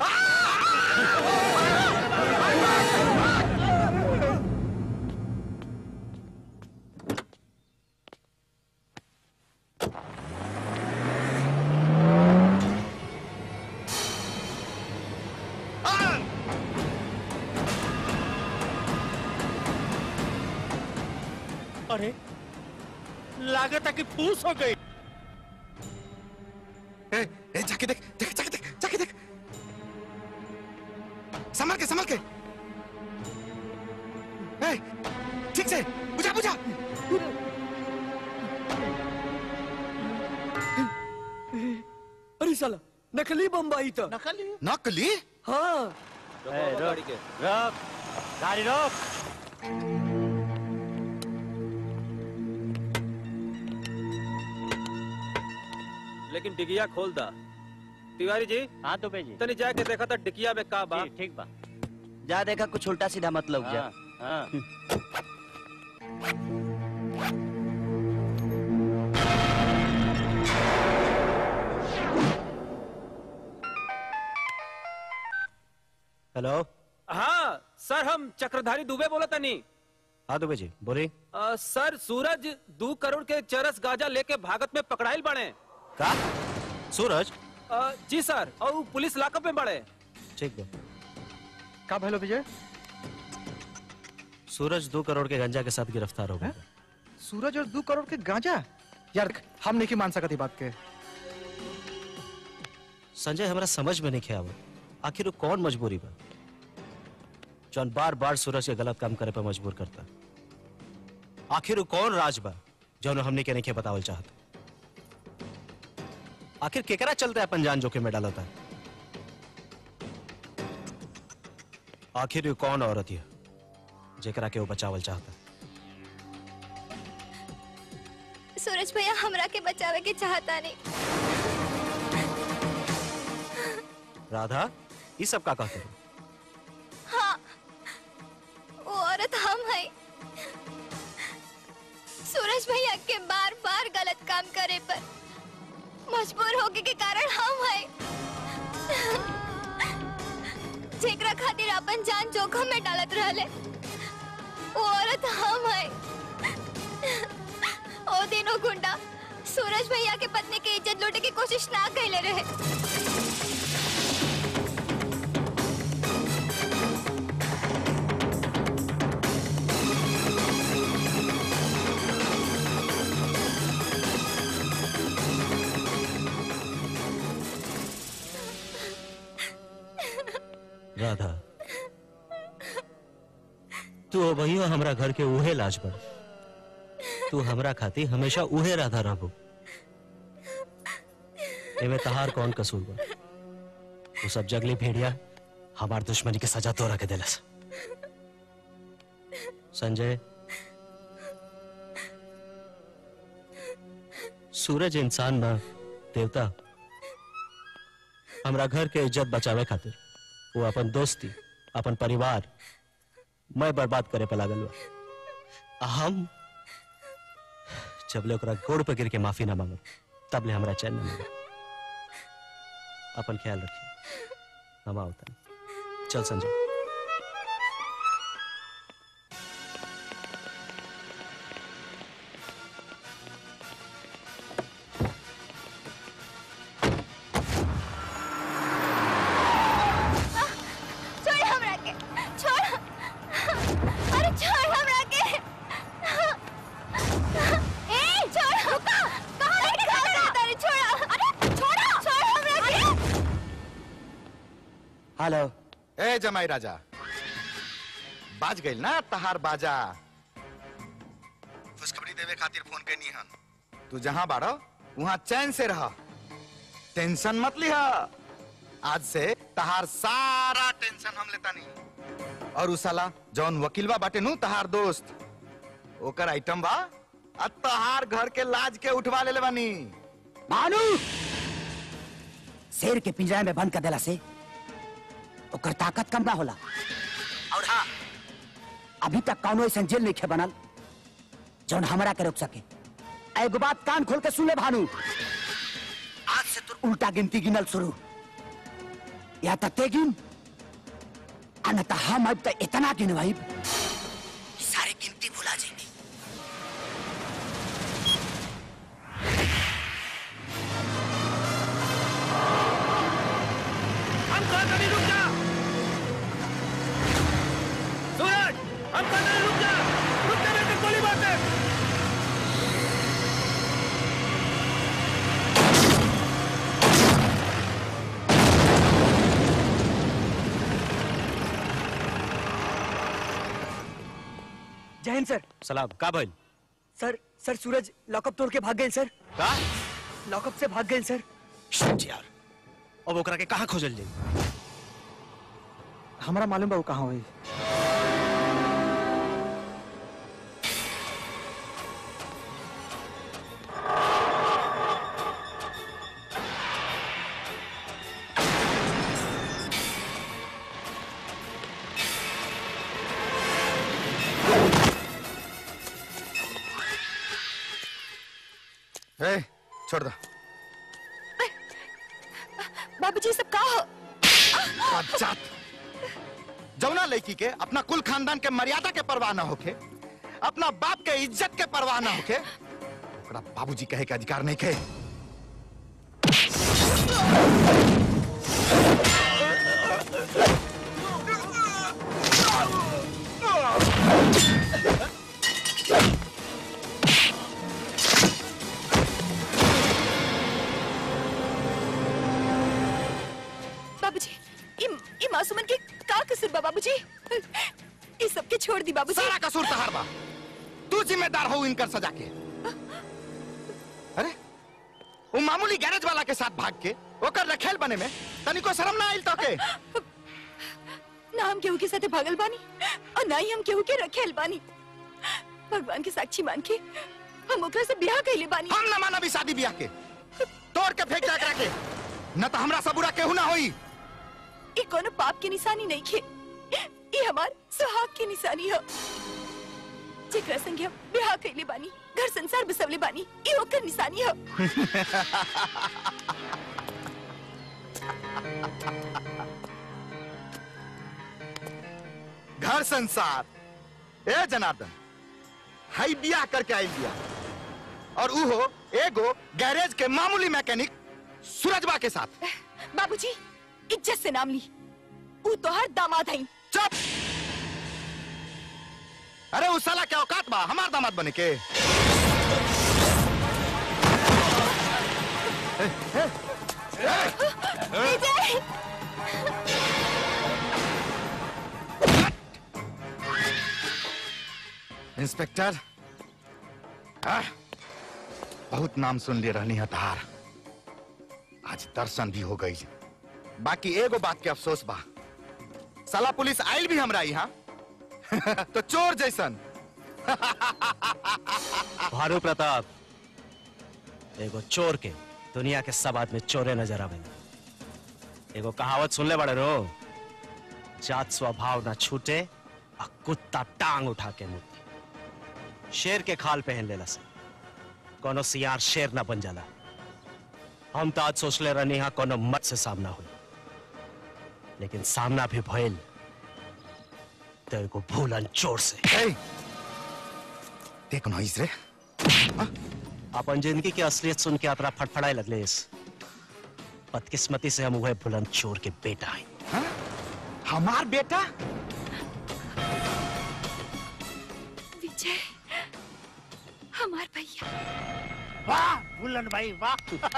अरे लागत है कि फूस हो गई ए, ए जाके देख देख जाके देख जाके देख संभल के संभल के ए, ठीक से बुझा बुझा अरे साला नकली बम्बई तो नकली नकली हाँ गाड़ी के रोक गाड़ी रोक लेकिन डिगिया खोल दा तिवारी जी हाँ दुबे जी तनी जाके देखा था डिकिया में का बा ठीक बा जा देखा कुछ उल्टा सीधा मत लग जा हाँ हेलो हाँ सर हम चक्रधारी दुबे बोला तनी हाँ दुबे जी बोली अ, सर सूरज दो करोड़ के चरस गाजा लेके भागत में पकड़ाइल बने का सूरज अ, जी सर और उ पुलिस लाकअप में बड़े ठीक बा का भलो विजय सूरज दो करोड़ के गंजा के साथ गिरफ्तार हो गया सूरज और दो करोड़ के गांजा यार हम नहीं मान सकती बात के संजय हमारा समझ में नहीं ख्याल आखिर वो कौन मजबूरी बा जौन बार बार सूरज के गलत काम करे पर मजबूर करता आखिर वो कौन राज बा जौन हमने के नहीं बतावल चाहता आखिर केकरा चलता है अपन जान जोखिम में डालता है आखिर वो कौन औरत है जेकरा के वो बचावल चाहता सूरज भैया हमरा के बचावे के चाहता नहीं राधा ये सब का कहते हो हाँ वो औरत हम है सूरज भैया के बार बार गलत काम करे पर मजबूर होके के कारण हम है जेकरा खातिर अपन जान जोखम में डालत रहले वो औरत हम है ओ दिनों गुंडा सूरज भैया के पत्नी के इज्जत लूटे की कोशिश ना कैले रहे राधा तू भैया हमरा घर के उहे लाज पर तू हमरा खाती हमेशा उहे राधा रहबो एमे तहार कौन कसूर बा तू सब जगली भेड़िया हमार दुश्मनी के सजा तोरा के दिलस संजय सूरज इंसान ना देवता हमरा घर के इज्जत बचावे खातिर वो अपन दोस्ती अपन परिवार मैं बर्बाद करे पे लागल बा आ हम जबले ओकरा गोड़ पे गिर के माफी ना मांगो तबले हमरा चैन न मिले अपन ख्याल रखिए हम आवतन चल संजय छोड़ हमरा के छोड़ अरे छोड़ हमरा के ए छोड़ रुका कहां लेके जा रहा है तारी छोड़ अरे छोड़ छोड़ हमरा के हेलो ए जमाई राजा बाज गइल ना तहार बाजा खुशखबरी देवे खातिर फोन कैनी हन तू जहां बाड़ो वहां चैन से रह टेंशन मत लिह आज से तहार सारा टेंशन हम लेता नहीं और उ साला जौन वकीलवा बाटे नु तहार दोस्त ओकर आइटम बा आ तहार घर के लाज के उठवा ले बानी भानु शेर के पिंजरा में बंद कर देला से ओकर ताकत कम ना होला और हाँ अभी तक कौनो ऐसा जेल नहीं खे बनल जौन हमरा के रोक सके आ एगो बात कान खोल के सुन ले भानु आज से तू उल्टा गिनती गिनल शुरू या त ते गिन आ न त हम अब त इतना गिनवाइब कि सारी गिनती भुला जाएगी हम कहा नहीं रुक जा सूरज हम कहा नहीं रुक जा रुक जा नहीं तो गोली मार दे जय हिंद सर सलाम का भइल सर सर सूरज लॉकअप तोड़ के भाग गए सर का लॉकअप से भाग गए सर शिट यार अब ओकरा के कहां खोजल जाई हमारा मालूम बा वो कहाँ हुई ए, छोड़ दो बाबूजी सब कहा बच्चा जौना लड़की के अपना कुल खानदान के मर्यादा के परवाह ना होखे अपना बाप के इज्जत के परवाह ना होखे ओकरा बाबूजी कहे के अधिकार नहीं के बाबूजी ये ये मासूमन के का कसूर बा बाबूजी ये सबके छोड़ दी बाबूजी सारा कसूर तहार बा तू जिम्मेदार हो इनकर सजा के अरे वो मामूली गैरेज वाला के साथ भाग के ओकर रखेल बने में तनिको शर्म ना आइल तो के ना हम केहू के साथे भागल बानी और ना ही हम केहू के रखेल बानी भगवान के साक्षी मान के हम ओकरा से ब्याह कैले बानी हम ना माना भी शादी ब्याह के तोड़ के फेंक जा के न तो हमरा सब बुरा केहू ना होई ये कोनो पाप की निशानी नहीं खे ये हमार सुहाग की निशानी है जेकरा संगे हम ब्याह कैले बानी घर संसार बसवले बानी ये ओकर निशानी है घर संसार ए जनार्दन हाई बियाह करके आइल बिया और ऊ हो एगो गैरेज के मामूली मैकेनिक सूरजबा के साथ बाबूजी इज्जत से नाम ली ऊ तोहर दामाद हई चुप अरे उस साला क्या औकात बा हमार दामाद बने के विजय इंस्पेक्टर आह, बहुत नाम सुन ले रहनी है तहार आज दर्शन भी हो गई बाकी एगो बात के अफसोस बा साला पुलिस आयल भी हमरा यहाँ तो चोर जैसन भानु प्रताप एगो चोर के दुनिया के सब आदमी चोरे नजर आवे एगो कहावत सुन ले बड़े रो जात स्वभाव ना छूटे आ कुत्ता टांग उठा के मुंह शेर के खाल पहन लेला से कोनो सियार शेर ना बन जाला हम तो आज सोचले रहनी हा कोनो मत से सामना हुई लेकिन सामना भी भइल तो एगो भूलन चोर से देख नॉइस रे अपन जिंदगी की असलियत सुन के यात्रा फटफड़ाए लगले इस बदकिस्मती से हम वह बुलंद चोर के बेटा हैं हमार बेटा विजय हमार भैया वाह बुल्लन भाई वाह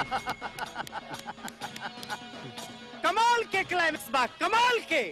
कमाल के क्लाइमेक्स बा कमाल के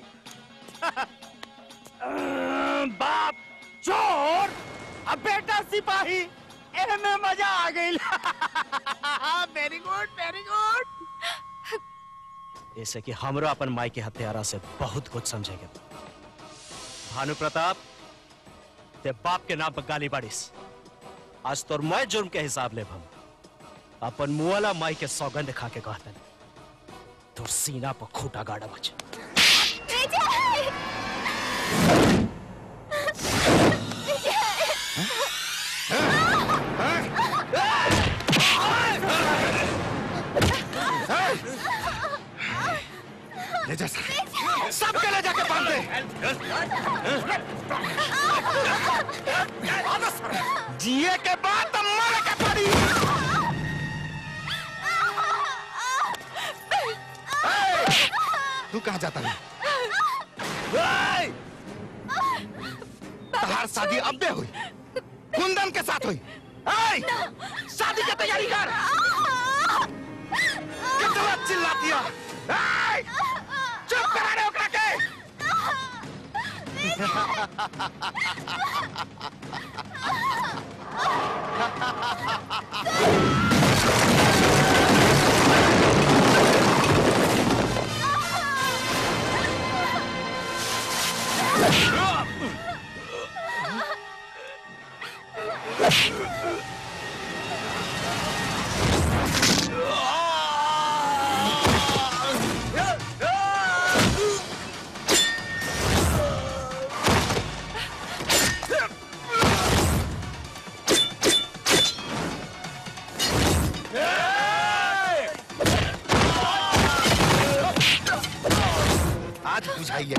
बाप चोर अब बेटा सिपाही एमे मजा आ गई वेरी गुड वेरी गुड जैसे कि हमरो अपन माई के हत्यारा से बहुत कुछ समझेंगे भानु प्रताप ते बाप के नाम पर गाली बाड़ीस आज तोर मैं जुर्म के हिसाब ले हम अपन मुआला माई के सौगंध खा के कहतन तोर सीना पर खूटा गाड़ा बच ले जा सबके ले जाके बांध दे जिए के बाद तो मर के पड़ी ए! तू कहाँ जाता है तहार शादी अब बे हुई कुंदन के साथ हुई ए! शादी की तैयारी कर कितना चिल्लाती हो ए! चुप करा दे ओकरा के आज बुझाइए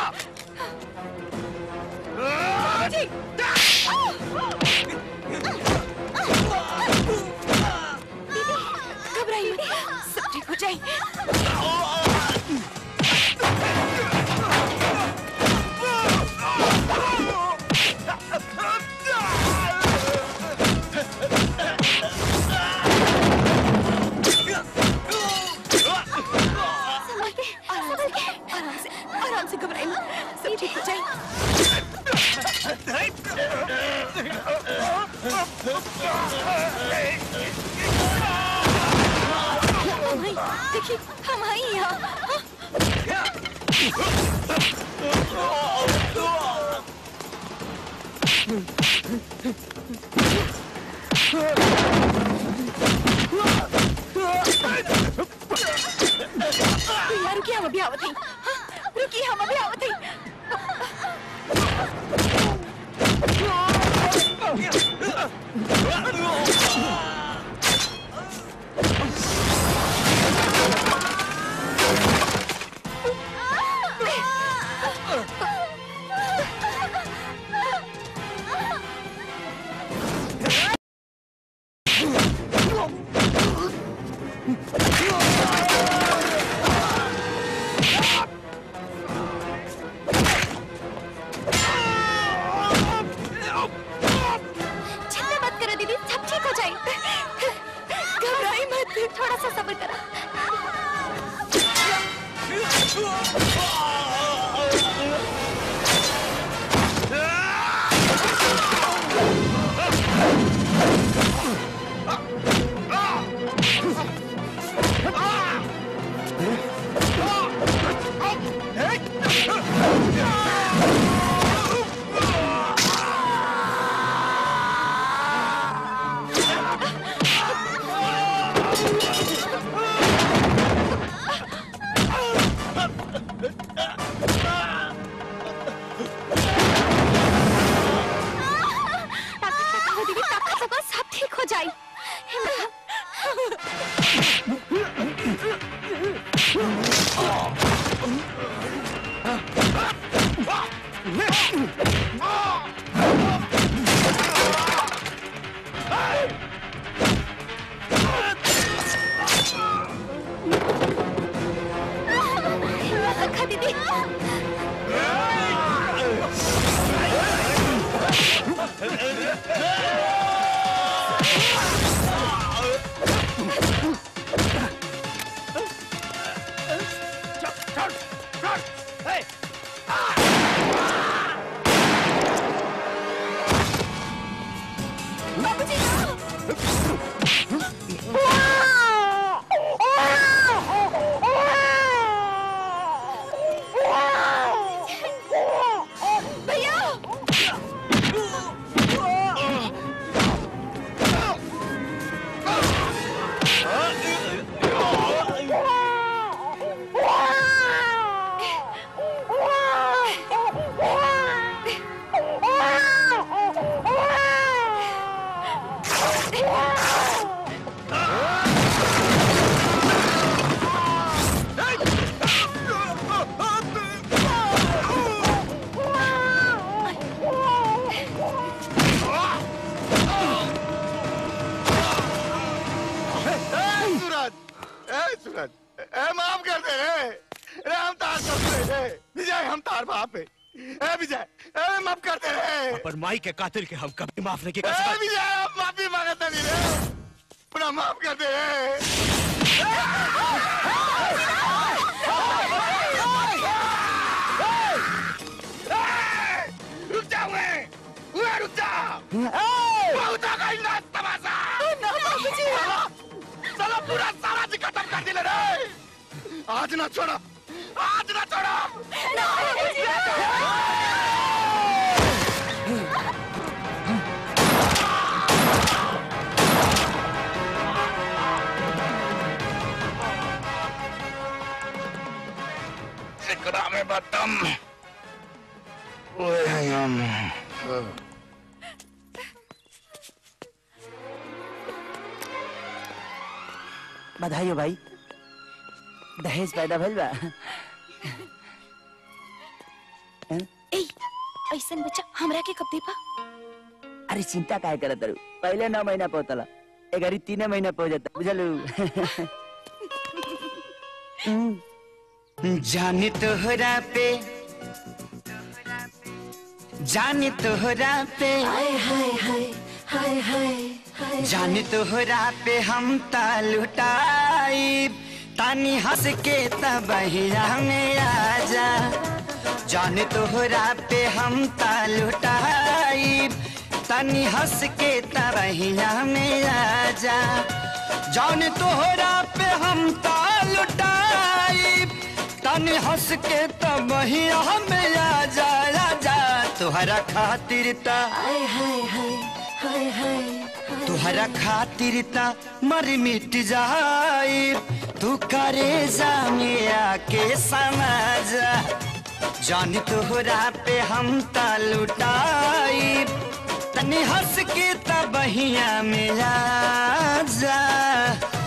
घबराइए मत, सब ठीक हो जाए संभल के, संभल के, आराम से आराम से घबराइए मत, सब ठीक हो जाए हम आई, देखिए हम आई यहाँ भैया रुकिए हम अभी आवत हई हाँ, रुकिए हम अभी आवत हई चिंता मत करो दीदी सब ठीक हो जाए घबराई मत थोड़ा सा सब्र करो Ah! ताकत लगाओ दीदी ताकत लगाओ सब ठीक हो जाए रखा दीदी ए, सूरज ए सूरज ए माफ कर दे रे रे हम तार सब रे विजय हम तार बाप है ए विजय ए माफ कर दे रे पर माई के कातिल के हम कभी माफ नहीं कर ए सकते विजय हम माफी मांगता नहीं रे पूरा माफ कर दे रे रुक जा वे वे रुक जा बहुत आ गई ना तमाशा साला साला पूरा सारा जी खत्म कर दिले रे आज ना छोड़ो आज ना छोड़ो एकरा में बदम ओए हम बधाई हो भाई दहेज पैदा भइल बा ए ऐसन बच्चा हमरा के कब देबा अरे चिंता काय करत रू पहले नौ महीना पहुंचला एगारी तीन महीना पहुंच जाता बुझलू जाने तोहरा पे जाने तोहरा पे हाय हाय हाय हाय हाय हाय जाने तोहरा पे हम तालुटाई तानी हंस के तबहिया में आजा जाने तोहरा पे हम तालुटाई तानी हंस के तबहिया में आजा जाने तोहरा पे हम तालुटाई तानी हंस के तबहिया में आजा आजा तोहरा खातिर ता हाय हाय हाय हाय हाय तुहरा खातिर ता मर मिट जाए तू करे जाने आके समझ जान तोहरा पे हम ता लुटाई तनी हंस के ता बहिया में आ जा